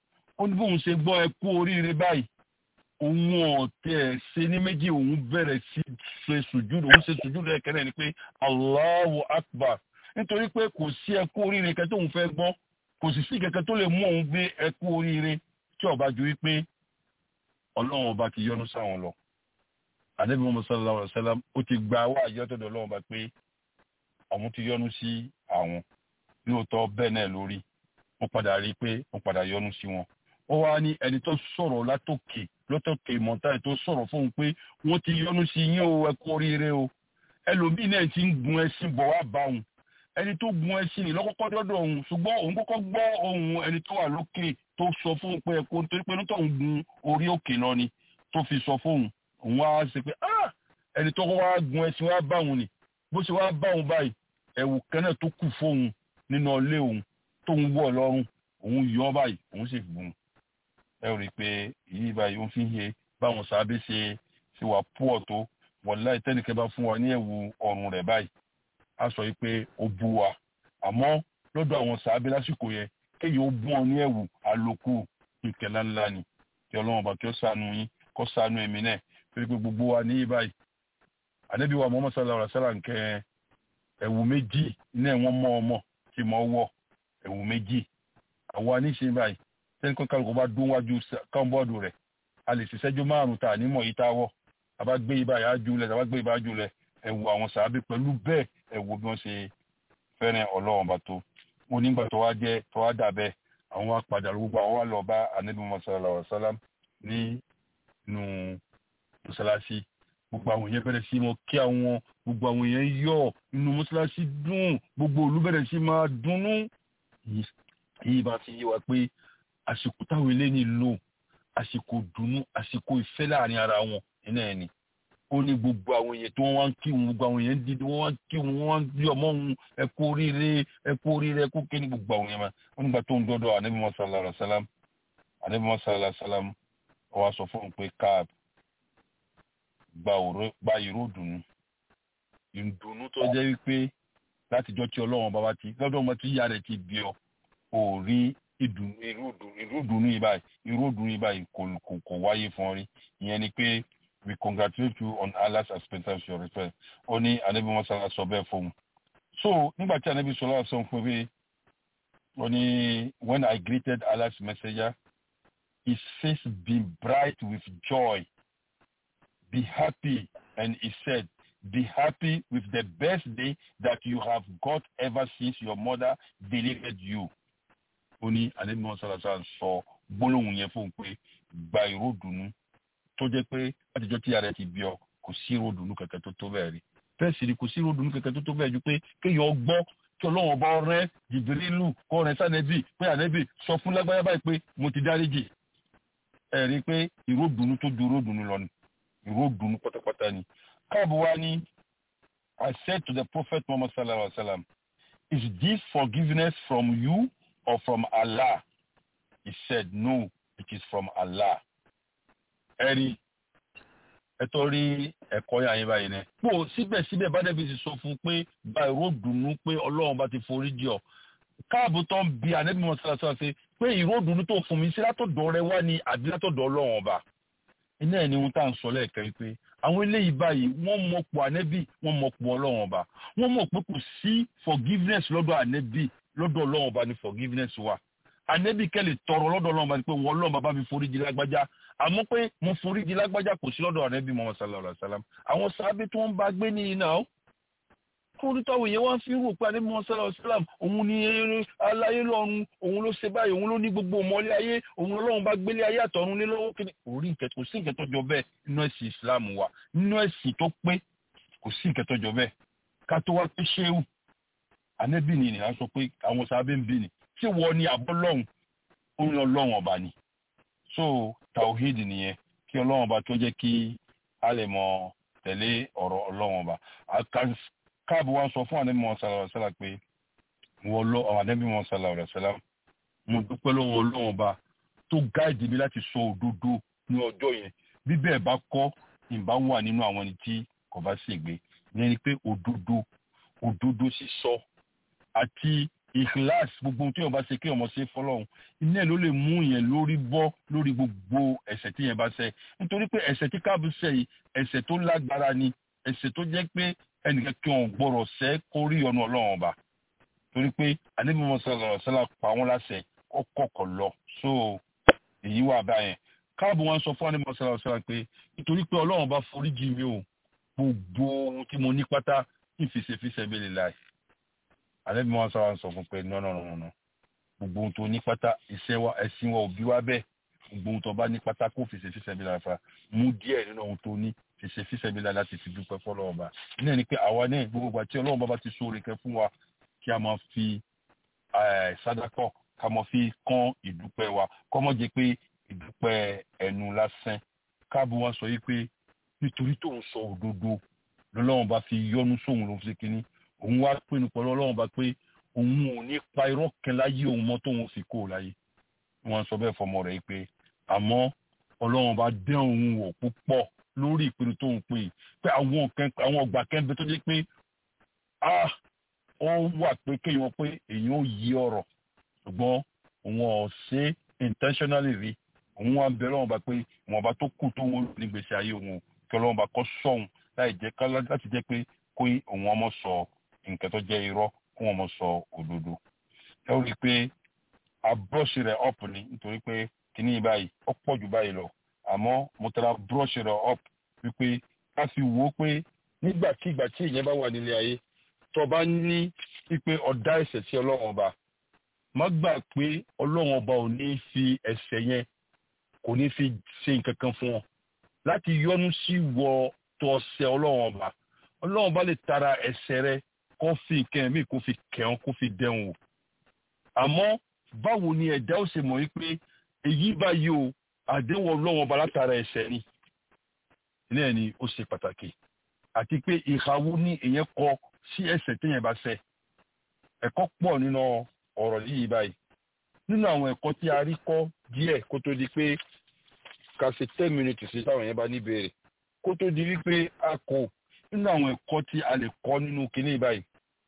ó ní bóun ṣe gbọ́ ẹ kú oríire báyìí òun ọ̀tẹ̀ ṣe ní méjì òun bẹ̀rẹ̀ sí ṣe sùjúdù òun ṣe sùjúdù ẹ̀kẹ́rẹ́ ni pé Allahu Akbar nítorí pé kò sí ẹ kú oríire kẹ́ tóun fẹ́ gbọ́ kò sì sí kẹ̀kẹ́ tó lè mú òun gbé ẹ kú oríire tí ọba ju wípé ọlọ́run ọba ti yọ́nú sáwọn lọ ànábì Muhammad sallallahu alaihi wasallam ó ti gba wá àyọ́tọ̀dọ̀ ọlọ́run ọba pé àwọn ti yọ́nú sí àwọn lóòótọ́ bẹ́ẹ̀ náà lórí wọ́n padà rí i pé wọ́n padà yọ́nú sí wọn ó wá ní ẹni tó sọ̀rọ̀ látòkè lọ́tọ̀kè mọ̀tàì tó sọ̀rọ̀ fóun pé wọ́n ti yọ́nú sí yín o ẹ kú oríire o ẹlòmíì náà ti ń gun ẹṣin bọ̀ wá bá òun ẹni tó gun ẹṣin ní lọ́kọ́kọ́ dọ́dọ̀ òun ṣùgbọ́n òun kọ́kọ́ gbọ́ ohùn ẹni tó wà lókè tó sọ fóun pé ẹ̀kọ́ nítorí pé nítorí òun gun orí òkè lọ ni tó fi sọ fóun òun wá ṣe pé ah ẹni tó kọ́ wá gun ẹṣin wá bá òun ni bó ṣe wá bá òun báyìí ẹ̀wù kẹ́nẹ̀ tó kù fóun nínú ilé òun tóun wọ̀ lọ́rùn òun yọ báyìí òun sì gùn ẹ rí i pé èyí báyìí ó fi ń ṣe báwọn sábẹ́ ṣe ṣe wà púọ̀ tó wọ̀láì tẹ́nìkẹ́ bá fún wa ní ẹ̀wù ọrùn rẹ̀ báyìí a sọ yìí pé ó bu wa àmọ́ lọ́dọ̀ àwọn sábẹ́ lásìkò yẹn kéèyàn ó bùn ọ ní ẹ̀wù àlòkù ìkẹlá ńlá ni kí ọlọ́run bá kí ó ṣàánú yín kó ṣàánú èmi náà torí pé gbogbo wa ní báyìí ànábì wa Muhammad sallallahu alaihi wasallam nkẹ́ ẹ̀wù méjì ní ẹ̀wọ̀n mọ́ ọmọ tí mo wọ̀ ẹ̀wù méjì àwa níṣe báyìí sẹ́ni kan kálukú bá dún wájú kọ́ńbọ́ọ̀dù rẹ̀ a lè ṣiṣẹ́jú márùn-ún ta nímọ̀ yìí tá a wọ̀ àbá gbé ibà yà á jùlẹ̀ àbá gbé ibà á jùlẹ̀ ẹ̀wù àwọn sàábì pẹ̀lú bẹ́ẹ̀ ẹ̀wù bí wọ́n ṣe fẹ́ràn ọlọ́run bá tó wọn nígbà tó wá jẹ́ tó wá dà bẹ́ẹ̀ àwọn wá padà gbogbo àwọn wá lọ bá anabi sallallahu alaihi wasallam ní inú mọ́sálásí gbogbo àwọn èèyàn bẹ̀rẹ̀ sí mọ́ kí àwọn gbogbo àwọn èèyàn yọ̀ inú mọ́sálásí dùn gbogbo olú bẹ̀rẹ̀ sí máa dunnú yìí bá ti yé wa pé àsìkò táwọn eléyìí lò àsìkò dùnnú àsìkò ìfẹ́ láàrin ara wọn iná ẹ̀ ni ó ní gbogbo àwọn èèyàn tí wọ́n wá ń kí wọn gbogbo àwọn èèyàn ń dídí wọ́n wá ń kí wọn wọ́n wá ń bí ọmọ òun ẹ kú oríire ẹ kú oríire ẹ kú kí ní gbogbo àwọn èèyàn máa wọ́n nígbà tó ń dọ́dọ̀ ànábì mọ́ sallallahu alaihi wasallam ànábì mọ́ sallallahu alaihi wasallam ó wá sọ fún un pé káàb gba ìró dùnú ìdùnnú tó jẹ́ wípé látijọ́ tí ọlọ́run bàbá ti lọ́dọ̀ ọmọ tí ìyá rẹ̀ ti bí ọ ò rí irú ìdùnnú yìí báyìí irú ìdùnnú yìí báyìí kò wáyé fún ọ rí ìyẹn ni pé we congratulate you on Allah's acceptance of your request ó ní anabi mọ́sálà sọ bẹ́ẹ̀ fún un so nígbà tí anabi sọlá sọ fún mi ó ní when I greeted Allah's messenger his face beamed bright with joy be happy and he said be happy with the best day that you have got ever since your mother delivered you ó ní anabi mọ́sálà sọ gbólóhùn yẹn fún un pé gba ìró dùnú tó jẹ́ pé látijọ́ tí ara ẹ ti bí ọ kò sí ròdùnú kẹ̀kẹ́ tó tó bẹ́ẹ̀ rí bẹ́ẹ̀ sì ni kò sí ròdùnú kẹ̀kẹ́ tó tó bẹ́ẹ̀ ju pé kéèyàn gbọ́ kí ọlọ́run bá rẹ́ jìbìrìlù kọ́ rẹ̀ sànẹ́bì pé ànẹ́bì sọ fún lágbáyà báyìí pé mo ti dáríjì ẹ rí i pé ìròdùnú tó ju ìròdùnú lọ ni ìròdùnú pátápátá ni káàbọ̀ wá ní I said to the prophet Muhammad sallallahu alaihi wa sallam is this forgiveness from you or from Allah he said no it is from Allah ẹ̀rí ẹ̀tọ́ rí ẹ̀kọ́ yà yín báyìí náà. pò síbẹ̀síbẹ̀ bádẹ́bí ti sọ fún un pé gba ìró dùnú pé ọlọ́run bá ti forí jì ọ́ káàbù tó ń bi ànẹ́bí mọ́ sára sára ṣe pé ìró dùnú tó fún mi sí látọ̀dọ̀ rẹ wá ní àbí látọ̀dọ̀ ọlọ́run ọba. iná ẹ̀ ni ohun tá à ń sọ lẹ́ẹ̀kan pé àwọn eléyìí báyìí wọ́n mọ̀ pọ̀ ànẹ́bí wọ́n mọ̀ pọ̀ ọlọ́run ọba wọ́n mọ̀ pé kò sí forgiveness lọ́dọ̀ ànẹ́bí lọ́dọ̀ ọlọ́run ọba ni forgiveness wà ànẹ́bí kẹ́lẹ̀ tọrọ lọ́dọ̀ ọlọ́run ọba ni pé wọ́n ọlọ́run bàbá mi forí jì lágbájá àmọ́ pé mo forí di lágbájá kò sí lọ́dọ̀ ànábì Muhammad sallallahu alaihi wasallam àwọn sábẹ́ tí wọ́n bá gbé ní iná ó kórí táwọn èèyàn wá fi rò pé ànábì Muhammad sallallahu alaihi wasallam òun ni aláyé lọ́run òun ló ṣe báyìí òun ló ní gbogbo ọmọlé ayé òun lọ́run bá gbélé ayé àtọ̀run lé lọ́wọ́ kí ni orí ìkẹtọ kò sí ìkẹtọ jọ bẹ́ẹ̀ nínú ẹ̀sìn Islam wa nínú ẹ̀sìn tó pé kò sí ìkẹtọ jọ bẹ́ẹ̀ ká tó wá pé ṣéwù ànábì ni ìnìyàn sọ pé àwọn sábẹ́ ń bì ní ṣé wọ́n ní abọ́ lọ́hùn ó ń lọ lọ́hùn ọba ni so tawhid nìyẹn kí ọlọ́run ọba tó jẹ́ kí a lè mọ tẹ̀lé ọ̀rọ̀ ọlọ́run ọba káàbù wa sọ fún àdébí wọn sàlàrà sàlà pé wọ́n lọ àwọn àdébí wọn sàlàrà sàlà mo dúpẹ́ lọ́wọ́ ọlọ́run ọba tó gáàdì mi láti sọ òdodo ní ọjọ́ yẹn bí bẹ́ẹ̀ bá kọ́ ìbá wà nínú àwọn ẹni tí kò bá ṣègbè ìyẹn ni pé òdodo òdodo sísọ àti ìkìláàs gbogbo tí yẹn bá ṣe kí ọmọ ṣe fọlọ́run iná ẹ̀ ló lè mú yẹn lórí bọ́ lórí gbogbo ẹ̀ṣẹ̀ tí yẹn bá ṣẹ̀ nítorí pé ẹ̀ṣẹ̀ tí káàbù ṣẹ̀ yìí ẹ̀ṣẹ̀ tó lágbára ni ẹ̀ṣẹ̀ tó jẹ́ pé ẹnìkan kí wọn gbọ́dọ̀ ṣẹ̀ kó rí ọ̀nà ọlọ́run ọba torí pé àdébímọ sọlọ sọlá pa wọn láṣẹ ọkọọkọ lọ so èyí wà báyẹn káàbù wọn sọ fún àdébímọ sọlọ sọlá pé nítorí pé ọlọ́run bá foríjì mi o gbogbo ohun tí mo ní pátá ìfìsèfìsè mi lè láì àdébímọ sọlọ sọ fún pé nọ́nọ́nọ́nọ́ gbogbo ohun tó ní pátá iṣẹ́ wa ẹ̀sìn wa òbí wa bẹ́ẹ̀ gbogbo ohun tó bá ní pátá kó fìsèfìsè mi láì fa mú díẹ̀ nínú ohun tó ní fìsèfìsè mi láì láti fi dúpẹ́ fọlọ́run bá ní ẹni pé àwa náà gbogbo àti ọlọ́run bá bá ti sóore kẹ fún wa kí a máa fi sádàkọ ká máa fi kán ìdúpẹ́ wa kọ́ mọ́ jẹ́ pé ìdúpẹ́ ẹnu lásán káàbọ̀ wá sọ yìí pé nítorí tóun sọ òdodo lọ́lọ́run bá fi yọ́nú sóun ló fi kíní òun wá pinnu pẹ̀lú ọlọ́run bá pé òun ò ní pa irọ́ kan láyé òun mọ́ tóun fi kó o láyé wọ́n sọ bẹ́ẹ̀ fọmọ rẹ̀ pé àmọ́ ọlọ́run bá dán òun wò púpọ̀ lórí ìpinnu tóun pè pé àwọn ọgbà kẹ́ńbẹ́ tó jẹ́ pé ah ó wà pé kéèyàn pé èèyàn ò yí ọ̀rọ̀ ṣùgbọ́n òun ò ṣe intentionally rí òun wá ń bẹ lọ́wọ́ bá pé wọn bá tó kù tó wọn ní gbèsè ayé òun kí ọlọ́wọ́n bá kọ́ sọ̀hún láì jẹ́ ká láti jẹ́ pé kó òun ọmọ sọ nǹkan tó jẹ́ irọ́ kó wọn mọ̀ sọ òdodo. ẹ ó rí i pé abúrọ́ṣì rẹ̀ up ni nítorí pé kíní báyìí ó pọ̀ jù báyìí lọ àmọ́ mo tẹ́ra búrọ́ṣì rẹ̀ up wípé ká fi wò ó pé nígbàkigbà tí ìyẹn bá wà nílé ayé tó bá ní pípé ọ̀dá ẹ̀ṣẹ̀ sí ọlọ́run ọba má gbà pé ọlọ́run ọba ò ní fi ẹ̀ṣẹ̀ yẹn kò ní fi ṣe nǹkan kan fún ọ láti yọ́nú sí wọ tó ọ̀ṣẹ̀ ọlọ́run ọba ọlọ́run ọba lè tara ẹ̀ṣẹ̀ rẹ kó fi nǹkan ẹ̀mí kó fi kẹ̀hún kó fi dẹ̀hùn o àmọ́ báwo ni ẹ̀dá ó ṣe mọ̀ wípé èyí báyìí o àdéhùn ọlọ́run ọba látara ẹ̀ṣẹ̀ ni ilé ẹ̀ ni ó ṣe pàtàkì àti pé ìhàwó ní èyàn kọ sí ẹ̀ṣẹ̀ téèyàn bá ṣẹ̀ ẹ̀kọ́ pọ̀ nínú ọ̀rọ̀ yìí báyìí nínú àwọn ẹ̀kọ́ tí a rí kọ́ díẹ̀ kó tó di pé ká ṣe ten minutes sí táwọn yẹn bá ní béèrè kó tó di wípé a kò nínú àwọn ẹ̀kọ́ tí a lè kọ́ nínú kinní báyìí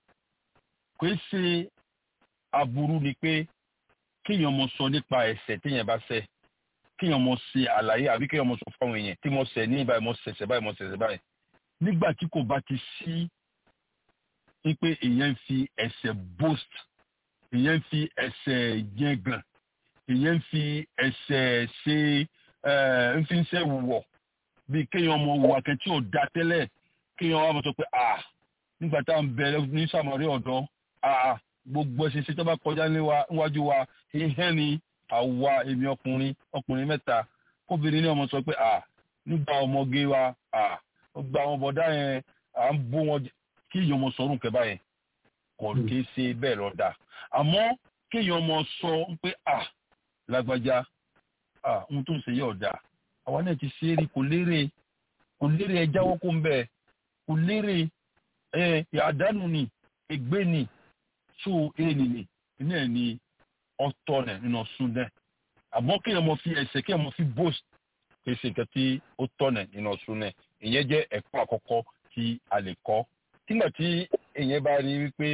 kò ṣe aburú ni pé kéèyàn mọ sọ nípa ẹ̀ṣẹ̀ téèyàn bá ṣẹ̀ kéèyàn mọ ṣe àlàyé àbí kéèyàn mọ sọ fáwọn èèyàn tí mo ṣẹ̀ ní báyìí mo ṣẹ̀ṣẹ̀ báyìí mo ṣẹ̀ṣẹ̀ báyìí nígbà tí kò bá ti sí wípé èèyàn ń fi ẹ̀ṣẹ̀ boast èèyàn ń fi ẹ̀ṣẹ̀ yẹngàn èèyàn ń fi ẹ̀ṣẹ̀ ṣe ń fi ń ṣe wùwọ̀ bí kéèyàn ọmọ wùwà kan tí ò da tẹ́lẹ̀ kéèyàn wà mọ̀ sọ pé ah nígbà tá à ń bẹ ní sàmọ́rí ọ̀dọ́ ah gbogbo ẹ̀ṣẹ̀ ṣe tó bá kọjá níwájú wa ìhẹ́ ni àwa èmi ọkùnrin ọkùnrin mẹ́ta kóbìnrin ní ọmọ sọ pé ah nígbà ọmọge wa ah gba àwọn bọ̀dá yẹn à ń bó wọn kí èèyàn ọmọ sọrùn kẹba yẹn kò kí ṣe bẹ́ẹ̀ lọ dà àmọ́ kí èèyàn ọmọ sọ pé à lágbájá à ohun tó ń ṣe yẹ ọ̀dà àwa náà ti ṣe é rí kò lérè kò lérè ẹ jáwọ́ kó ń bẹ̀ kò lérè ẹ àdánù ni ègbé ni tó èèní ni iná ẹ̀ ni ọ̀tọ̀ nẹ̀ nínú súnlẹ̀ àmọ́ kí èèyàn ọmọ fi ẹsẹ̀ kí èèyàn ọmọ fi bóòsì kì í ṣe nǹkan tí ó tọ̀nà nínú súnlẹ̀ ìyẹn jẹ́ ẹ̀kọ́ àkọ́kọ́ tí a lè kọ́ nígbà tí èèyàn bá rí wípé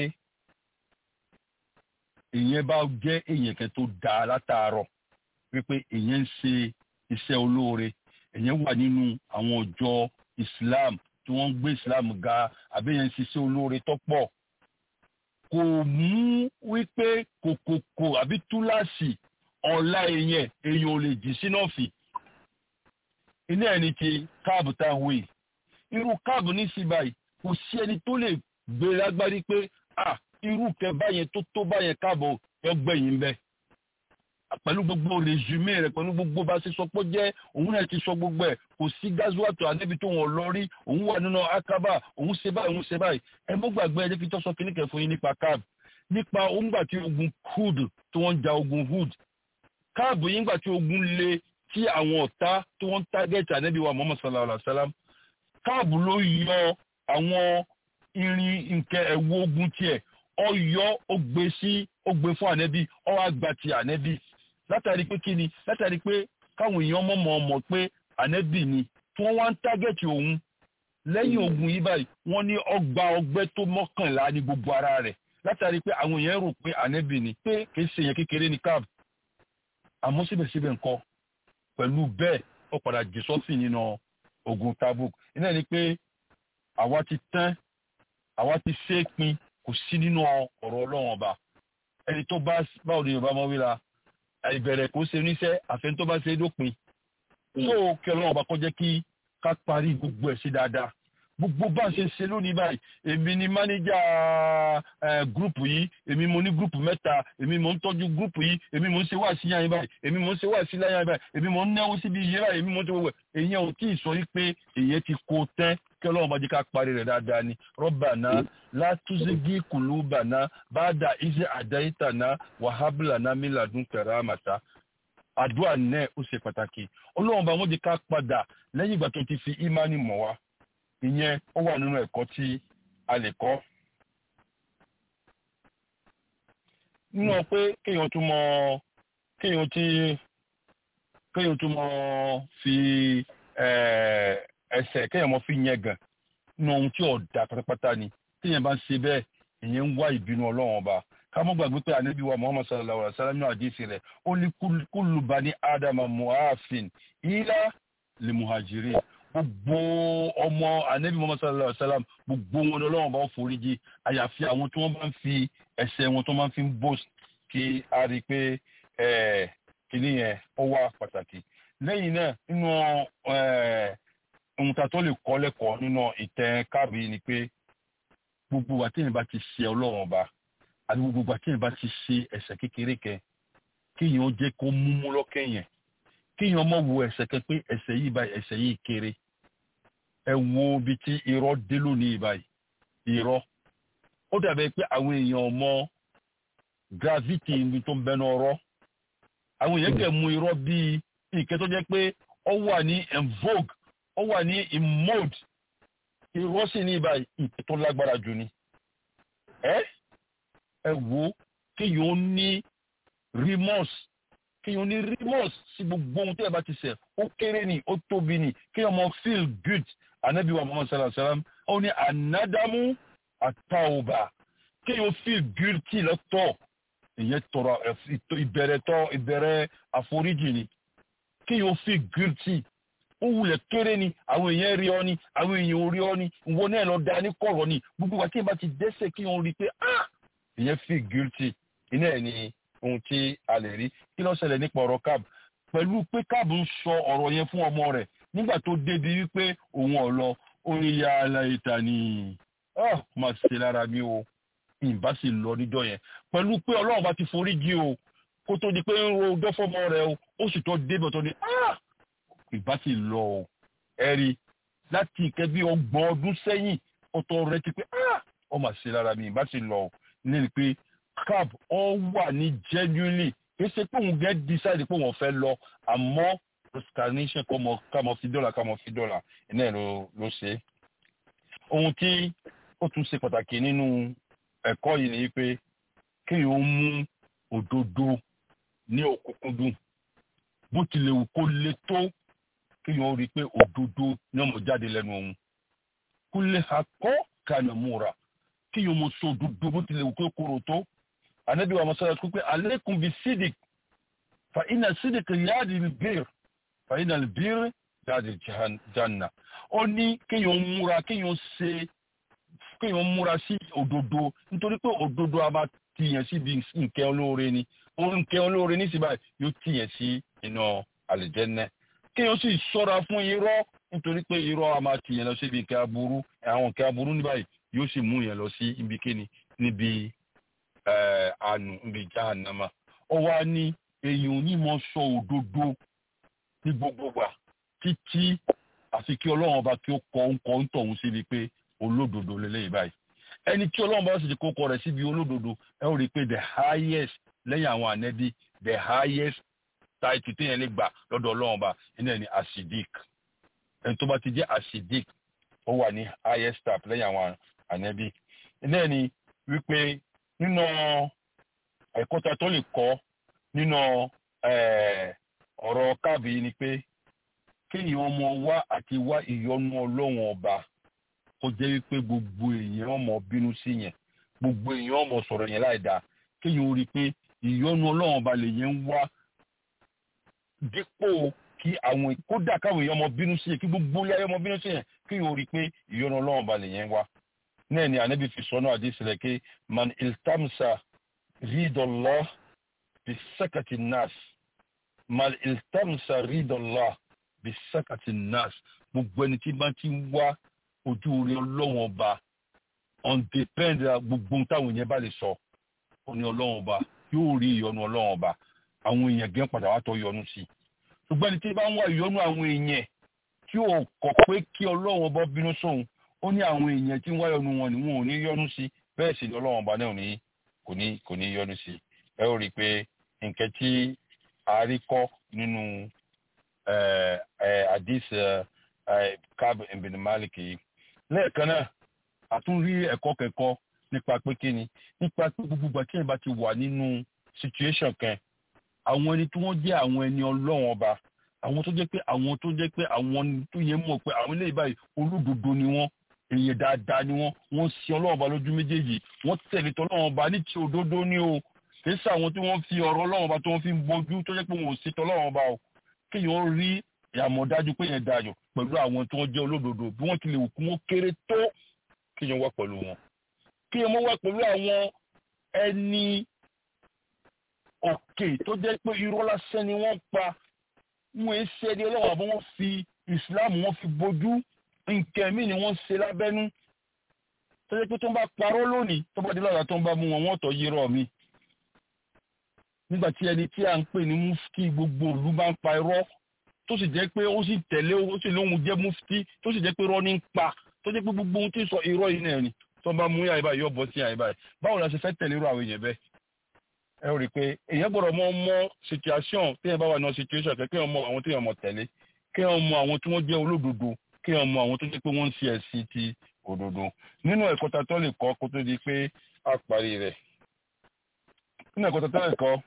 èèyàn bá jẹ́ èèyàn kan tó dáa látàárọ̀ wípé èèyàn ń ṣe iṣẹ́ olóore èèyàn wà nínú àwọn ọjọ́ Islam tí wọ́n ń gbé Islam ga àbí èèyàn ń ṣiṣẹ́ olóore tó pọ̀ kò mú wípé kòkòkò àbí túláàsì ọ̀la èèyàn èèyàn ò lè jì sínú ọ̀fì ilé ẹni ti káàbù tá a wé irú káàbù ní sí báyìí kò sí ẹni tó lè gbé lágbárí pé à irú kẹ báyẹn tó tó báyẹn káàbù yọ gbẹ̀yìn bẹ́ẹ̀ pẹ̀lú gbogbo rèzumé rẹ̀ pẹ̀lú gbogbo bá ṣe sọ pé jẹ́ òun náà ti sọ gbogbo ẹ̀ kò sí gazuwato ànábi tó wọn lọ rí òun wà nínú akaba òun ṣe báyìí òun ṣe báyìí ẹ mọ́ gbàgbé ẹ jẹ́ kí tó sọ kíní kẹ́ fún yín nípa káàbù nípa òǹgbà tí ogun hood tí wọ́n ń ja ogun hood káàbù yín gbà tí ogun le tí àwọn ọ̀tá tí wọ́n ń tágẹ́tì ànábi wa Muhammad sallallahu alayhi wa sallam káàbù ló yọ àwọn irin nkẹ́ ẹ̀wọ̀ ogun tiẹ̀ ọ yọ ó gbé sí ó gbé fún ànábi ọ wá gba ti ànábi látàrí pé kí ni látàrí pé káwọn èèyàn mọ̀mọ́ mọ̀ pé ànẹ́bì ni tí wọ́n wá ń tágẹ́tì òun lẹ́yìn ogun yìí báyìí wọ́n ní ọgbà ọgbẹ́ tó mọ́kànlá ní gbogbo ara rẹ̀ látàrí pé àwọn èèyàn rò pé ànẹ́bì ni pé kì í ṣe èèyàn kékeré ní káàbù àmọ́ síbẹ̀síbẹ̀ nǹkan pẹ̀lú bẹ́ẹ̀ ó padà jù sọ́fìn nínú ogun tabuk iná ni pé àwa ti tán àwa ti ṣe é pin kò sí nínú ọ̀rọ̀ ọlọ́run ọba ẹni tó bá báwo ni yorùbá máa wí la ìbẹ̀rẹ̀ kò ṣe oníṣẹ́ àfẹn tó bá ṣe é dópin tó kí ọlọ́run ọba kó jẹ́ kí ká parí gbogbo ẹ̀ sí dáadáa gbogbo bá ń ṣe ṣe lónìí báyìí èmi ni mánéjà gúrùpù yìí èmi mo ní gúrùpù mẹ́ta èmi mo ń tọ́jú gúrùpù yìí èmi mo ń ṣe wáàsí yàn báyìí èmi mo ń ṣe wáàsí láyàn báyìí èmi mo ń náwó síbi iye báyìí èmi mo ń ṣe wẹ̀ èyí ò tí ì sọ wípé èyí ti kó tẹ́ kí ọlọ́run bá jẹ́ ká parí rẹ̀ dáadáa ni rọ́bànà látúnṣegí kùlùbànà bàdà iṣẹ́ àdáyítànà wàhábìlànà mílàdún kẹràmàtà àdúrà náà ó ṣe pàtàkì ọlọ́run bá wọ́n jẹ́ ká padà lẹ́yìn ìgbà tó ti fi ìmánì mọ̀ wá ìyẹn ó wà nínú ẹ̀kọ́ tí a lè kọ́. nínú pé kéèyàn tún mọ kéèyàn tí kéèyàn tún mọ fi ẹsẹ̀ kéèyàn mọ fi yẹn gàn nínú ohun tí ọ̀dà pátápátá ni téèyàn bá ń ṣe bẹ́ẹ̀ ìyẹn ń wá ìbínú ọlọ́run ọba ká mọ́ gbàgbé pé ànábì wa muhammad sallallahu alaihi wa sallam ní àdìsí rẹ̀ ó ní kullu bani adama muhafin ila li muhajirin gbogbo ọmọ anabi muhammad sallallahu alaihi wa sallam gbogbo wọn lọ́wọ́ bá ń foríjì àyàfi àwọn tí wọ́n bá ń fi ẹsẹ̀ wọn tó máa ń fi bọ́ọ̀sì kí a rí i pé kìíní yẹn ó wà pàtàkì lẹ́yìn náà nínú ohun tá a tó lè kọ́ lẹ́kọ̀ọ́ nínú ìtẹ̀ káàbì ni pé gbogbo àtẹ̀yìn bá ti ṣe ọlọ́run ọba àti gbogbo àtẹ̀yìn bá ti ṣe ẹ̀ṣẹ̀ kékeré kẹ kéèyàn ó jẹ́ kó múmú lọ́kẹ́yìn kéèyàn mọ̀ wo ẹ̀ṣẹ̀ kẹ pé ẹ̀ṣẹ̀ yìí báyìí ẹ̀ṣẹ̀ yìí kéré ẹ wo ibi tí irọ́ dé lónìí báyìí irọ́ ó dàbẹ̀ pé àwọn èèyàn mọ gravity ibi tó ń bẹnu ọ̀rọ̀ àwọn èèyàn kẹ̀ mú irọ́ bíi ìkẹ́ tó jẹ́ pé ó wà ní en vogue ó wà ní in mode irọ́ sì ní báyìí ìkẹ́ tó lágbára jù ni ẹ ẹ wo kéèyàn ó ní remorse kéèyàn ní remorse sí gbogbo ohun tí ẹ bá ti ṣẹ̀ ó kéré ni ó tóbi ni kéèyàn mọ feel good anabi wa muhammad sallallahu alaihi wa sallam ó ní anadamu atauba kéèyàn feel guilty lọ́tọ̀ ìyẹn tọrọ ìbẹ̀rẹ̀ tọ ìbẹ̀rẹ̀ àforíjì ni kéèyàn feel guilty ó wulẹ̀ kéré ni àwọn èèyàn rí ọ ni àwọn èèyàn ò rí ọ ni ìwọ náà lọ da ní kọ̀rọ̀ ni gbogbo wa tí ẹ bá ti dẹ́ṣẹ̀ kéèyàn rí i pé ah ìyẹn feel guilty iná ẹ̀ ni ohun tí a lè rí kí ló ṣẹlẹ̀ nípa ọ̀rọ̀ cab pẹ̀lú pé cab ń sọ ọ̀rọ̀ yẹn fún ọmọ rẹ̀ nígbà tó débi wípé òun ọ̀lọ́ orí ya aláìta ni ọ́ máa ṣe lára mi o ìbá sì lọ níjọ́ yẹn pẹ̀lú pé ọlọ́run bá ti forí jí o kó tó di pé ń ro ọjọ́ fọ́mọ rẹ̀ o ó sì tó débi ọ̀tọ̀ ni ìbá sì lọ o ẹ̀rí láti ìkẹ́ bí ọgbọ̀n ọdún sẹ́yìn ọ̀tọ̀ rẹ̀ ti pé ọ máa ṣe lára mi ìbá sì lọ o ní pé cab ọ wà ní genuinely kì í ṣe pé òun gẹ́ decide pé òun fẹ́ lọ àmọ́ scanation kọ́mọ kámọ fi dọ́là kámọ fi dọ́là iná ló ló ṣe. ohun tí ó tún ṣe pàtàkì nínú ẹ̀kọ́ yìí ni pé kéèyàn mú òdodo ní òkúnkúndùn bó tilẹ̀ wù kó le tó kéèyàn rí i pé òdodo ní ọmọ jáde lẹ́nu òun kó lè akọ́ kànà múra kéèyàn mọ sọ òdodo bó tilẹ̀ wù kó kóró tó anabi wa masala kó pé aleikum bi sidik fa ina sidik yaadi bir fa ina bir yaadi janna ó ní kéèyàn múra kéèyàn ṣe kéèyàn múra sí òdodo nítorí pé òdodo a máa tiyàn síbi nǹkan olóore ni nǹkan olóore ní síbáyìí yóò tiyàn sí iná àlìjẹ́nẹ́ kéèyàn sì ṣọ́ra fún irọ́ nítorí pé irọ́ a máa tiyàn lọ síbi nǹkan aburú àwọn nǹkan aburú ní báyìí yóò sì mú yẹn lọ sí ibi kíni níbi àánú níbi jahannama ó wá ní èèyàn onímọ̀ sọ òdodo ní gbogbo gbà títí àfi kí ọlọ́run ọba kí ó kọ ń kọ ń tọ̀hún síbi pé olódodo lélẹ́yìí báyìí ẹni tí ọlọ́run bá sì ti kókọ rẹ̀ síbi olódodo ẹ ó rí i pé the highest lẹ́yìn àwọn ànẹ́bí the highest title téèyàn lè gbà lọ́dọ̀ ọlọ́run ọba iná ní asidik ẹni tó bá ti jẹ́ asidik ó wà ní highest step lẹ́yìn àwọn ànẹ́bí iná ní wípé nínú ẹ̀kọ́ ta tó lè kọ́ nínú ọ̀rọ̀ káàbì ni pé kéèyàn ọmọ wá àti wá ìyọnu ọlọ́run ọba kó jẹ́ wípé gbogbo èèyàn ọmọ bínú sí yẹn gbogbo èèyàn ọmọ sọ̀rọ̀ yẹn láì dáa kéèyàn ó rí i pé ìyọ́nú ọlọ́run ọba lèyẹn ń wá dípò kí àwọn kódà káwọn èèyàn ọmọ bínú sí yẹn kí gbogbo ilé ayé ọmọ bínú sí yẹn kéèyàn ó rí i pé ìyọ́nú ọlọ́run ọba lèyẹn ń wá náà ni ànábì fi sọ́nà àdìsílẹ̀ pé man iltamsa ridallah bi sakati nas man iltamsa ridallah bi sakati nas gbogbo ẹni tí bá ti ń wá ojú orí ọlọ́run ọba on depend gbogbo táwọn èèyàn bá lè sọ ó ní ọlọ́run ọba yóò rí ìyọnu ọlọ́run ọba àwọn èèyàn gẹ́ padà wá tọ́ yọnu sí i ṣùgbọ́n ẹni tí bá ń wá ìyọnu àwọn èèyàn tí ò kọ̀ pé kí ọlọ́run ọba bínú sóhun ó ní àwọn èèyàn tí ń wá ìyọnu wọn ni wọn ò ní yọnu sí bẹ́ẹ̀ sì ni ọlọ́run ọba náà ní kò ní kò ní yọnu sí ẹ ó rí i pé nǹkan tí a rí kọ́ nínú hadith Kab ibn Malik yìí lẹ́ẹ̀kan náà a tún rí ẹ̀kọ́ kẹ́kọ́ nípa pé kí ni nípa pé gbogbo ìgbà tí ẹ̀ bá ti wà nínú situation kan àwọn ẹni tí wọ́n jẹ́ àwọn ẹni ọlọ́run ọba àwọn tó jẹ́ pé àwọn tó jẹ́ pé àwọn tó yẹ mọ̀ pé àwọn eléyìí báyìí olódodo ni wọ́n èèyàn dáadáa ni wọ́n wọ́n sin ọlọ́run ọba lójú méjèèjì wọ́n tẹ̀lé tọ́lọ́run ọba ní ti òdodo ni o kì í sàwọn tí wọ́n fi ọ̀rọ̀ ọlọ́run ọba tó wọ́n fi ń bójú tó jẹ́ pé wọn ò sí tọ́lọ́run ọba o kéèyàn rí àmọ̀dájú pé yẹn dayọ̀ pẹ̀lú àwọn tí wọ́n jẹ́ olódodo bí wọ́n ti lè wù kí wọ́n kéré tó kéèyàn wá pẹ̀lú wọn kéèyàn mọ́ wá pẹ̀lú àwọn ẹni òkè tó jẹ́ pé irọ́ lásán ni wọ́n pa wọn ẹ ṣe ẹni ọlọ́run àbọ̀ wọ́n fi ìsìláàmù wọn fi bójú nǹkan míì ni wọ́n ṣe lábẹ́nú tó jẹ́ pé tó ń bá parọ́ lónìí tó bá dé lọ́la tó ń bá mú wọn wọ́n tọ́ yírọ̀ mi nígbà tí ẹni tí a ń pè ní mufti gbogbo ìlú bá ń pa irọ́ tó sì jẹ́ pé ó sì tẹ̀lé ó sì lóhun jẹ́ mufti tó sì jẹ́ pé irọ́ ní ń pa tó jẹ́ pé gbogbo ohun tí ń sọ irọ́ yìí náà ni tó ń bá mú yàrá báyìí yóò bọ́ sí yàrá báyìí báwo la ṣe fẹ́ tẹ̀lé irú àwọn èèyàn bẹ́ẹ̀ ẹ rí i pé èèyàn gbọ́dọ̀ mọ mọ situation téèyàn bá wà ní situation kẹ́ kéèyàn mọ àwọn téèyàn mọ tẹ̀lé kéèyàn mọ àwọn tí wọ́n jẹ́ olódodo kéèyàn mọ àwọn tó jẹ́ pé wọ́n ń ṣe ẹ̀sìn ti òdodo nínú ẹ̀kọ́ ta tó lè kọ́ kó tó di pé a parí rẹ̀ nínú ẹ̀kọ́ ta tó lè kọ́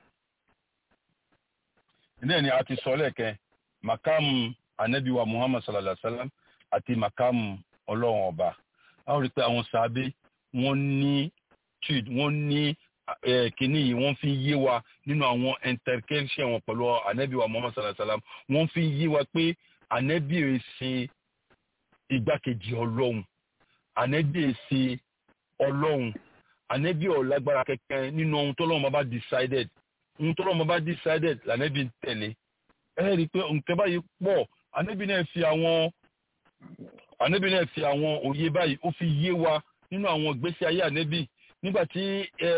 ilé ni a ti sọ lẹ́ẹ̀kẹ́ makamu anabiwa muhammad sallallahu alaihi wa sallam àti makamu ọlọ́run ọba a ó rí i pé àwọn sàábé wọ́n ní tude wọ́n ní kínní yìí wọ́n fi yé wa nínú àwọn intercation wọn pẹ̀lú anabiwa muhammad sallallahu alaihi wa sallam wọ́n fi yé wa pé anabi ò ṣe igbákejì ọlọ́run anabi ò ṣe ọlọ́run anabi ò lágbára kẹ̀kẹ́ nínú ohun tọ́lọ́run bá decided ohun tọ́lọ́run bá decided lànàbí ń tẹ̀lé ẹ rí i pé nǹkan báyìí pọ̀ anabi náà fi àwọn anabi náà fi àwọn òye báyìí ó fi yé wa nínú àwọn ìgbésí ayé anabi nígbà tí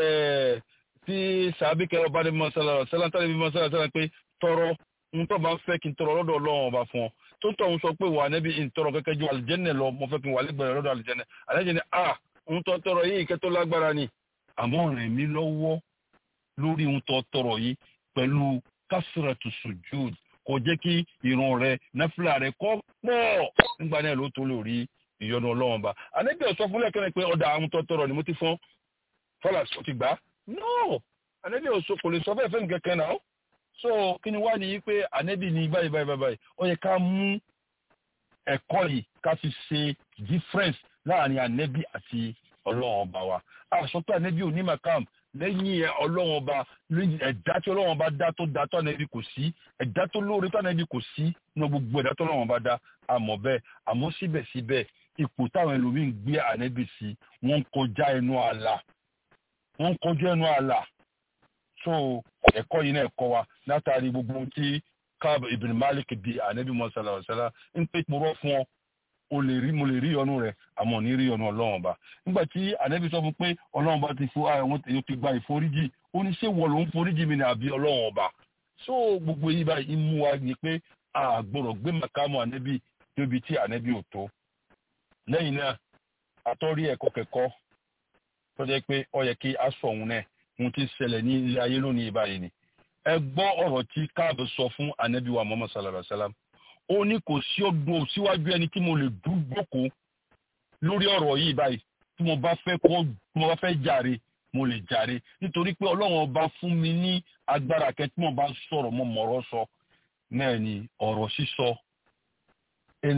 tí sàbí kẹrọ bá ní mọ́sálà sálá tálẹ́bí mọ́sálà sálá pé tọrọ ń tọ́ bá ń fẹ́ kí n tọrọ lọ́dọ̀ ọlọ́run ọba fún ọ tó tọ̀ ń sọ pé wà níbi ìtọrọ kẹ́kẹ́ ju àlìjẹ́nẹ̀ lọ mo fẹ́ kí n wà lẹ́gbẹ̀rẹ̀ lọ́dọ̀ àlìjẹ́nẹ̀ àlìjẹ́nẹ̀ a ń tọ́ tọrọ yìí ìkẹ́ tó lágbára ni àmọ́ rìn mí lọ́wọ́ lórí ń tọ́ tọrọ yìí pẹ̀lú kásìrẹ̀tù sùjúd kò jẹ́ kí ìran rẹ náfìlà rẹ kọ́ pọ̀ nígbà náà ló tó lórí ìyọnu ọlọ́run ba àlejò ọ̀sọ́ fúnlẹ̀ kẹ́rin pé ọ̀dà àwọn tọ́ tọrọ ni mo ti fọ́n fọlá sọ ti gbà no àlejò ọ̀sọ́ kò lè sọ bẹ́ẹ̀ fẹ́ nǹkan kan náà so kí ni wá ní pé ànẹ́bì ní báyìí báyìí báyìí ó yẹ ká mú ẹ̀kọ́ yìí ká fi ṣe difference láàrin ànẹ́bì àti ọlọ́run ọba wa àṣọ pé ànẹ́bì ò ní màkàm lẹ́yìn ọlọ́run ọba ẹ̀dá tí ọlọ́run ọba dá tó dá tó ànẹ́bì kò sí ẹ̀dá tó lóore tó ànẹ́bì kò sí ní gbogbo ẹ̀dá tó ọlọ́run ọba dá àmọ́ bẹ́ẹ̀ àmọ́ síbẹ̀síbẹ̀ ipò táwọn ẹlòmíín gbé ànẹ́bì sí wọ́n ń kọjá ẹnu ààlà wọ́n ń kọjá ẹnu ààlà so ẹ̀kọ́ yìí náà kọ́ wa látàrí gbogbo ohun tí Káàb ibn Malik di ànábì mọ́sálà ọ̀sálà ń pè pòrọ́ fún ọ o lè rí mo lè rí ọnu rẹ àmọ́ ní rí ọnu ọlọ́run ọba nígbà tí ànábì sọ fún pé ọlọ́run ọba ti fún àwọn èèyàn ti gba ìforíjì ó ní ṣé wọ́n ló ń foríjì mi ní àbí ọlọ́run ọba so gbogbo yìí báyìí mú wa ní pé a gbọ́dọ̀ gbé màkàmù ànábì débi tí ànábì ò tó lẹ́yìn náà àtọ́rí ẹ̀kọ́ kẹ́kọ́ tó jẹ́ pé ó yẹ kí a sọ òun náà ohun tí ń ṣẹlẹ̀ ní ilé ayé lónìí báyìí ni ẹ gbọ́ ọ̀rọ̀ tí káàbù sọ fún anabi wa muhammad sallallahu alaihi wa sallam ó ní kò sí ọdún síwájú ẹni tí mo lè dúdókò lórí ọ̀rọ̀ yìí báyìí tí mo bá fẹ́ kọ́ tí mo bá fẹ́ jàre mo lè jàre nítorí pé ọlọ́run ọba fún mi ní agbára kẹ́ tí mo bá sọ̀rọ̀ mo mọ̀rọ̀ sọ náà ni ọ̀rọ̀ sísọ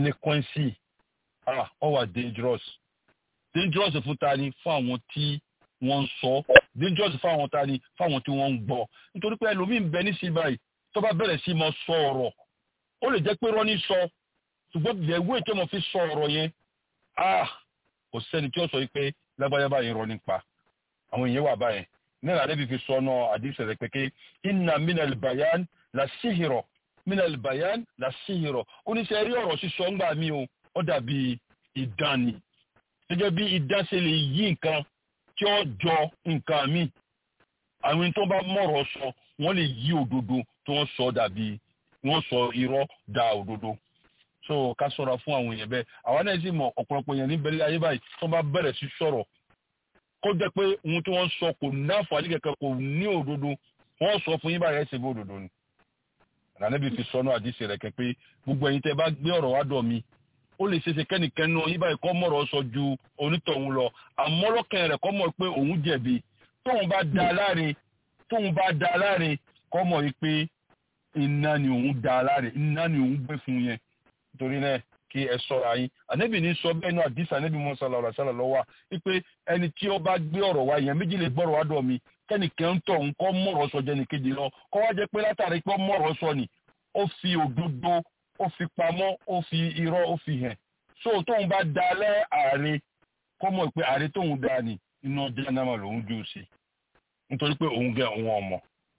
eloquence ah ó wà dangerous dangerous fún ta ni fún àwọn tí wọ́n ń sọ dangerous fáwọn ta ni fáwọn tí wọ́n ń gbọ́ nítorí pé ẹlòmíín bẹ ní sí báyìí tó bá bẹ̀rẹ̀ sí máa sọ ọ̀rọ̀ ó lè jẹ́ pé rọ́ní sọ ṣùgbọ́n ìyẹ̀wò tí wọ́n fi sọ ọ̀rọ̀ yẹn ah kò sẹ́ni tí ó sọ pé lágbájá báyìí rọ́ nípa àwọn èèyàn wà báyẹn nígbà rẹ̀ bí fi sọ náà àdìsẹ̀ rẹ̀ pé ké inna minal bayan la sihiro minal bayan la sihiro oníṣẹ́ rí ọ̀rọ̀ sísọ ńgbà mí o ó dàbí idán ni gẹ́gẹ́ bí idán ṣe lè yí nǹkan tí ó jọ nǹkan mi àwọn tó bá mọ̀rọ̀ sọ wọ́n lè yí òdodo tí wọ́n sọ dàbí wọ́n sọ irọ́ da òdodo so ká sọ̀rọ̀ fún àwọn èèyàn bẹ́ẹ̀ àwọn náà sì mọ̀ ọ̀pọ̀lọpọ̀ èèyàn níbẹ̀rẹ̀ ayé báyìí tó bá bẹ̀rẹ̀ sí sọ̀rọ̀ kó jẹ́ pé ohun tí wọ́n sọ kò ní àǹfààní kankan kò ní òdodo wọ́n sọ fún yín báyìí ẹ̀sìn bí òdodo ni ànábì fi sọnù àdìsí rẹ̀ kẹ́ pé gbogbo ẹ̀yin tẹ́ bá gbé ọ̀rọ̀ wá dọ̀ mi ó lè ṣeéṣe kẹ́nìkan náà yín báyìí kọ́ mọ̀rọ̀ sọ ju onítọ̀hún lọ àmọ́ lọ́kàn rẹ̀ kọ́ mọ̀ pé òun jẹ̀bi tóun bá da láre tóun bá da láre kọ́ mọ̀ yìí pé iná ni òun da láre iná ni òun gbé fún yẹn nítorí náà kí ẹ sọ́ra yín ànábì ní sọ bẹ́ẹ̀ náà àdìsí ànábì mọ́ sálà ọ̀rọ̀ sálà lọ́wọ́ wípé ẹni tí ó bá gbé ọ̀rọ̀ wá yẹn méjì lè gbọ́rọ̀ wá dọ̀ mi kẹ́nìkan ń tọ̀ ń kọ́ mọ̀rọ̀ sọ jẹ́ nìkejì lọ kọ́ wá jẹ́ pé látàrí pé mọ̀rọ̀ sọ ni ó fi òdodo ó fi pamọ́ ó fi irọ́ ó fi hàn so tóun bá da lẹ́ ààrẹ kọ́ mọ̀ pé ààrẹ tóun da ni iná jẹ́nàmà lòun jù sí nítorí pé òun gẹ òun ọmọ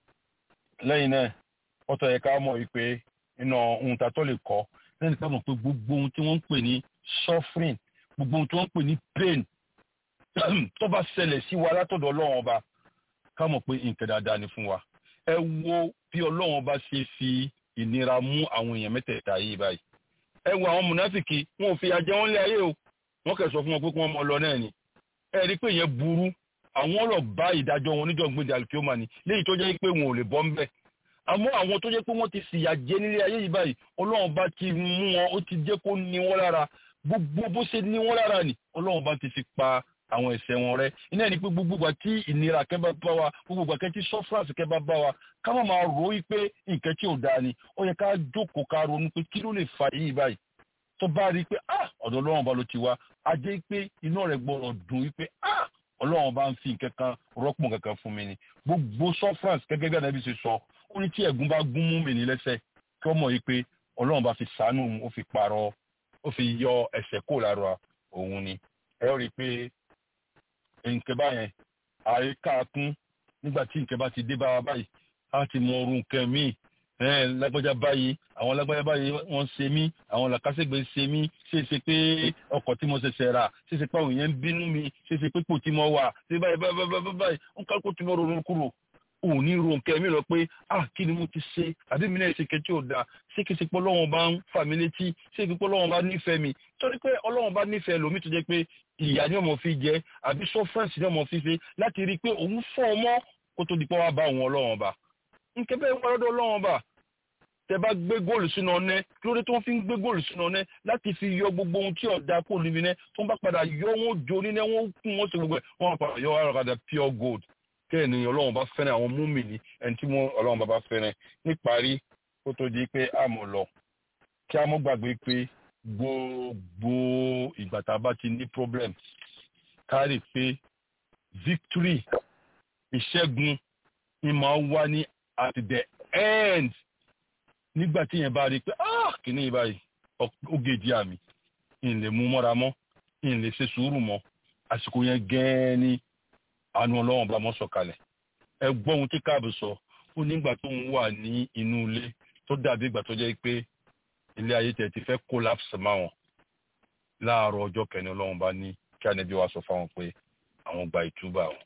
lẹ́yìn náà ọ̀tọ̀ yẹ ká mọ̀ wípé iná ohun ta tó lè kọ́ lẹ́yìn ká mọ̀ pé gbogbo ohun tí wọ́n ń pè ní suffering gbogbo ohun tí wọ́n ń pè ní pain tó bá ṣẹlẹ̀ sí wa látọ̀dọ̀ ọlọ́run ọba ká mọ̀ pé nǹkan dáadáa ni fún wa ẹ wo bí ọlọ́run ọba ṣe fi ìnira mú àwọn èèyàn mẹ́tẹ̀ẹ̀ta yìí báyìí ẹ wo àwọn mùnáfìkì wọn ò fi àjẹ wọn lé ayé o wọn kẹ sọ fún wọn pé kí wọn mọ lọ náà ni ẹ rí i pé ìyẹn burú àwọn ọ̀rọ̀ bá ìdájọ́ wọn níjọ́ gbèdé alikiyoma ni léyìí tó jẹ́ pé wọn ò lè bọ́ ńbẹ̀ àmọ́ àwọn tó jẹ́ pé wọ́n ti fìyà jẹ nílé ayé yìí báyìí ọlọ́run bá ti mú wọn ó ti jẹ́ kó ní wọn lára gbogbo bó ṣe ní wọn lára ni ọlọ́run bá ti fi pa àwọn ẹ̀ṣẹ̀ wọn rẹ́ iná ní pé gbogbo ìgbà tí ìnira kẹ́ bá bá wa gbogbo ìgbà kẹ́ tí sọ́fúrásì kẹ́ bá bá wa ká má máa rò ó pé nǹkan tí ò dáa ni ó yẹ ká jókòó ká ronú pé kí ló lè fa yìí báyìí tó bá rí i pé ah ọ̀dọ̀ ọlọ́run bá ló ti wá a jẹ́ pé iná rẹ̀ gbọ́dọ̀ dùn wípé ah ọlọ́run bá ń fi nǹkan kan rọ́pò kankan fún mi ni gbogbo sọ́fúrásì gẹ́gẹ́ bí ànábì ṣe sọ ó ní tí ẹ̀gún bá gún mú mi ní lẹ́sẹ̀ kí wọ́n mọ̀ yìí pé ọlọ́run bá fi sàánú ó fi pààrọ̀ ó fi yọ ẹ̀ṣẹ̀ kó lára òun ni ẹ rí i pé nǹkan báyẹn àríkà kún nígbà tí nǹkan bá ti dé bá wa báyìí á ti mọ orun nǹkan míì lágbájá báyìí àwọn lágbájá báyìí wọ́n ṣe mí àwọn làkàṣègbè ṣe mí ṣe é ṣe pé ọkọ̀ tí mo ṣẹ̀ṣẹ̀ rà ṣe é ṣe pé àwọn èèyàn ń bínú mi ṣe é ṣe pé pò tí mo wà ṣe báyìí báyìí báyìí báyìí ń kálukú tí mo ronú kúrò òun ní ro nǹkan mi lọ pé ah kí ni mo ti ṣe àbí mi náà ṣe kẹtí ò dáa ṣé kí n ṣe pé ọlọ́run bá ń fà mí létí ṣé kí n pé ọlọ́run bá nífẹ̀ẹ́ mi torí pé ọlọ́run bá nífẹ̀ẹ́ lómi tó jẹ́ pé ìyá ni ọmọ fi jẹ àbí sọfẹ́ǹsì ni ọmọ fi ṣe láti rí i pé òun fọ́ ọmọ kó tó di pé wàá bá òun ọlọ́run ọba nǹkan bẹ́ẹ̀ wọ́n lọ́dọ̀ ọlọ́run ọba tẹ bá gbé góòlù sínú ọ̀nẹ́ kí ló dé tó ń fi ń gbé góòlù sínú ọ̀nẹ́ láti fi yọ gbogbo ohun tí ọ̀dà kò níbi náà tó ń bá padà yọ wọn jó nínú wọn kún wọn sí gbogbo ẹ̀ wọn padà yọ àràkàdà pure gold kẹ́ẹ̀ ni ọlọ́run bá fẹ́ràn àwọn múmìnì ẹni tí ọlọ́run bá bá fẹ́ràn níparí kó tó di pé a mọ̀ lọ kí a mọ̀ gbàgbé pé gbogbo ìgbà tá a bá ti ní problem kárí pé victory ìṣẹ́gun ni máa wá ní at the end nígbà tí yẹn bá rí i pé ah kìíní yìí báyìí ó gèjì àmì ìyìn lè mú mọ́ra mọ́ ìyìn lè ṣe sùúrù mọ́ àsìkò yẹn gẹ́ẹ́ ni àánú ọlọ́run bá mọ́ sọ̀kalẹ̀ ẹ gbọ́ ohun tí káàbù sọ ó nígbà tó ń wà ní inú ilé tó dàbí ìgbà tó jẹ́ pé ilé ayé tẹ̀ ti fẹ́ collapse máwọn láàárọ̀ ọjọ́ kẹni ọlọ́run bá ní kí ànẹ́bí wa sọ fáwọn pé àwọn gba ìtúbà wọn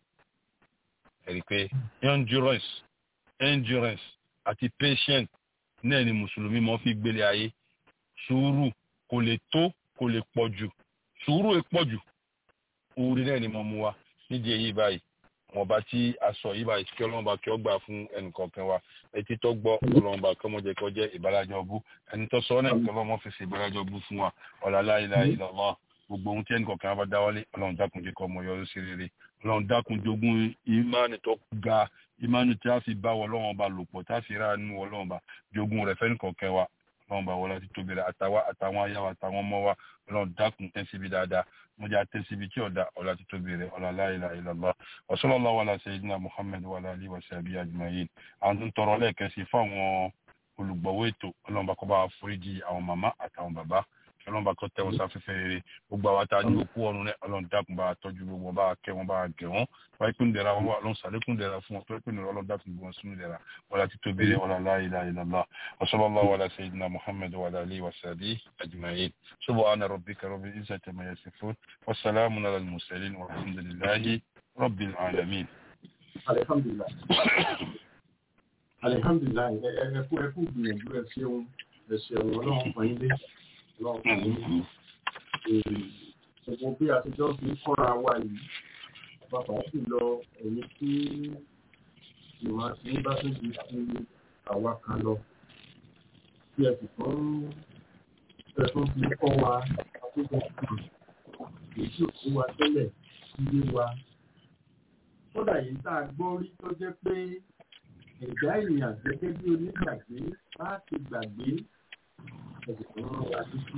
ẹ rí i pé endurance endurance àti patience náà ni mùsùlùmí mọ́ fi gbélé ayé sùúrù kò lè tó kò lè pọ̀ jù sùúrù è pọ̀ jù orí náà ni mo mú wa nídìí èyí báyìí wọn bá tí a sọ yìí báyìí kí ọlọ́run bá kí ọ gbà fún ẹnìkọ̀ọ̀kan wa etí tó gbọ́ ọlọ́run bá kí ọmọ jẹ́ kó jẹ́ ìbálàjọ bú ẹni tó sọ náà kí ọlọ́run fi ṣe ìbálàjọ bú fún wa ọ̀làlá ilà ìlọ́lọ́ gbogbo ohun tí ẹnìkọ̀ọ̀kan wa bá dáwọ́lé ọlọ́run dákun jẹ́ kó ọmọ yọrù sí rere ọlọ́run dákun jogún ìmánì tó ga ìmánì tí a fi bá wọ ọlọ́run bá lò pọ̀ tá a fi rà nínú ọlọ́run bá jogún rẹ̀ fẹ́nìkọ̀ọ̀kan wa ọlọ́run bá wọlé àti tóbi rẹ̀ àtàwọn àtàwọn ayáwa àtàwọn ọmọ wa ọlọ́run dákun tẹ́ síbi dáadáa mo jẹ́ àtẹ́ síbi tí ọ̀dà ọ̀là àti tóbi rẹ̀ ọ̀là la ilaha illallah wa sallallahu ala sayyidina muhammad wa ala alihi wa sahbihi ajma'in àwọn tó ń tọrọ lẹ́ẹ̀kan sí fún àwọn olùgbọ̀wọ́ ètò ọlọ́run bá kọ́ bá foríjì àwọn màmá àtàwọn bàbá ọlọ́run bá kọ́ tẹ́wọ́n sáfẹ́fẹ́ rere gbogbo àwọn tá a ní òkú ọ̀run rẹ̀ ọlọ́run dákun bá tọ́jú gbogbo bá kẹ́ wọn bá gẹ̀ wọ́n wáyé pé ń dẹ̀ra wọn wà ọlọ́run sàlékún dẹ̀ra fún wọn tó pé nìyẹn ọlọ́run dákun gbọ́n sínú dẹ̀ra wọn láti tó bèrè wọn la ilaha illallah wa sallallahu ala sayyidina muhammad wa ala alihi wa sahbihi ajma'in subhana rabbika rabbil izzati amma yasifun wa salamun ala al-mursalin walhamdulillahi rabbil alamin. alihamdulilayi alihamdulilayi ẹ ẹ kú ẹ kú gbìyànjú ẹ ṣeun ẹ ṣeun ọlọ́run fún yín dé ọlọ́run fún yín gbogbo bí àtijọ́ fi ń kọ́ra wa yìí bàbá sì lọ èyí tí ìmọ̀ àti bá tó di sí àwa kan lọ bí ẹ sì tún ẹ tún fi kọ́ wa àtúntò kan èyí tí ò sí wa tẹ́lẹ̀ yé wa kódà yìí tá a gbọ́ rí tó jẹ́ pé ẹ̀dá èèyàn gẹ́gẹ́ bí onígbàgbé bá ti gbàgbé ẹ̀sìn tó ń wá títí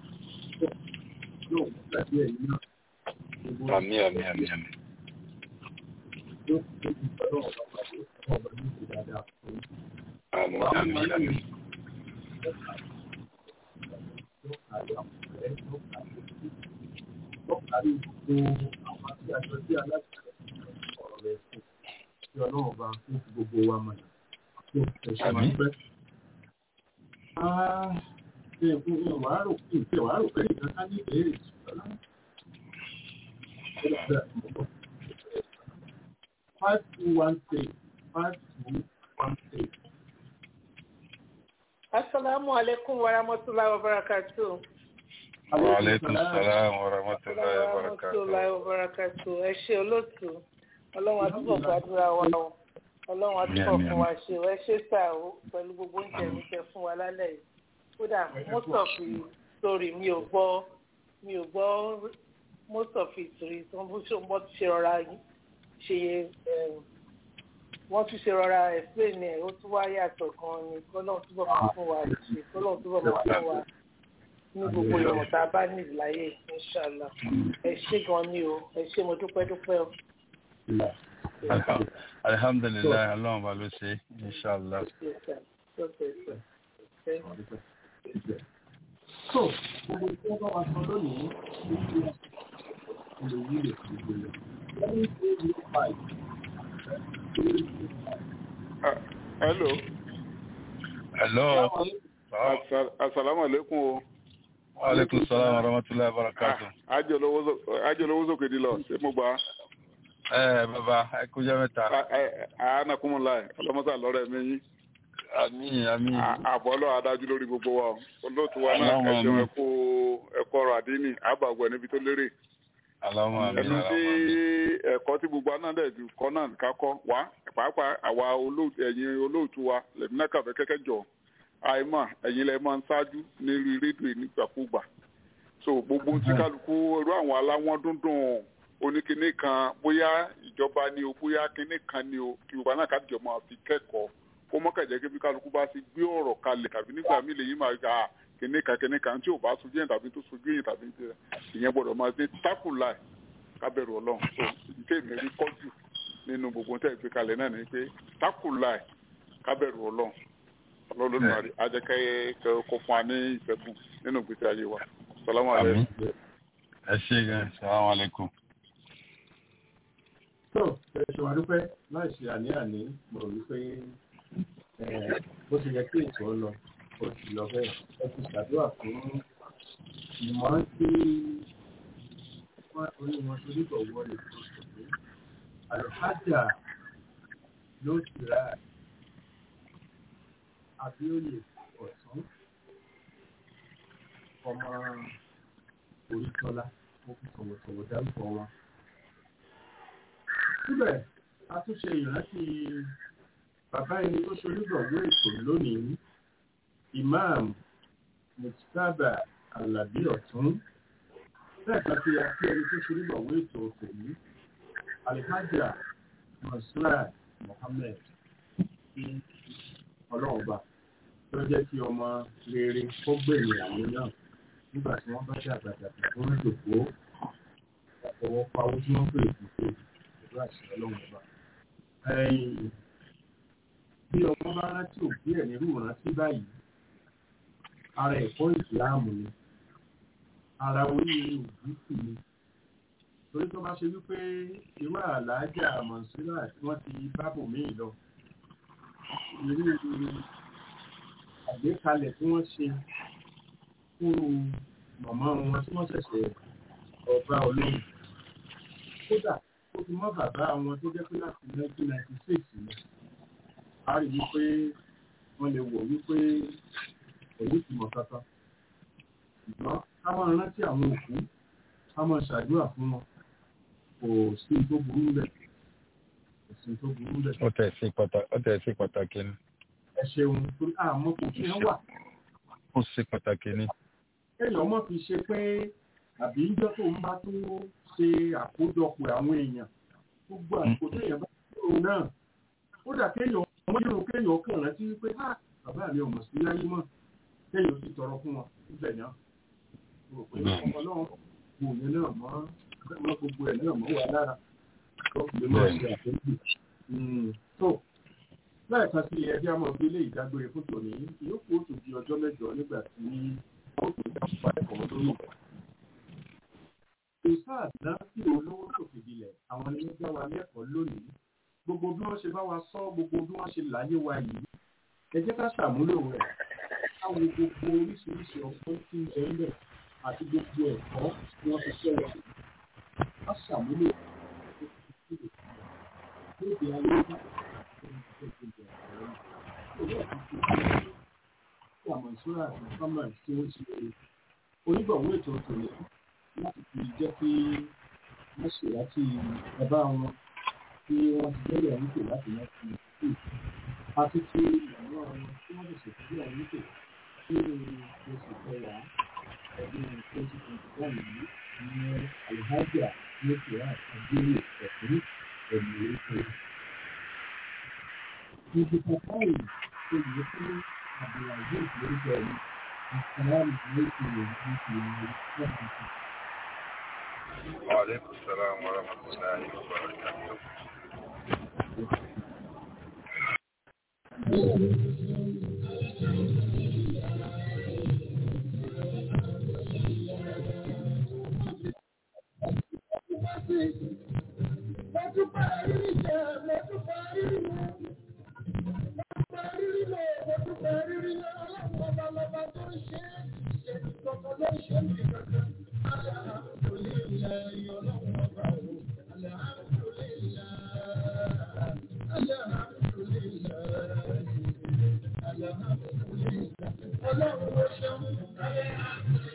yóò gbàgbé ẹ̀yìn náà. àmín àmín àmín àmín. yóò fi tó ti sọ́dọ̀ ọ̀gá pàdé ọ̀gá ní ìlú dáadáa fún un. àmín àmín àmín. yóò kárí àwọn ọ̀rẹ́ yóò kárí ojú yóò kárí gbogbo àwọn àti àjọ tí aláṣẹ ọ̀rọ̀ rẹ̀ fún kí ọlọ́run bá fún gbogbo wa mọ̀ kí o tẹ̀sán máa pẹ́. ṣe fún ìwà rò kí ìfẹ́ wàá rò pé nìkan ká ní ìbéèrè ṣùgbọ́n five two one three five two one three. Assalamu alaikum wa rahmatullahi wa barakatuh. wa aleykum salaam wa rahmatulahi wa barakatuh. Rahmatullahi wa barakatuh. Ẹ ṣe olóòtú. Ọlọ́run àtúbọ̀ gbàdúrà wa o. Ọlọ́run àtúbọ̀ fún wa ṣe. Ẹ ṣe sà o pẹ̀lú gbogbo oúnjẹ mi tẹ fún wa lálẹ́ yìí. Kódà most of the story mi ò gbọ́ mi ò gbọ́ most of it rí tí wọ́n bó ṣe rọra ṣe wọ́n tún ṣe rọra explain ẹ̀ ó tún wá yàtọ̀ gan-an ni kọ́lọ́n túbọ̀ máa fún wa ṣe kọ́lọ́n túbọ̀ máa fún wa ní gbogbo ìwọ̀n tá a bá ní ìláyè inṣàlá ẹ ṣé gan ni o ẹ ṣé mo dúpẹ́ dúpẹ́ o. alihamdulilayi ọlọ́run bá ló ṣe inṣàlá. so gbogbo tí wọ́n bá wa sọ lónìí ló ṣe lè wúlò fún gbogbo lẹ́yìn tó ní five. hello. hello. asalaamu aleykum o. wa aleykum salaam wa rahmatulahi wa barakatuh. ajọlọwọ sókè di lọ ṣé mo gbà. ẹ bàbá ẹ kú jẹ́ mẹ́ta. anakunmọ̀lá ọlọ́mọsá lọ́rọ̀ ẹ̀mí yín. àmín àmín. àbọ̀lọ́ adájú lórí gbogbo wa o olóòtú wa náà ẹ̀sìn ẹ̀kú ẹ̀kọ́ ọ̀rọ̀ àdínì àbàgbọ̀ níbi tó lérè. Allahumma àmín ẹnu tí Allahumma. ẹ̀kọ́ tí gbogbo aná dẹ̀ kọ́ náà ká kọ́ wá pàápàá àwa olóòtú ẹ̀yin olóòtú wa lẹ́mí náà kàfẹ́ kẹ́kẹ́ jọ àìmọ̀ ẹ̀yin lẹ́ máa ń ṣáájú ní rí rédíò nígbàkúgbà so gbogbo tí kálukú irú àwọn aláwọ̀n dúndùn oníkinní kan bóyá ìjọba ni o bóyá kinní kan ni o kí gbogbo aná kájọ máa fi kẹ́kọ̀ọ́ kó mọ́kànjẹ́ kí bí kálukú bá ti gbé ọ̀rọ̀ kalẹ̀ tàbí nígbà míì lèyìn máa gbà kinní kan kinní kan tí ò bá sojú yẹn tàbí tó sojú yẹn tàbí ìyẹn gbọ́dọ̀ máa ṣe tákùlà kábẹ̀rù ọlọ́run so ìké mi rí kọ́jú nínú gbogbo tẹ́ ẹ fi kalẹ̀ náà ni pé tákùlà kábẹ̀rù ọlọ́run ọlọ́run àrí ajẹ́kẹ́ kó fún wa ní ìfẹ́kùn nínú ìgbésí ayé wa salamu Àmín. alaykum. ẹ ṣé gan salaam aleykum. tó ẹ̀sùn wa dúpẹ́ láì ṣe àní-àní mo rò wípé eh, bó ti yẹ kí ètò ọ lọ ó ti lọ bẹ́ẹ̀ ẹ ti ṣàdúrà fún ìmọ̀ tí wọ́n orí wọn torí bọ̀ wọlé tó ṣòfò àlùfáàjà ló ti ra abíóyè ọ̀tún ọmọ orítọ́lá ó fi tọ̀wọ̀tọ̀wọ̀ dárúkọ wọn síbẹ̀ a tún ṣe ìrántí bàbá ẹni tó ṣonígbọ̀wọ́ ètò lónìí imam mustapha alabi ọ̀tún lẹ́ẹ̀kan tí a fi ẹni tó ṣonígbọ̀wọ́ ètò tòní alhaja mansurat mohammed ní ọlọ́ọ̀ba tó jẹ́ kí ọmọ rere kó gbèrè àwọn náà nígbà tí wọ́n bá dàgbà dàgbà tó ń dòkó àtọwọ́ pawó tí wọ́n pè é fún pẹ̀lú àṣẹ ọlọ́run ọba. bí ọmọ bá rántí òbí ẹ̀ nírú ìrántí báyìí ara ẹ̀kọ́ ìsìláàmù ni ara oríire òbí sì ni torí tó bá ṣe wípé irú àlàájá mọ̀nsílà tí wọ́n ti bábò míì lọ irú àgbékalẹ̀ tí wọ́n ṣe fún màmá wọn tí wọ́n ṣẹ̀ṣẹ̀ ọba olóyìn kódà ó ti mọ́ bàbá wọn tó jẹ́ pé láti 1996 ni a rí wípé wọ́n lè wò wípé èyí ti mọ̀ kankan ṣùgbọ́n ká máa rántí àwọn òkú ká máa ṣàdúrà fún wọn kò sí tó burú bẹ̀ kò sí tó burú bẹ̀. ó tẹ̀ sí pàtàkì ó tẹ̀ sí pàtàkì ni. ẹ ṣeun torí àmọ́ kò fi hàn wà. ó ṣe pàtàkì ni. kéèyàn mọ̀ fi ṣe pé àbí níjọ́ tó ń bá tó ṣe àkójọpọ̀ àwọn èèyàn gbogbo àsìkò téèyàn bá tó náà ó dà kéèyàn ọmọ yóò kéèyàn kàn rántí pé bàbá mi ò mọ̀ sí láyé mọ́ kéèyàn sì tọrọ fún wọn níbẹ̀ náà rò pé ọmọ náà kò yẹn náà mọ́ mọ́ gbogbo ẹ̀ náà mọ́ wà lára tó fi lè máa ṣe àtẹ́jú. tó lẹ́ẹ̀kan sí ẹbí àmọ́ bí ilé ìdágbére fún tòní ìyókù ó tún di ọjọ́ mẹ́jọ nígbà tí ó tún dápọ̀ ẹ̀kọ́ lórí ìgbà. ìsáà náà sí olówó tó fìdílẹ̀ àwọn ilé gbá wa lẹ́kọ̀ọ́ lónìí gbogbo bí wọ́n ṣe bá wa sọ gbogbo bí wọ́n ṣe láyé wa yìí ẹ jẹ́ ká ṣàmúlò rẹ̀ káwọn gbogbo oríṣiríṣi ọgbọ́n tí ń bẹ́ẹ̀ lẹ̀ àti gbogbo ẹ̀kọ́ tí wọ́n fi ṣẹ́ wa ká ṣàmúlò lóde ayé bá àwọn ìṣúra àti fámà tí ó ṣe onígbọ̀wọ́ ètò òtòlẹ̀ láti fi jẹ́ kí wọ́n ṣe láti bàbá wọn tí wọ́n ti gbẹ́lẹ̀ nípò láti láti ṣe àti ti ìyàwó àwọn tí wọ́n lè ṣètò bí àwọn nípò tí oṣù kẹwàá ọdún twenty twenty one yìí ní alhaja nípìnlẹ̀ àdúgbò ẹ̀kún ẹ̀mí ètò. Ìdìbò báyìí ṣe yẹ kí Abdulaziz lórúkọ ẹ̀mí ìsàlámù lẹ́sìn rẹ̀ ní ìlú ìṣẹ́ وعليكم السلام ورحمة الله وبركاته Ọlọ́run ó ṣeun.